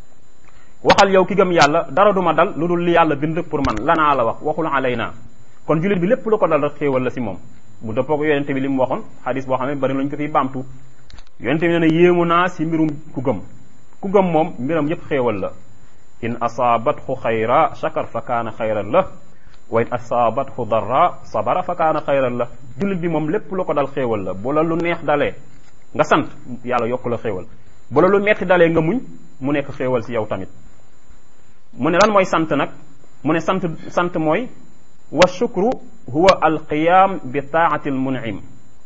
waxal yow ki gëm yàlla dara duma dal lu dul li yàlla bind pour man lanaa la wax waxul alayna kon julit bi lépp lu ko dal rek xéewal la si moom mu dëppoo ko yonente bi li mu waxoon xadis boo xam ne bari lañu ko fiy baamtu yonente bi nee na yéemu naa si mbirum ku gëm ku gëm moom mbiram yépp xéewal la in asaabathu xayra shakar fa kaana xayran la wa in asaabathu darra sabara fa kaana xayran la jullit bi moom lépp lu ko dal xéewal la bu la lu neex dalee nga sant yàlla yokku la xéewal bu la lu metti dalee nga muñ mu nekk xéewal si yow tamit mu ne lan mooy sant nag mu ne sant sant mooy wa shukru huwa alqiyam bi taati almunim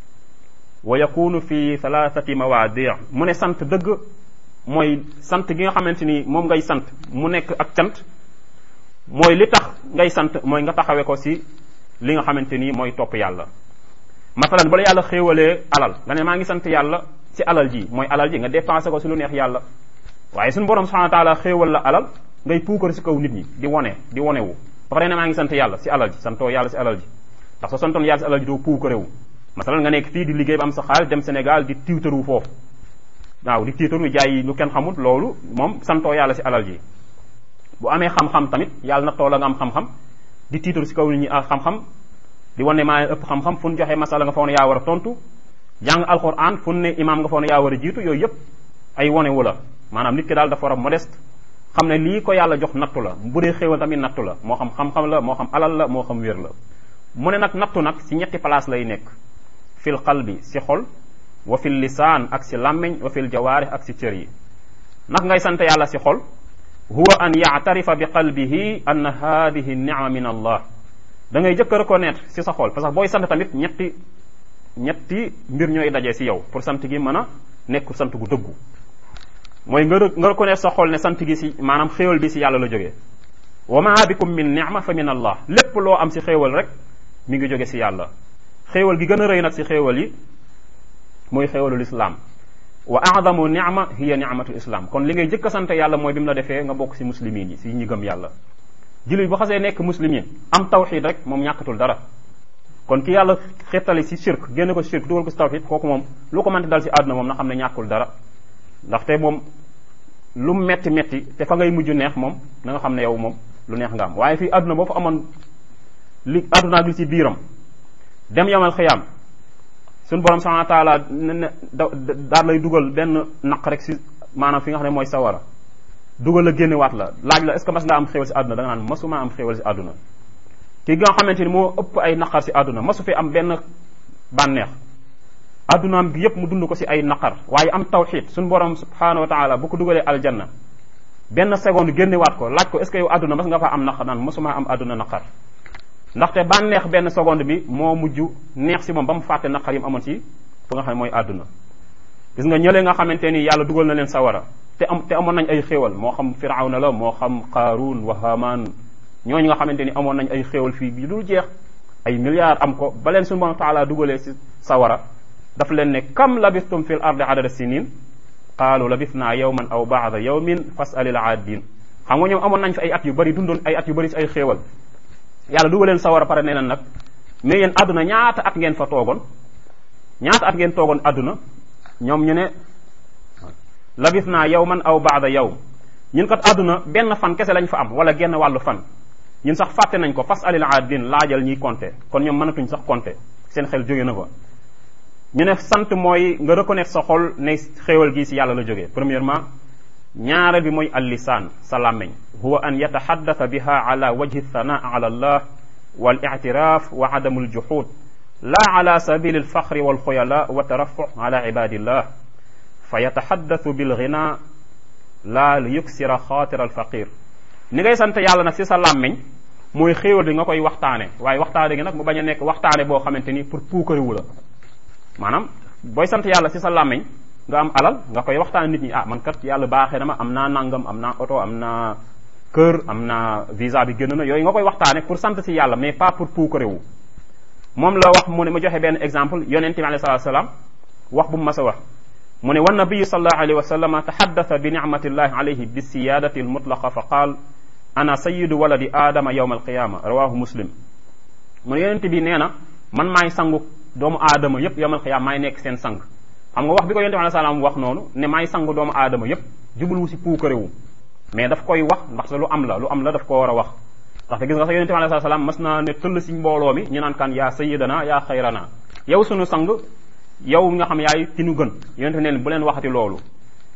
wa yakunu fi thalathati mawaadi mu ne sant dëgg mooy sant gi nga xamante ni moom ngay sant mu nekk ak cant mooy li tax ngay sant mooy nga taxawee ko si li nga xamante ni mooy topp yàlla masalan bala yàlla xéewalee alal nga ne maa ngi sant yàlla si alal ji mooy alal ji nga dépensé ko si lu neex yàlla waaye suñu borom subhanahu wa taala xéewal la alal ngay puukar si kaw nit ñi di wone di wonewu ba pare ne maa ngi sant yàlla si alal ji santoo yàlla si alal ji ndax soo santoon yàlla si alal ji doo puukarewu masalan nga nekk fii di liggéey ba am sa xaalis dem Sénégal di tiwtaru foofu waaw di tiwtaru jaay lu kenn xamul loolu moom santoo yàlla si alal ji bu amee xam-xam tamit yàlla na toola nga am xam-xam di tiitaru si kaw nit ñi ak xam-xam di wane maa ëpp xam-xam fu ñu joxee masala nga foog ne yaa war a tontu jàng alquran fu ne imaam nga foog ne yaa war a jiitu yooyu yëpp ay wane wu la maanaam nit ki daal dafa war a modeste xam ne lii ko yàlla jox nattu la bu dee xéewal tamit nattu la moo xam xam-xam la moo xam alal la moo xam wér la mu ne nag nattu nag si ñetti place lay nekk fil qalbi si xol wa fil lisaan ak si làmmeñ wa fil jawaarih ak si cër yi nag ngay sant yàlla si xol huwa an yaatarifa bi qalbihi anna hadihi nicma min allah da ngay jëkk a reconnaître si sa xol parce que booy sant tamit ñetti ñetti mbir ñooy dajee si yow pour sant gi mën a nekk sant gu dëggu mooy nga nga reconnaître sa xol ne sant gi si maanaam xéewal bi si yàlla la jógee wa ma bikum min nicma fa min allah lépp loo am si xéewal rek mi ngi jóge si yàlla xéewal gi gën a rëy nag si xéewal yi mooy xéewalul islam wa a'zamu ni'ma hiya ni'matul islam kon li ngay jëkk a sant yàlla mooy bi mu la defee nga bokk si muslimin yi si ñi gëm yàlla jullit bu xasee nekk muslimin am tawxid rek moom ñàkkatul dara kon ki yàlla xettali si shirk génne ko si shirk dugal ko si tawxid kooku moom lu ko mënti dal si àdduna moom na xam ne ñàkkul dara ndaxte moom lu metti metti te fa ngay mujj neex moom na nga xam ne yow moom lu neex nga am waaye fii àdduna boo fa amoon li àdduna ak li si biiram dem yamal xiyaam suñu borom subhanahu wa taala ne daal lay dugal benn naq rek si maanaam fi nga xam ne mooy sawara dugal la génnewaat la laaj la est ce que mas nga am xéwal si àdduna da nga naan masuma am xéwal si àdduna ki nga xamante ni moo ëpp ay naqar si àdduna masu fi am benn bànneex àddunaam bi yépp mu dund ko si ay naqar waaye am tawxid suñu borom subhanahu wa taala bu ko dugalee aljanna benn seconde génnewaat ko laaj ko est ce que yow àdduna mas nga fa am naqar naan masuma am àdduna naqar ndaxte bànneex benn seconde bi moo mujj neex si moom ba mu fàtte naqar yi mu amoon si fu nga xam ne mooy àdduna gis nga ñële nga xamante ni yàlla dugal na leen sawara te am te amoon nañ ay xéewal moo xam firawna la moo xam qaaruun wa hamaan ñooñu nga xamante ni amoon nañ ay xéewal fii bi dul jeex ay milliards am ko ba leen suñu borom taala dugalee si sawara daf leen ne kam labistum fil ardi adada sinin qaalu labisna yawman aw baada yawmin fasalil aadin xam nga ñoom amoon nañ fi ay at yu bari dundoon ay at yu bari si ay xéewal yàlla dugaleen sawara pare nee na nag mais yéen àdduna ñaata at ngeen fa toogoon ñaata at ngeen toogoon àdduna ñoom ñu ne labis naa yow man aw baada yow ñun kat àdduna benn fan kese lañ fa am wala genn wàllu fan ñun sax fàtte nañ ko fas alil aadin laajal ñiy compter kon ñoom mënatuñ sax compter seen xel jóge na ko ñu ne sant mooy nga reconnaître sa xol ne xéewal gi si yàlla la jógee premièrement ñaareel bi mooy allisaan sa làmmeñ huwa an yataxaddata biha ala wajhi thanaa ala allah wal ictiraaf wa adamu aljuxud la ala sabili alfaxri walxuyala wa tarafu ala ibadillah fa yataxaddathu bilgina la li yuksira xaatira alfaqir ni ngay sant yàlla nag si sa làmmeñ mooy xéewal bi nga koy waxtaane waaye waxtaane gi nag mu bañ a nekk waxtaane boo xamante ni pour puukariwu la maanaam booy sant yàlla si sa làmmeñ nga am alal nga koy waxtaan nit ñi ah man kat yàlla baaxee na ma am naa nangam am naa oto am naa kër am naa visa bi génn na yooyu nga koy waxtaane pour sant si yàlla mais pas pour puukarewu moom la wax mu ne ma joxe benn exemple yonente bi alayhi salatu salaam wax bu mu mas a wax mu ne wa nabiyu sallallahu alayhi wa sallam taxaddatha bi nicmatillahi alayhi bi siyadati almutlaqa fa qaal ana sayidu waladi aadama yawma alqiyama rawahu muslim mu ne yonente bi nee na man maay sangu doomu aadama yépp yawma alqiyama maay nekk seen sang xam nga wax bi ko yonent bi alayhi salaam wax noonu ne may sang doomu aadama yépp jubluwu si puukarewu mais daf koy wax ndax lu am la lu am la daf ko war a wax ndaxte gis nga sax yonent bi alayhi salaam mas naa ne tëll si mbooloo mi ñu naan kan yaa sayyidana yaa xayrana yow sunu sang yow nga xam yaay ki nu gën yonent bi ne bu leen waxati loolu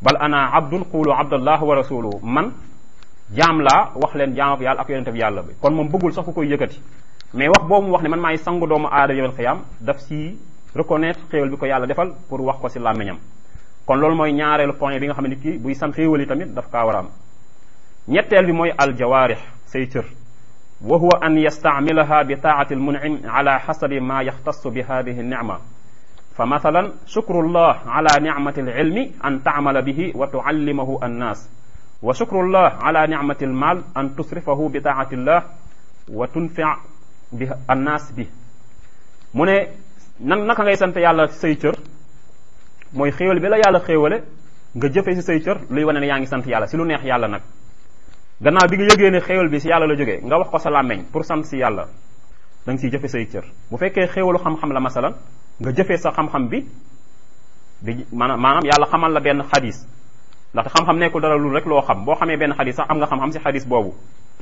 bal ana abdun qulu abdallah wa rasuluhu man jaam laa wax leen jaam yàlla ak yonente bi yàlla bi kon moom bëggul sax ku koy yëkkati mais wax boobu mu wax ne man maay sangu doomu aadama yawmal xiyaam daf si reconnaître xéewal bi ko yàlla defal pour wax ko si làmmiñam kon loolu mooy ñaareelu point bi nga xam ne kii buy sant xéewal yi tamit daf kaa war a am ñetteel bi mooy aljawaarix say cër wa huwa an yastaamilaha bi taati almunim ala xasabi ma yaxtassu bi hadihi nicma fa mathalan shukrullah ala nicmati alilmi an taamala bihi wa tuallimahu annas wa shukrullah ala nicmati almal an tusrifahu bi taati llah wa tunfi bi annas bi mu ne nan naka ngay sant yàlla say cër mooy xéewal bi la yàlla xéewale nga jëfee si say cër luy wane ne yaa ngi sant yàlla si lu neex yàlla nag gannaaw bi nga yëgee ne xéewal bi si yàlla la jógee nga wax ko sa làmmeñ pour sant si yàlla da nga siy jëfe say cër bu fekkee xéewalu xam-xam la masalan nga jëfee sa xam-xam bi di maanaam maanaam yàlla xamal la benn xadis ndaxte xam-xam nekkul dara lu rek loo xam boo xamee benn xadis sax am nga xam-xam si xadis boobu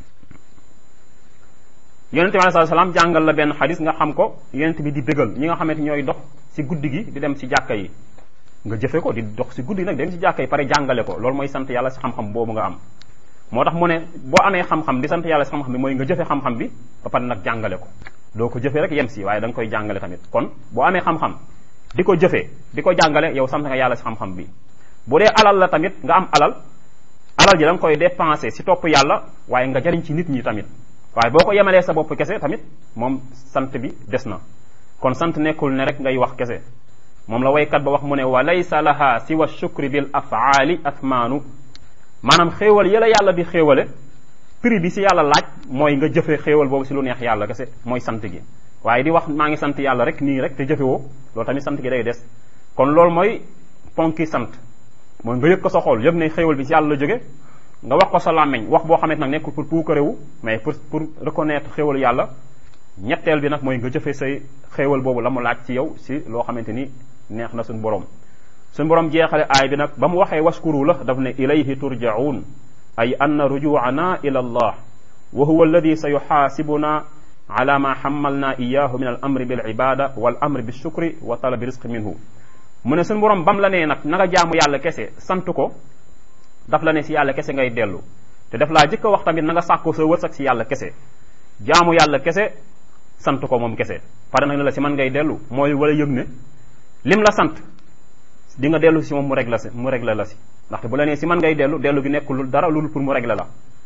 yonente bi alei salaam jàngal la benn xadis nga xam ko yonente bi di bégal ñi nga xamante ñooy dox si guddi gi di dem si jàkka yi nga jëfe ko di dox si guddi nag dem si jàkka yi pare jàngale ko loolu mooy sant yàlla si xam-xam boobu nga am moo tax mu ne boo amee xam-xam di sant yàlla si xam-xam bi mooy nga jëfe xam-xam bi ba pare nag jàngale ko doo ko jëfee rek yem si waaye da nga koy jàngale tamit kon boo amee xam-xam di ko jëfee di ko jàngale yow sant nga yàlla si xam-xam bi bu dee alal la tamit nga am alal alal ji da nga koy dépensé si topp yàlla waaye nga jariñ ci nit ñi tamit waaye boo ko yemalee sa bopp kese tamit moom sant bi des na kon sant nekkul ne rek ngay wax kese moom la waykat ba wax mu ne wa laysa laha siwa shukri bil afaali athmaanu maanaam xéewal yëla yàlla di xéewale prix bi si yàlla laaj mooy nga jëfe xéewal boobu si lu neex yàlla kese mooy sant gi waaye di wax maa ngi sant yàlla rek nii rek te jëfewoo loolu tamit sant gi day des kon loolu mooy ponki sant mooy nga yëg ko sa xol yëg ne xéewal bi si yàlla la jóge nga wax ko sa làmmeñ wax boo xamante nag nekkul pour puukarewu mais pour pour reconnaître xéewal yàlla ñetteel bi nag mooy nga jëfe say xéewal boobu la mu laaj ci yow si loo xamante ni neex na suñu borom suñu borom jeexale aay bi nag ba mu waxee waskuru la daf ne ilayhi turjaun ay anna rujuana ila allah wa huwa alladi sa yuxaasibuna ala ma xamalna iyahu min al amri bil ibada wal amri bi shukri wa talabi risqi minhu mu ne suñu borom bam la nee nag na nga jaamu yàlla kese sant ko daf la ne si yàlla kese ngay dellu te daf laa jëkk a wax tamit na nga sàkko sa wërsëg si yàlla kese jaamu yàlla kese sant ko moom kese pare nag ne la si man ngay dellu mooy wala yëg ne lim la sant di nga dellu si moom mu régler si mu régler la si ndaxte bu la nee si man ngay dellu dellu gi nekkul dara loolu pour mu régler la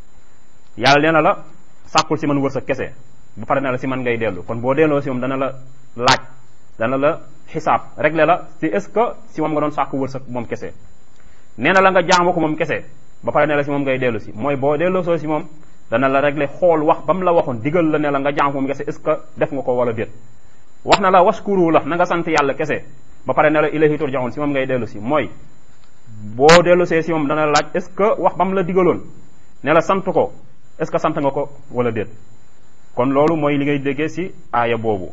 yàlla nee na la sàkkul si man wërsëg kese bu pare na la si man ngay dellu kon boo delloo si moom dana la laaj dana la xisaab régler la si est ce que si moom nga doon sàkku wërsëg moom kese nee na la nga jaamu ko moom kese ba pare ne la si moom ngay dellu si mooy boo delloo soo si moom dana la régler xool wax ba mu la waxoon digal la ne la nga jaamu ko moom kese est ce que def nga ko wala déet wax na la waskuru la na nga sant yàlla kese ba pare ne la ilahi turjaun si moom ngay dellu si mooy boo dellu see si moom dana la laaj est ce que wax ba mu la digaloon ne la sant ko est ce que sant nga ko wala déet kon loolu mooy li ngay déggee si aaya boobu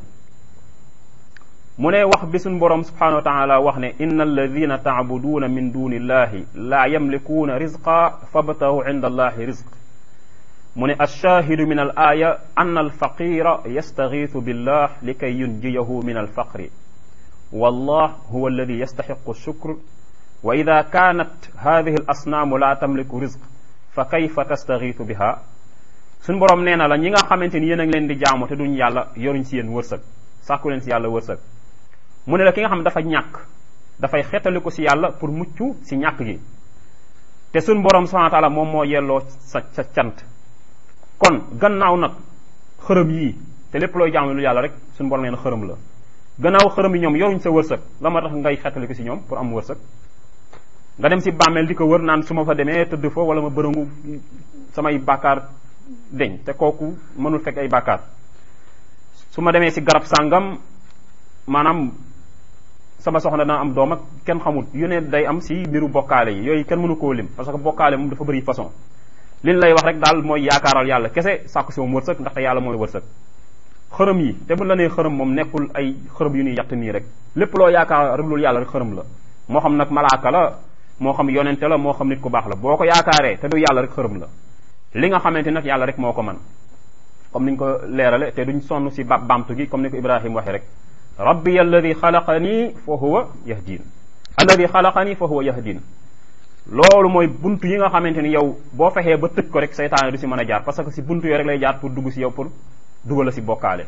mu ne wax bi suñ borom subhanahu wa taala wax ne inna alladina taabuduuna min duni illahi laa yamlikuuna rizqa fabtahu inda allahi rizq mu ne alshaahidu min al aaya ann alfaqira yastagiitu billah likay yunjiyahu min alfaqri wallah huwa alladi yastaxiqu alshukr wa ida kaanat hadihi al asnaamu laa tamliku rizq fa kayfa tastagiitu biha suñ borom nee na la ñi nga xamante ni yéen a ngi leen di jaamu te duñ yàlla yoruñ si yéen wërsëg sàkku leen si yàlla wërsëg mu ne la ki nga xam ne dafa ñàkk dafay xetali ko si yàlla pour mucc si ñàkk gi te suñ borom subhanahu wa taala moom moo yelloo sa sa cant kon gannaaw nag xërëm yii te lépp looy jaamu lu yàlla rek suñ borom nee na xërëm la gannaaw xërëm yi ñoom yoruñ sa wërsëg la ma tax ngay xetali ko si ñoom pour am wërsëg nga dem si bàmmeel di ko wër naan su ma fa demee tëdd fa wala ma bërëngu samay bàkkaar deñ te kooku mënul fekk ay bàkkaar su ma demee si garab sàngam maanaam sama soxna dana am doom ak kenn xamul yu ne day am si mbiru bokkaale yi yooyu kenn mënu koo lim parce que bokkaale moom dafa bëri façon liñ lay wax rek daal mooy yaakaaral yàlla kese sàkku si moom wërsëg ndaxte yàlla mooy wërsëg xërëm yi te bu la nee xërëm moom nekkul ay xërëm yu ñuy yatt nii rek lépp loo yaakaar rek loolu yàlla rek xërëm la moo xam nag malaaka la moo xam yonente la moo xam nit ku baax la boo ko yaakaaree te du yàlla rek xërëm la li nga xamante nag yàlla rek moo ko man comme niñ ko leerale te duñ sonn si ba bamtu gi comme ni ko Ibrahima waxee rek rabbi alladi xalaqani fa huwa yahdin alladi xalaqani fa huwa yahdin loolu mooy buntu yi nga xamante ni yow boo fexee ba tëj ko rek seytaane du si mën a jaar parce que si buntu yooyu rek lay jaar pour dugg si yow pour dugal la si bokkaale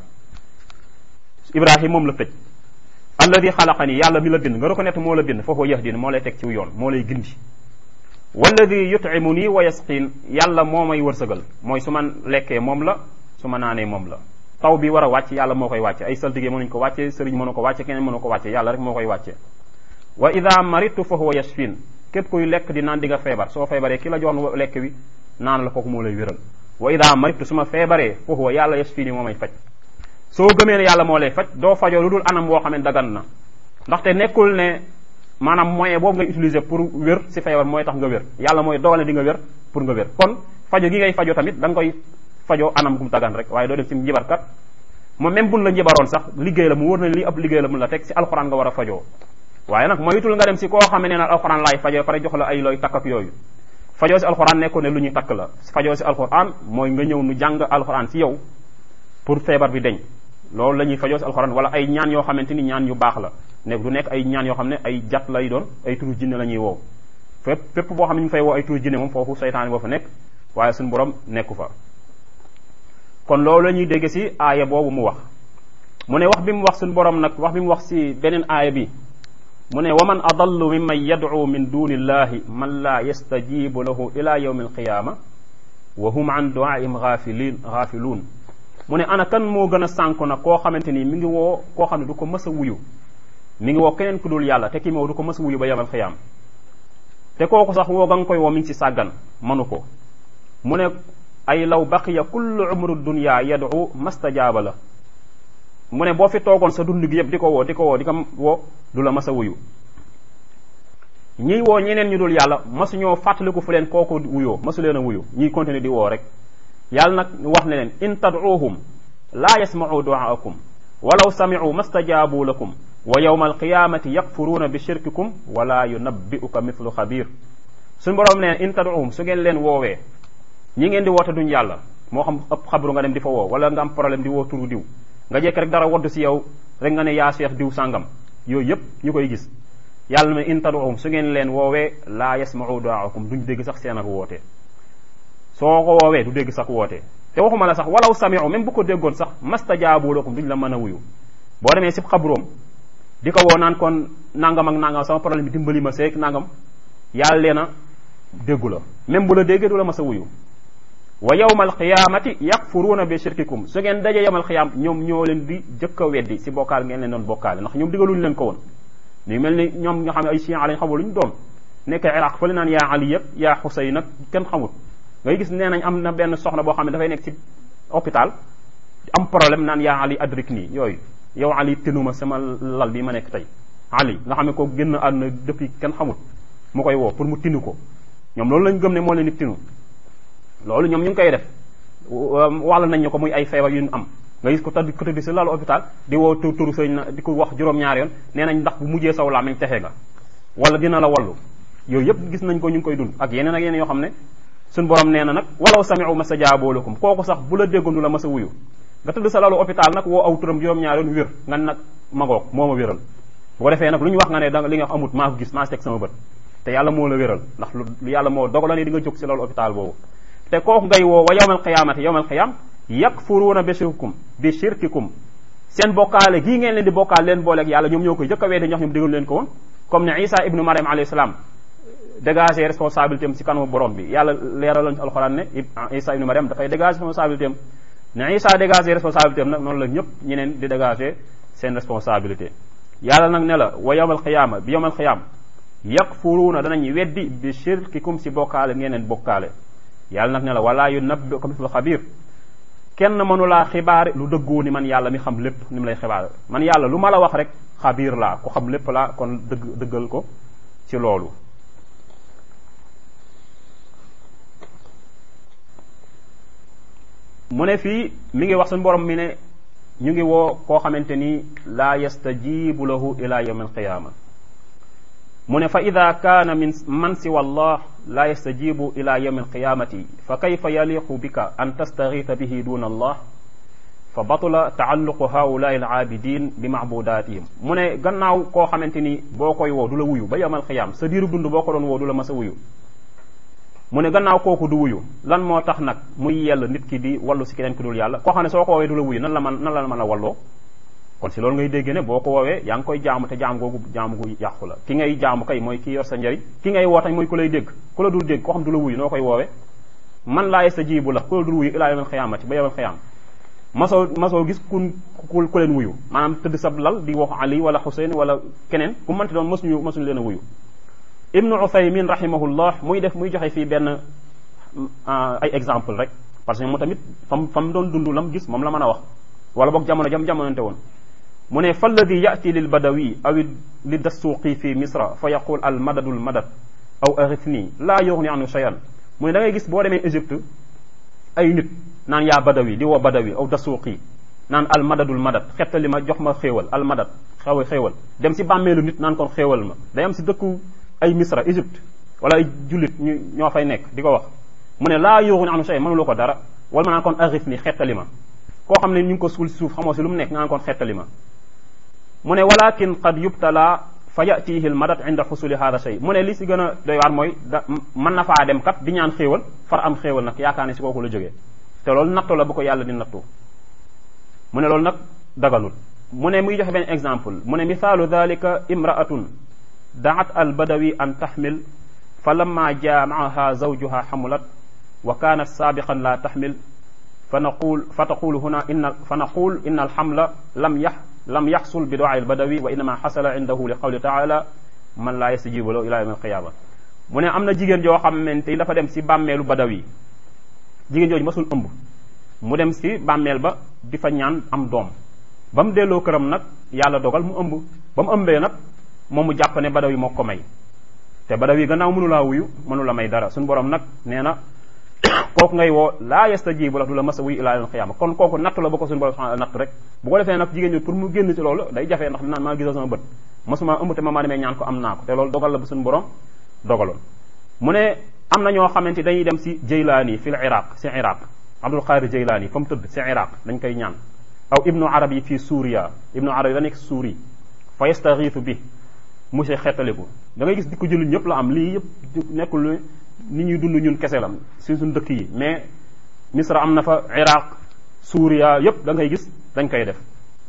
ibrahim moom la tëj alladi xalaqani yàlla mi la bind nga reconnaître moo la bind foofu yahdini moo lay teg ci yoon moo lay gindi walladi yut'imu nii wa yasqin yàlla moo may wërsëgal mooy su ma lekkee moom la su ma naanee moom la taw bi war a wàcc yàlla moo koy wàcce ay saltige mënuñ ko wàcce sëriñ mënu ko wàcce keneen mënu ko wàcce yàlla rek moo koy wàcce wa ida maritu fa huwa yashfin képp kuy lekk di naan di nga feebar soo feebaree ki la jox lekk wi naan la kooku moo lay wéral wa ida maritu su ma feebaree fa huwa yàlla yashfini moo may faj soo gëmee ne yàlla moo lay faj doo fajoo lu dul anam boo xam ne dagan na ndaxte nekkul ne maanaam moyen boobu ngay utiliser pour wér si feebar mooy tax nga wér yàlla mooy dogal ne di nga wér pour nga wér kon fajo gi ngay fajo tamit da nga koy fajoo anam gum dagan rek waaye doo dem si njibarkat moom même buñ la njibaroon sax liggéey la mu wóor na lii ab liggéey la mun la teg si alxuraan nga war a fajoo waaye nag moytul nga dem si koo xam ne naan alxuraan laay fajoo pare jox la ay looy takk ak yooyu fajoo si alxuraan nekkoon ne lu ñuy takk la fajoo si alxuraan mooy nga ñëw nu jàng alxuraan si yow pour feebar bi deñ loolu la ñuy fajoo si alxuraan wala ay ñaan yoo xamante ni ñaan yu baax la nekk du nekk ay ñaan yoo xam ne ay jat lay doon ay turu jinne la ñuy woo fépp fépp boo xam ne ñu fay woo ay turu jinne moom foofu seytaane boo fa nekk waaye suñu borom nekku fa kon loolu la ñuy dégg si aaya boobu mu wax mu ne wax bi mu wax suñu borom nag wax bi mu wax si beneen aaya bi mu ne wa man adallu mimman yad'u min duni illahi man laa yastajibu lahu ila yawmi alqiyama wa hum an du'aihim ghafilin ghafiluun mu ne ana kan moo gën a sànku nag koo xamante ni mi ngi woo koo xam ne du ko mës a wuyu mi ngi woo keneen ku dul yàlla te kii moo du ko mës a wuyu ba yamal xiyaam te kooku sax woo ga nga koy woo mi ngi ci sàggan manu ko mu ne ay law baqiya kullu umru dunya yad'u mastajaaba la mu ne boo fi toogoon sa dund gi yëpp di ko woo di ko woo di ko woo du la mës a wuyu ñiy woo ñeneen ñu dul yàlla masu ñoo fàttaliku fu leen kooku wuyoo masu leen a wuyu ñiy continuer di woo rek yàlla nag wax ne leen in tad'uuhum laa yasma'u du'aakum walaw sami'u mastajaabu lakum wa yawma alqiyamati yakfuruuna bi shirkikum wala yunabbi'uka mithlu xabir suñu borom ne in tad'uuhum su ngeen leen woowee ñi ngeen di woote duñ yàlla moo xam ëpp xabru nga dem di fa woo wala nga am problème di woo turu diw nga jekk rek dara wadd si yow rek nga ne yaa seex diw sàngam yooyu yëpp ñu koy gis yàlla ne in tad'uuhum su ngeen leen woowee laa yasma'u du'aakum duñ dégg sax seen ak woote soo ko woowee du dégg sax woote te waxuma la sax walaw sami'u même bu ko déggoon sax mastajaabu lakum duñ la mën a wuyu boo demee si xabroom di ko woo naan kon nangam ak nangam sama problème bi dimbali ma seeg nangam yàlla leena déggu la même bu la déggee du la mas a wuyu wa yawma alqiyamati yakfuruuna bi shirkikum su ngeen dajee yawmal qiyaam ñoom ñoo leen di jëkk a weddi si bokkaal ngeen leen doon bokkaale ndax ñoom digaluñu leen ko woon ñu mel ni ñoom nga xam ne ay chiites lañ xamul lu ñu doon nekk iraq fa li naan yaa ali yëpp yaa xuseyn nag kenn xamul ngay gis nee nañ am na benn soxna boo xam ne dafay nekk ci hôpital am problème naan yaa ali adrik nii yooyu yow ali tinuma sama lal bi ma nekk tey ali nga xam ne ko génn àdduna depuis kenn xamul mu koy woo pour mu tinu ko ñoom loolu lañ gëm ne moo leen di tinu loolu ñoom ñu ngi koy def wàll nañ ñu ko muy ay feebar yu ñu am nga gis ko tëdd ko tëdd si lalu hôpital di woo tur turu sëñ na di ko wax juróom-ñaari yoon nee nañ ndax bu mujjee saw làmmiñ texe nga wala dina la wallu yooyu yëpp gis nañ ko ñu ngi koy dund ak yeneen ak yeneen yoo xam ne suñ borom nee na nag walaw sami'u mastajaabu lakum kooku sax bu la déggoon du la mas a wuyu nga tëdd sa lalu hôpital nag woo aw turam juróom-ñaari yoon wér nga nag magoog moo ma wéral bu ko defee nag lu ñu wax nga ne da li nga wax amut maa ko gis maa teg sama bët te yàlla moo la wéral ndax lu yàlla moo dogal ne di nga jóg si lalu hôpital boobu te kooku ngay woo wa yawmal qiyaamati yawmal qiyaam yakfuruuna bi shirkikum bi shirkikum seen bokkaale gii ngeen leen di bokkaal leen booleeg yàlla ñoom ñoo koy jëkk a weede ñox ñoom déglu leen ko woon comme ne Isa ibnu Mariam alayhi salaam dégager responsabilité am si kanamu borom bi yàlla leeraloon ci alxuraan ne Isa ibnu Mariam dafay dégager responsabilité am ne Isa dégager responsabilité am nag noonu la ñëpp ñeneen di dégager seen responsabilité yàlla nag ne la wa yawmal qiyaama bi yawmal qiyaam yakfuruuna danañ weddi bi shirkikum si bokkaale ngeen leen bokkaale yàlla nag ne la wala yunabbi'uka mithlu xabiir kenn mënulaa xibaar lu dëggoo ni man yàlla mi xam lépp ni mu lay xibaar man yàlla lu ma la wax rek xabiir laa ku xam lépp laa kon dëgg dëggal ko ci loolu mu ne fii mi ngi wax suñu borom mi ne ñu ngi woo koo xamante ni laa yastajibu lahu ila yawm alqiyama mu ne fa ida kaana min man siwa allah laa yastajibu ila yawm alqiyamati fa kayfa yaliqu bika an tastaghitha bihi duna allah fa batula taalluqu haulaai al aabidin bi maabudatihim mu ne gannaaw koo xamante ni boo koy woo du la wuyu ba yawmal xiyaam sa diiru dund boo ko doon woo du la mas a wuyu mu ne gannaaw kooku du wuyu lan moo tax nag muy yell nit ki di wallu si keneen ki dul yàlla koo xam ne soo ko woowee du la wuyu nan la man nan la mën a walloo kon si loolu ngay dégg ne boo ko woowee yaa ngi koy jaamu te jaam googu jaamu gu yàqu la ki ngay jaamu kay mooy ki yor sa njëriñ ki ngay woo tañ mooy ku lay dégg ku la dul dégg koo xam du la wuyu noo koy woowee man laa yastajibu la ku la dul wuyu ilaa yawmal xiyaamati ba yawmal xiyaam masoo masoo gis ku ku ku leen wuyu maanaam tëdd sab lal di wax Ali wala Xuseyn wala keneen ku mënti doon mësuñu mësuñu leen a wuyu ibnu Uthaymin rahimahullah muy def muy joxe fii benn ay exemple rek parce que moom tamit fam fam doon dund lam gis moom la mën a wax wala boog jamono jam jamonante woon mu ne fa alladi yati lil badawi aw li dassuuqi fi misra fa yaqul al madadul madad aw arithni laa yughni anu shay'an mu ne da ngay gis boo demee Égypte ay nit naan yaa badawi di woo badawi aw dasuuqi naan al madadul madad xettali ma jox ma xéewal al madad xaw xéewal dem si bàmmeelu nit naan kon xéewal ma day am si dëkku ay misra Égypte wala ay jullit ñu ñoo fay nekk di ko wax mu ne laa yughni anu shay'an mënuloo ko dara wala ma naan kon arithni xettali ma koo xam ne ñu ngi ko suul si suuf xamoo si lu mu nekk nga naan kon xettali ma mu ne walakin qad yubtala fa yatihi l madad inda xusuli hada shay mu ne li si gën a doy waar mooy da mën na faa dem kat di ñaan xéewal far am xéewal nag yaakaar ne si kooku la jógee te loolu nattu la bu ko yàlla di nattu mu ne loolu nag daganul mu ne muy joxe benn exemple mu ne mithaalu dalika imraatun daat al badawi an taxmil fa lamma jaa maaha zawjuha xamulat wa kaanat saabiqan la taxmil fa naqul fa taqulu huna inna fa naqul inna alxamla lam yax lam yaxsul bi duaa albadawi wa innama xasala indahu li qawli taala man laa yastajibu lahu ila yawm alqiyama mu ne am na jigéen joo xamante ni dafa dem si bàmmeelu badawi jigéen jooju masul ëmb mu dem si bàmmeel ba di fa ñaan am doom ba mu delloo këram nag yàlla dogal mu ëmb ba mu ëmbee nag moom mu jàpp ne badawi moo ko may te badawi gannaaw mënu laa wuyu mënu la may dara suñu borom nag nee na kooku ngay woo laa yastajibu la du la mas a wuyu ilaa yawm alqiyama kon kooku natt la ba ko suñu borom subhanahu natt rek bu ko defee nag jigéen ñi pour mu génn ci loolu day jafee ndax dinaan maa gisoo sama bët masuma ëmb te ma maa demee ñaan ko am naa ko te loolu dogal la ba suñu borom dogaloon mu ne am na ñoo xamante dañuy dem si jaylaani fi l iraq si iraq abdul qadir jaylaani fa mu tëdd si iraq dañ koy ñaan aw ibnu arabi fii suuriya ibnu arabi da nekk suuri fa yastaxiitu bi monsieur xettaliku da ngay gis di ko jëlu ñëpp la am lii yëpp nekkul ni ñuy dund ñun kese la si suñ dëkk yi mais misra am na fa iraq suuriya yëpp da ngay gis dañ koy def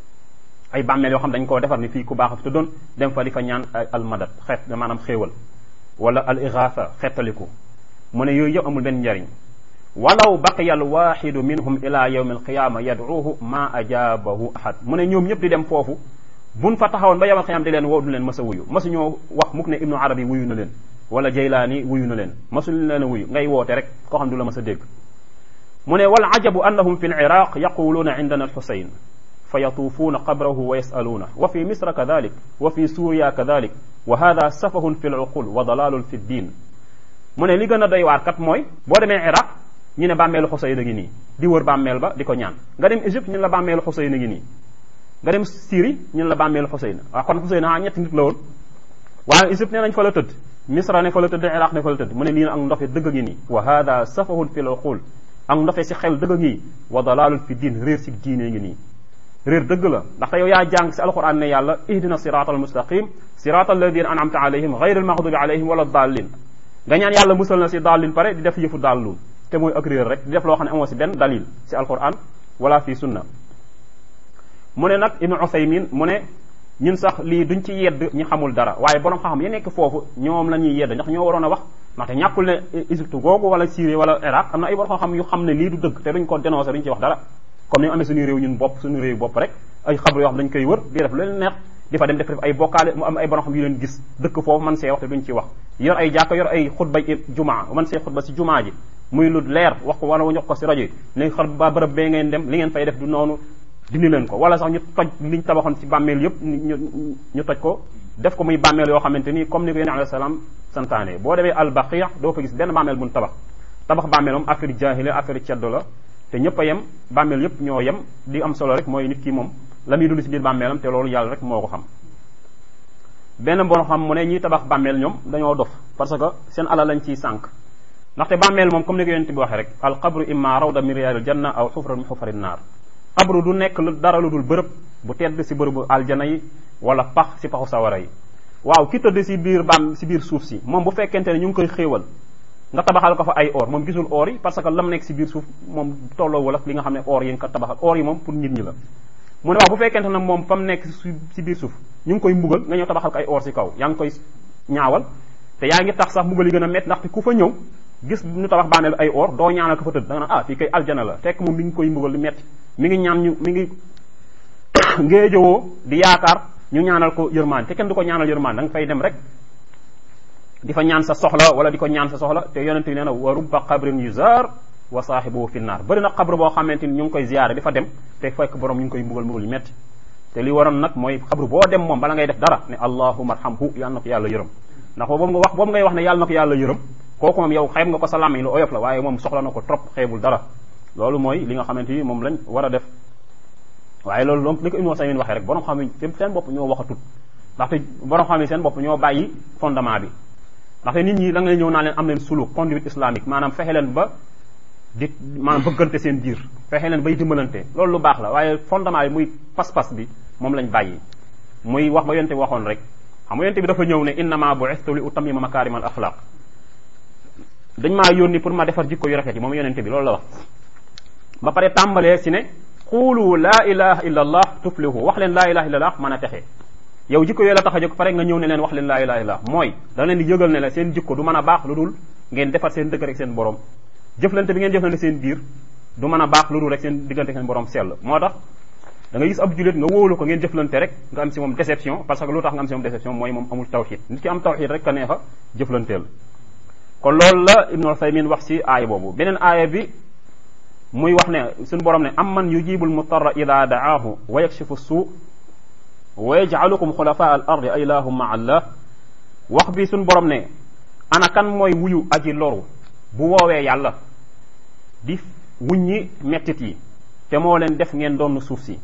ay bàmmeel yoo xam dañ koo defar ni fii ku baax a fi tëddoon dem fa di fa ñaan al madad xeet maanaam xéewal wala al igaatha xettaliku mu ne yooyu yëpp amul benn njariñ walaw baqiya al waxidu minhum ila yawmi alqiyama yad'uuhu ma ajabahu ahad mu ne ñoom ñëpp di dem foofu buñ fa taxawoon ba yawmal qiyaama di leen woo du leen masa wuyu masu ñoo wax mukk ne ibnu arabi wuyu na leen wala jaylaani wuyu na leen masu leen a wuyu ngay woote rek koo xam du la mas a dégg mu ne wal ajabu annahum fi l iraq yaquluuna indana alxusayn fa yatuufuuna qabrahu wa yasaluuna wa fi misra kadalik wa fi suuriya kadalik wa hada safahun fi l uqul wa dalalun fi ddin mu ne li gën a doy waar kat mooy boo demee iraq ñu ne bàmmeelu xusayn a ngi nii di wër bàmmeel ba di ko ñaan nga dem égypte ñu ne la bàmmeelu xusayn a ngi nii nga dem Syrie ñu ne la bàmmeelu xusayn waaw kon xusayn ah ñetti nit la woon waaye égypte nee nañ fa la tëdd misra ne fa la tëdd iraq ne fa la tëdd mu ne lii ak ndofe dëgg ngi nii wa hada safahun fi l uqul ak ndofe si xel dëgg ngi wa dalalun fi diin réer si diine ngi nii réer dëgg la ndaxte yow yaa jàng si alquran ne yàlla ihdina sirata al mustaqim sirata alladina an'amta alayhim gayri al maghdubi alayhim wala dallin nga ñaan yàlla musal na si dallin pare di def yëfu dallun te mooy ak réer rek di def loo xam ne amoo si benn dalil si alquran wala fi sunna mu ne nag ibnu Usaymin mu ne ñun sax lii duñ ci yedd ñi xamul dara waaye borom xam-xam ya nekk foofu ñoom la ñuy yedd ndax ñoo waroon a wax ndaxte ñàkkul ne Égypte googu wala Syrie wala Irak am na ay borom xam-xam yu xam ne lii du dëgg te duñ ko dénoncé duñ ci wax dara comme ni mu amee suñu réew ñun bopp suñu réew bopp rek ay xabru yoo xam dañ koy wër di def lu leen neex di fa dem def ay bokkaale mu am ay borom xam yu leen gis dëkk foofu man see wax te duñ ci wax yor ay jàkka yor ay xutba jumaa man see xutba si jumaa ji muy lu leer wax ko wala wax ko si rajo yi ne xar ba bërëb bee ngeen dem li ngeen fay def du noonu dindi leen ko wala sax ñu toj liñ tabaxoon ci bàmmeel yëpp ñu ñu toj ko def ko muy bàmmeel yoo xamante ni comme ni ko yéen alayhi salaam santaane boo demee al baqia doo fa gis benn bàmmeel buñ tabax tabax bàmmeel moom affaire jaahile affaire ceddo la te ñëpp a yem bàmmeel yëpp ñoo yem di am solo rek mooy nit ki moom la muy dund si biir bàmmeelam te loolu yàlla rek moo ko xam benn bon xam mu ne ñiy tabax bàmmeel ñoom dañoo dof parce que seen alal lañ ciy sànq ndaxte bàmmeel moom comme ni ko yonent bi waxee rek al qabru imma rawda min riyaadil janna aw xufra min xufari naar xabru du nekk dara lu dul bërëb bu tedd si bërëbu aljana yi wala pax si paxu sawara yi waaw ki tëdd si biir baam si biir suuf si moom bu fekkente ne ñu ngi koy xéewal nga tabaxal ko fa ay or moom gisul or yi parce que lam nekk si biir suuf moom tolloo wala li nga xam ne or yi nga ko tabaxal or yi moom pour nit ñi la mu ne waaw bu fekkente ne moom fa mu nekk si biir suuf ñu ngi koy mbugal nga ñëw tabaxal ko ay or si kaw yaa ngi koy ñaawal te yaa ngi tax sax mbugal yi gën a métti ndaxte ku fa ñëw gis ñu tabax bàmmeel ay or doo ñaanal ko fa tëdd da nga naan ah fii kay aljana la fekk moom mi ngi koy mbugal lu métti mi ngi ñaan ñu mi ngi ngéejowoo di yaakaar ñu ñaanal ko yërmaan te kenn du ko ñaanal yërmaan da nga fay dem rek di fa ñaan sa soxla wala di ko ñaan sa soxla te yonente bi nee na wa rubba qabrin yuzar wa saahibuhu fi naar bëri na xabru boo xamante ni ñu ngi koy ziyaare di fa dem te fekk borom ñu ngi koy mbugal mbugal yu métti te li waroon nag mooy xabru boo dem moom bala ngay def dara ne allahumma arhamhu yàlla na ko yàlla yërëm ndax boobu nga wax boobu ngay wax ne yàlla na ko yàlla yërëm kooku moom yow xeeb nga ko sa làmmiñ lu oyof la waaye moom soxla na ko trop xeebul dara loolu mooy li nga xamante ni moom lañ war a def waaye loolu loolu li ko Ibnu Usaymin waxee rek borom xam ne seen bopp ñoo waxatut ndaxte borom xam ne seen bopp ñoo bàyyi fondement bi ndaxte nit ñi da nga ñëw naa leen am leen suluk conduite islamique maanaam fexe leen ba di maanaam bëggante seen biir fexe leen bay dimbalante loolu lu baax la waaye fondement bi muy pas-pas bi moom lañ bàyyi muy wax ba yonte bi waxoon rek xam nga yonte bi dafa ñëw ne innama bu'istu li utammima makarim al axlaq dañ maa yónni pour ma defar jikko yu rafet yi moom yonente bi loolu la wax ba pare tàmbalee si ne xuulu laa ilaha illa allah tuflihu wax leen laa ilaha illa allah mën a texe yow jikko yooyu la tax a jóg pare nga ñëw ne leen wax leen laa ilaha illa mooy da leen di yëgal ne la seen jikko du mën a baax lu dul ngeen defar seen dëgg rek seen borom jëflante bi ngeen jëflante seen biir du mën a baax lu dul rek seen diggante seen borom sell moo tax da nga gis ab julit nga wóolu ko ngeen jëflante rek nga am si moom déception parce que lu tax nga am si moom déception mooy moom amul tawxid nit ki am tawxid rek ka neex a jëflanteel kon loolu la Ibnu Usaymin wax si aaya boobu beneen aaya bi muy wax ne suñu borom ne am man yujibul mutarra ida daahu wa yakshifu suu wa yajcalukum xulafa al ardi a ilahum ma allah wax bi suñu borom ne ana kan mooy wuyu aji loru bu woowee yàlla di wuññi mettit yi te moo leen def ngeen doon suuf si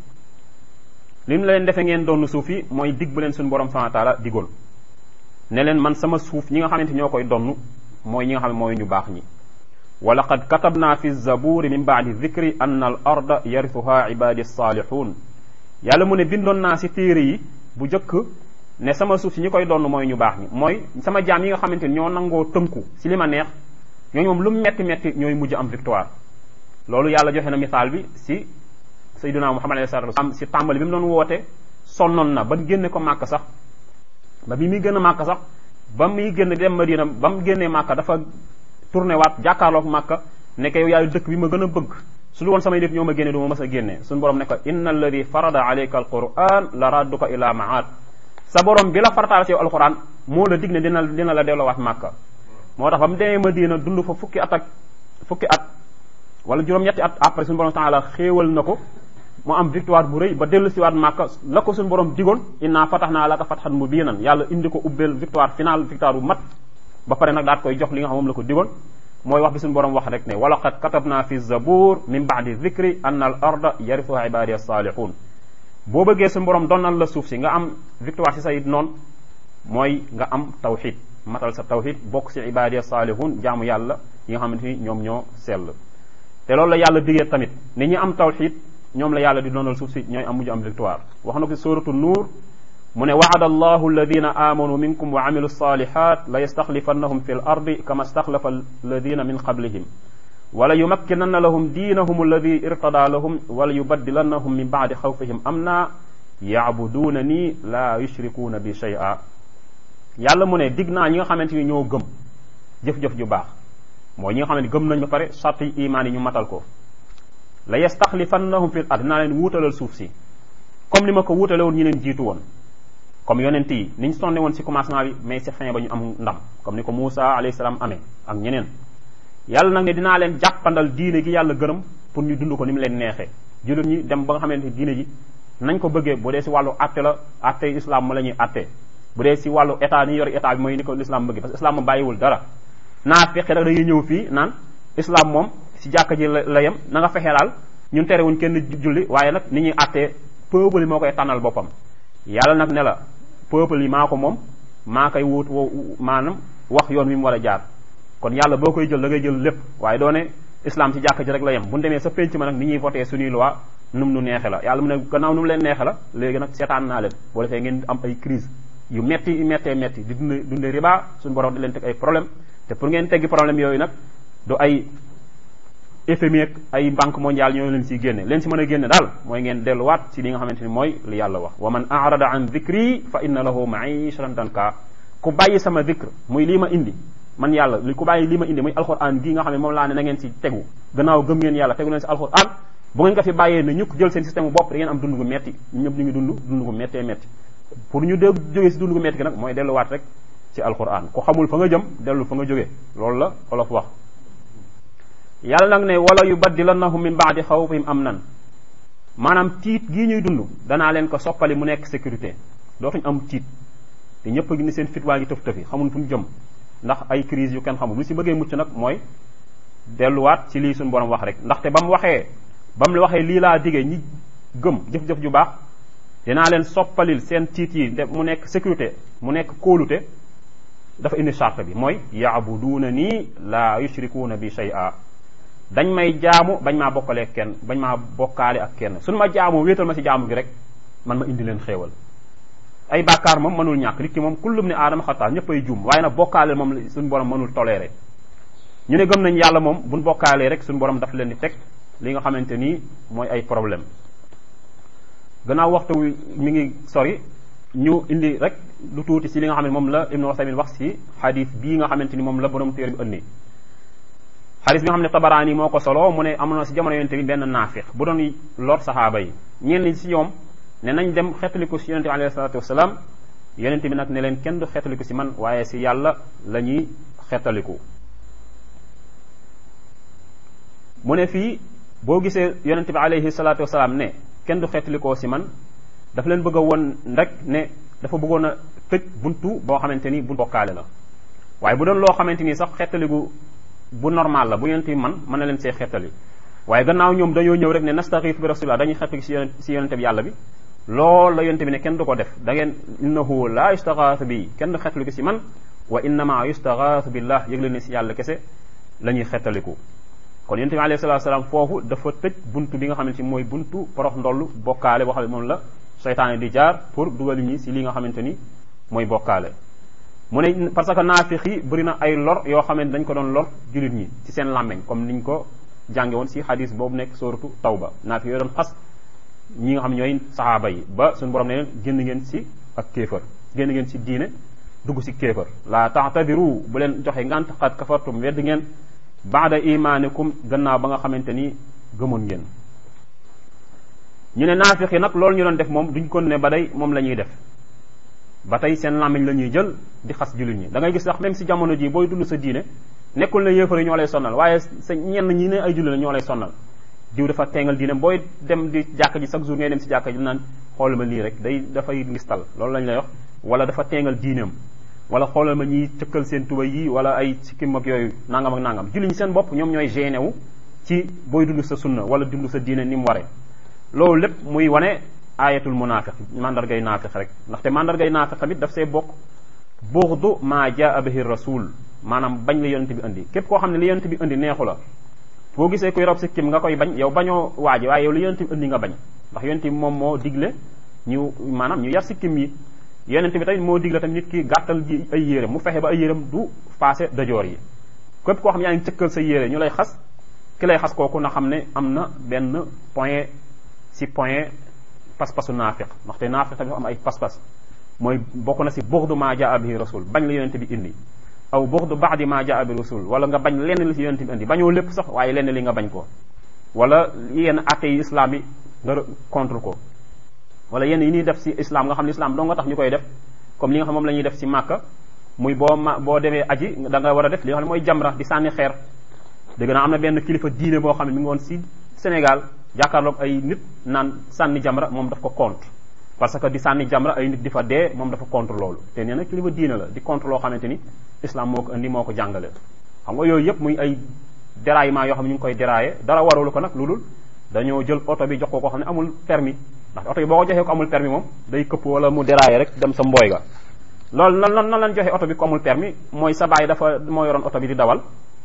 li mu leen defee ngeen doon suuf yi mooy dig bu leen suñu borom subhanahu wa taala digoon ne leen man sama suuf ñi nga xamante ñoo koy donn mooy ñi nga xam ne mooy ñu baax ñi wa laqad katabna fi zaburi min baadi dicri anna al arda yarithuha ibadi salihun yàlla mu ne bindoon naa si téere yi bu njëkk ne sama suuf si ñi koy donn mooy ñu baax ñi mooy sama jaam yi nga xamante ni ñoo nangoo tënku si li ma neex ñooñu moom lu metti metti ñooy mujj am victoire loolu yàlla joxe na misaal bi si sayyiduna muhammad alayhi salatu wasallam si tàmbali bi mu doon woote sonnoon na ba génne ko màkk sax ba bi muy génn màkk sax ba muy génn dem madina ba mu génnee màkk dafa tourné waat jàkkaarloog màkk ne ko yow yaay dëkk bi ma gën a bëgg su lu woon samay nit ñoo ma génne du ma mës a génne suñu borom ne ko inna alladi farada alayka alquran la radduka ila maad sa borom bi la farataal si yow alquran moo la dig ne dina dina la delloowaat màkk moo tax ba mu demee madina dund fa fukki at ak fukki at wala juróom-ñetti at après suñu borom taala xéewal na ko mu am victoire bu rëy ba dellu siwaat màkka la ko suñu borom digoon inna fatahnaa laka fathan mubiinan yàlla indi ko ubbeel victoire finale victoire bu mat ba pare nag daat koy jox li nga xam moom la ko digoon mooy wax bi suñu borom wax rek ne wa laqad katabna fi zabur min baadi dicri anna al arda yarithuha ibadiya salihun boo bëggee suñu borom donnal la suuf si nga am victoire si say noon mooy nga am tawxid matal sa tawxid bokk si ibadiya salihun jaamu yàlla yi nga xamante ni ñoom ñoo sell te loolu la yàlla digee tamit ni ñi am tawxid ñoom la yàlla di doonal suuf si ñooy am mujj am victoire wax na ko si suratu nuur mu ne waada allahu alladina amanu minkum wa amilu salihat la yastaxlifannahum fi l ardi kama staxlafa alladina min qablihim wala yumakkinanna lahum diinahum alladi irtada lahum wala yubaddilannahum min baadi xawfihim amna yaabuduuna nii la yushrikuuna bi shay'a yàlla mu ne dig naa ñi nga xamante ni ñoo gëm jëf-jëf ju baax mooy ñi nga xamante ni gëm nañ ba pare sart yi imaan yi ñu matal ko la yastaxlifannahum fil ard dinaa leen wuutalal suuf si comme ni ma ko wuutale woon ñi leen jiitu woon comme yonent yi ni ñu sonne woon si commencement bi mais si fin ba ñu am ndam comme ni ko Moussa alayhi salaam amee ak ñeneen yàlla nag ne dinaa leen jàppandal diine gi yàlla gërëm pour ñu dund ko ni mu leen neexee jullit ñi dem ba nga xamante ni diine ji nañ ko bëggee bu dee si wàllu atte la atte islam ma la ñuy atte bu dee si wàllu état ni yor état bi mooy ni ko l'islam bëggee parce que islam ma bàyyiwul dara naa fexe nag dañuy ñëw fii naan islam moom si jàkka ji la yem na nga fexe daal ñun terewuñ kenn julli waaye nag ni ñuy attee peuple yi moo koy tànnal boppam yàlla nag ne la peuple yi maa ko moom maa koy wut maanaam wax yoon wi mu war a jaar kon yàlla boo koy jël da ngay jël lépp waaye doo ne islam si jàkka ji rek la yem bu ñu demee sa penc ma nag ni ñuy voté suñuy loi nu mu nu neexe la yàlla mu ne gannaaw nu mu leen neexe la léegi nag seetaan naa leen boo defee ngeen am ay crise yu metti yu mettee metti di dund dunde riba suñu borom di leen teg ay problème te pour ngeen teggi problème yooyu nag du ay FMI ak ay banque mondiale ñoo leen siy génne leen si mën a génne daal mooy ngeen delluwaat si li nga xamante ni mooy li yàlla wax wa man arada an dhikri fa inna lahu maishatan danka ku bàyyi sama dhikr muy lii ma indi man yàlla li ku bàyyi lii ma indi muy alquran gii nga xam ne moom laa ne na ngeen si tegu gannaaw gëm ngeen yàlla tegu leen si alquran bu ngeen ko fi bàyyee ne ñukk jël seen système bu bopp da ngeen am dund gu metti ñu ñëpp ñu ngi dund dund gu mettee metti pour ñu dé jógee si dund gu metti gi nag mooy delluwaat rek ci alquran ku xamul fa nga jëm dellu fa nga jógee loolu la olof wax yàlla nag ne wala yubaddilannahum min baadi xawfihim amnan maanaam tiit gii ñuy dund danaa leen ko soppali mu nekk sécurité dootuñ am tiit te ñëpp a ngi ni seen fit waa ngi tëf tëfi xamul fu ñu jëm ndax ay crise yu kenn xamul lu si bëggee mucc nag mooy delluwaat ci lii suñu borom wax rek ndaxte ba mu waxee ba mu waxee lii laa digee ñi gëm jëf-jëf ju baax dinaa leen soppalil seen tiit yi mu nekk sécurité mu nekk kóolute dafa indi charte bi mooy yaabuduuna nii laa yushrikuuna bi shay'a dañ may jaamu bañ maa bokkalee kenn bañ maa bokkaale ak kenn suñu ma jaamoo wéetal ma si jaamu gi rek man ma indi leen xéewal ay bàkkaar moom mënul ñàkk nit ki moom kullum ne aadama xataa ñëpp ay juum waaye nag bokkaale moom suñu borom mënul toléré ñu ne gëm nañ yàlla moom buñ bokkaalee rek suñu borom daf leen di teg li nga xamante nii mooy ay problème gannaaw waxtu mi ngi sori ñu indi rek lu tuuti si li nga xam ne moom la Ibnu Usaymin wax si xadis bii nga xamante ni moom la borom téere bi ëndi xadis bi nga xam ne tabaraani moo ko solo mu ne am na si jamono yonente bi benn naafiq bu doon lor saxaaba yi ñenn si ñoom ne nañ dem xeetaliku si yonente bi alayhi salatu wasalaam yonente bi nag ne leen kenn du xeetaliku si man waaye si yàlla la ñuy xeetaliku mu ne fii boo gisee yonente bi alayhi salatu wasalaam ne kenn du xeetalikoo si man dafa leen bëgg a woon rek ne dafa bëggoon a tëj buntu boo xamante ni bu bokkaale la waaye bu doon loo xamante ni sax xeetaliku bu normal la bu yonent bi man mën na leen see xettali waaye gannaaw ñoom dañoo ñëw rek ne nastaxiif bi rasulillah dañuy xettali si yonent si yonente bi yàlla bi loolu la yonente bi ne kenn du ko def da ngeen innahu la yustaxaas bi kenn du xettaliku si man wa innama yustaxaas billah yëg leen ne si yàlla kese la ñuy xettaliku kon yonente bi alayhi salatu salaam foofu dafa tëj buntu bi nga xamante ni mooy buntu porox ndollu bokkaale boo xam ne moom la seytaane di jaar pour dugal ñi si li nga xamante ni mooy bokkaale mu ne parce que naafiq yi bëri na ay lor yoo xam ne dañ ko doon lor jullit ñi ci seen làmmeñ comme niñ ko jànge woon si hadis boobu nekk sóoratu tawba naafiq yooyu doon xas ñi nga xam ñooy saxaaba yi ba suñu borom ne leen génn ngeen si ak kéefër génn ngeen si diine dugg si kéefër la taxtadiru bu leen joxe ngant xat kafartum wedd ngeen baada imaanikum gannaaw ba nga xamante ni gëmoon ngeen ñu ne naafiq yi nag loolu ñu doon def moom duñ ko ne ba day moom la ñuy def ba tey seen làmmiñ la ñuy jël di xas jullit ñi da ngay gis sax même si jamono ji booy dund sa diine nekkul ne yéefar yi ñoo lay sonnal waaye sa ñenn ñi ne ay jullit la ñoo lay sonnal diw dafa teengal diine booy dem di jàkk ji chaque jour ngay dem si jàkk ji naan xoolal ma lii rek day dafay ngistal loolu lañ lay wax wala dafa teengal diineem wala xoolal ma ñiy cëkkal seen tuba yi wala ay sikkim ak yooyu nangam ak nangam jullit ñi seen bopp ñoom ñooy gêné wu ci booy dund sa sunna wala dund sa diine ni mu waree loolu lépp muy wane ayatul munafiq mandargay naafiq rek ndaxte mandargay naafiq tamit daf see bokk bughdu ma jaa bihi rasul maanaam bañ la yonente bi indi képp koo xam ne li yonente bi indi neexu la boo gisee kuy rob sikkim nga koy bañ yow bañoo waaji waaye yow li yonente bi indi nga bañ ndax yonente bi moom moo digle ñu maanaam ñu yar sikkim yi yonente bi tamit moo digle tamit nit ki gàttal ji ay yéreem mu fexe ba ay yéreem du passé dajoor yi képp koo xam ne yaa ngi cëkkal sa yére ñu lay xas ki lay xas kooku na xam ne am na benn point si point pas-pasu naafiq ndaxte naafiq tamit am ay pas-pas mooy bokk na si buxdu maa jaa bihi rasul bañ la yonente bi indi aw buxdu baadi maa jaa bi rasul wala nga bañ lenn li si yonente bi indi bañoo lépp sax waaye lenn li nga bañ ko wala yenn atte yi islam yi nga contre ko wala yenn yi ñuy def si islam nga xam ne islam doo nga tax ñu koy def comme li nga xam moom la ñuy def si màkka muy boo ma boo demee aji da nga war a def li nga xam ne mooy jamra di sànni xeer dégg naa am na benn kilifa diine boo xam ne mi ngi woon si Sénégal jàkkaarloog ay nit naan sànni jamra moom daf ko contre parce que di sànni jamra ay nit di fa dee moom dafa contre loolu te nee na kilifa diine la di contre loo xamante ni islam moo ko indi moo ko jàngale xam nga yooyu yëpp muy ay déraillement yoo xam ne ñu ngi koy déraillé dara waralu ko nag lu dul dañoo jël oto bi jox ko koo xam ne amul permis ndax oto bi boo ko joxee ko amul permis moom day këpp wala mu déraillé rek dem sa mbooy ga loolu nan nan nan lañ joxe oto bi ko amul permis mooy sa baay dafa moo yoroon oto bi di dawal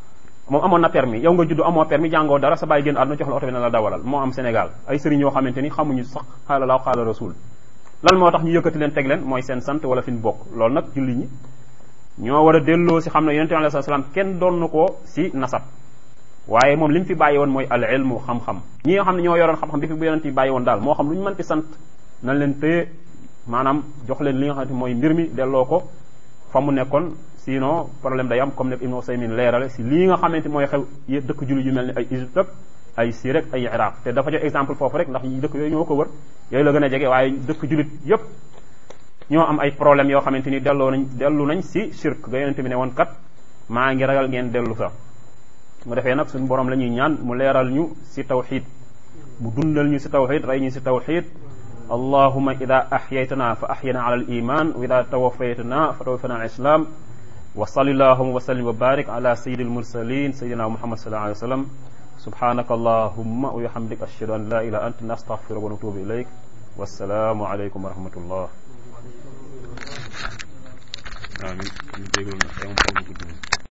moom amoon na permis yow nga judd amoo permis jàngoo dara sa bàyyi génn àdduna jox la oto bi ne la dawalal moo am Sénégal ay sëriñ yoo xamante ni xamuñu sax xaala laaw xaala rasul lan moo tax ñu yëkkati leen teg leen mooy seen sant wala fi ñu bokk loolu nag julli ñi ñoo war a delloo si xam ne yonente bi alayhi salaam kenn doon na ko si nasab waaye moom li mu fi bàyyi woon mooy al ilmu xam-xam ñi nga xam ne ñoo yoroon xam-xam bi fi bu yonente yi bàyyi woon daal moo xam lu ñu mën ti sant nañ leen téye maanaam jox leen li nga xamante mooy mbir mi delloo ko fa mu nekkoon sinon problème day am comme ne Ibnu Usaymin leerale si lii nga xamante mooy xew dëkk julli yu mel ni ay Égypte ak ay Syrie ak ay Iraq te dafa jox exemple foofu rek ndax dëkk yooyu ñoo ko wër yooyu la gën a jege waaye dëkk jullit yépp ñoo am ay problème yoo xamante ni delloo nañ dellu nañ si shirk ga yonente bi ne woon kat maa ngi ragal ngeen dellu sax mu defee nag suñu borom la ñuy ñaan mu leeral ñu si tawxid mu dundal ñu si tawxid rey ñu si tawxid allahuma ida axyaytana fa axyana ala al iman wa ida tawafaytana fa tawaffana al islam wa salli allahuma wa sallim wa barik ala sayyidi al mursalin sayyidina muhammad sallallahu alayhi wa sallam subhanaka allahumma wa bihamdik ashhadu an la ilaha anta nastaghfiruka wa natubu ilayk wassalaamu aleykum wa rahmatullah amin ñu jégal na xew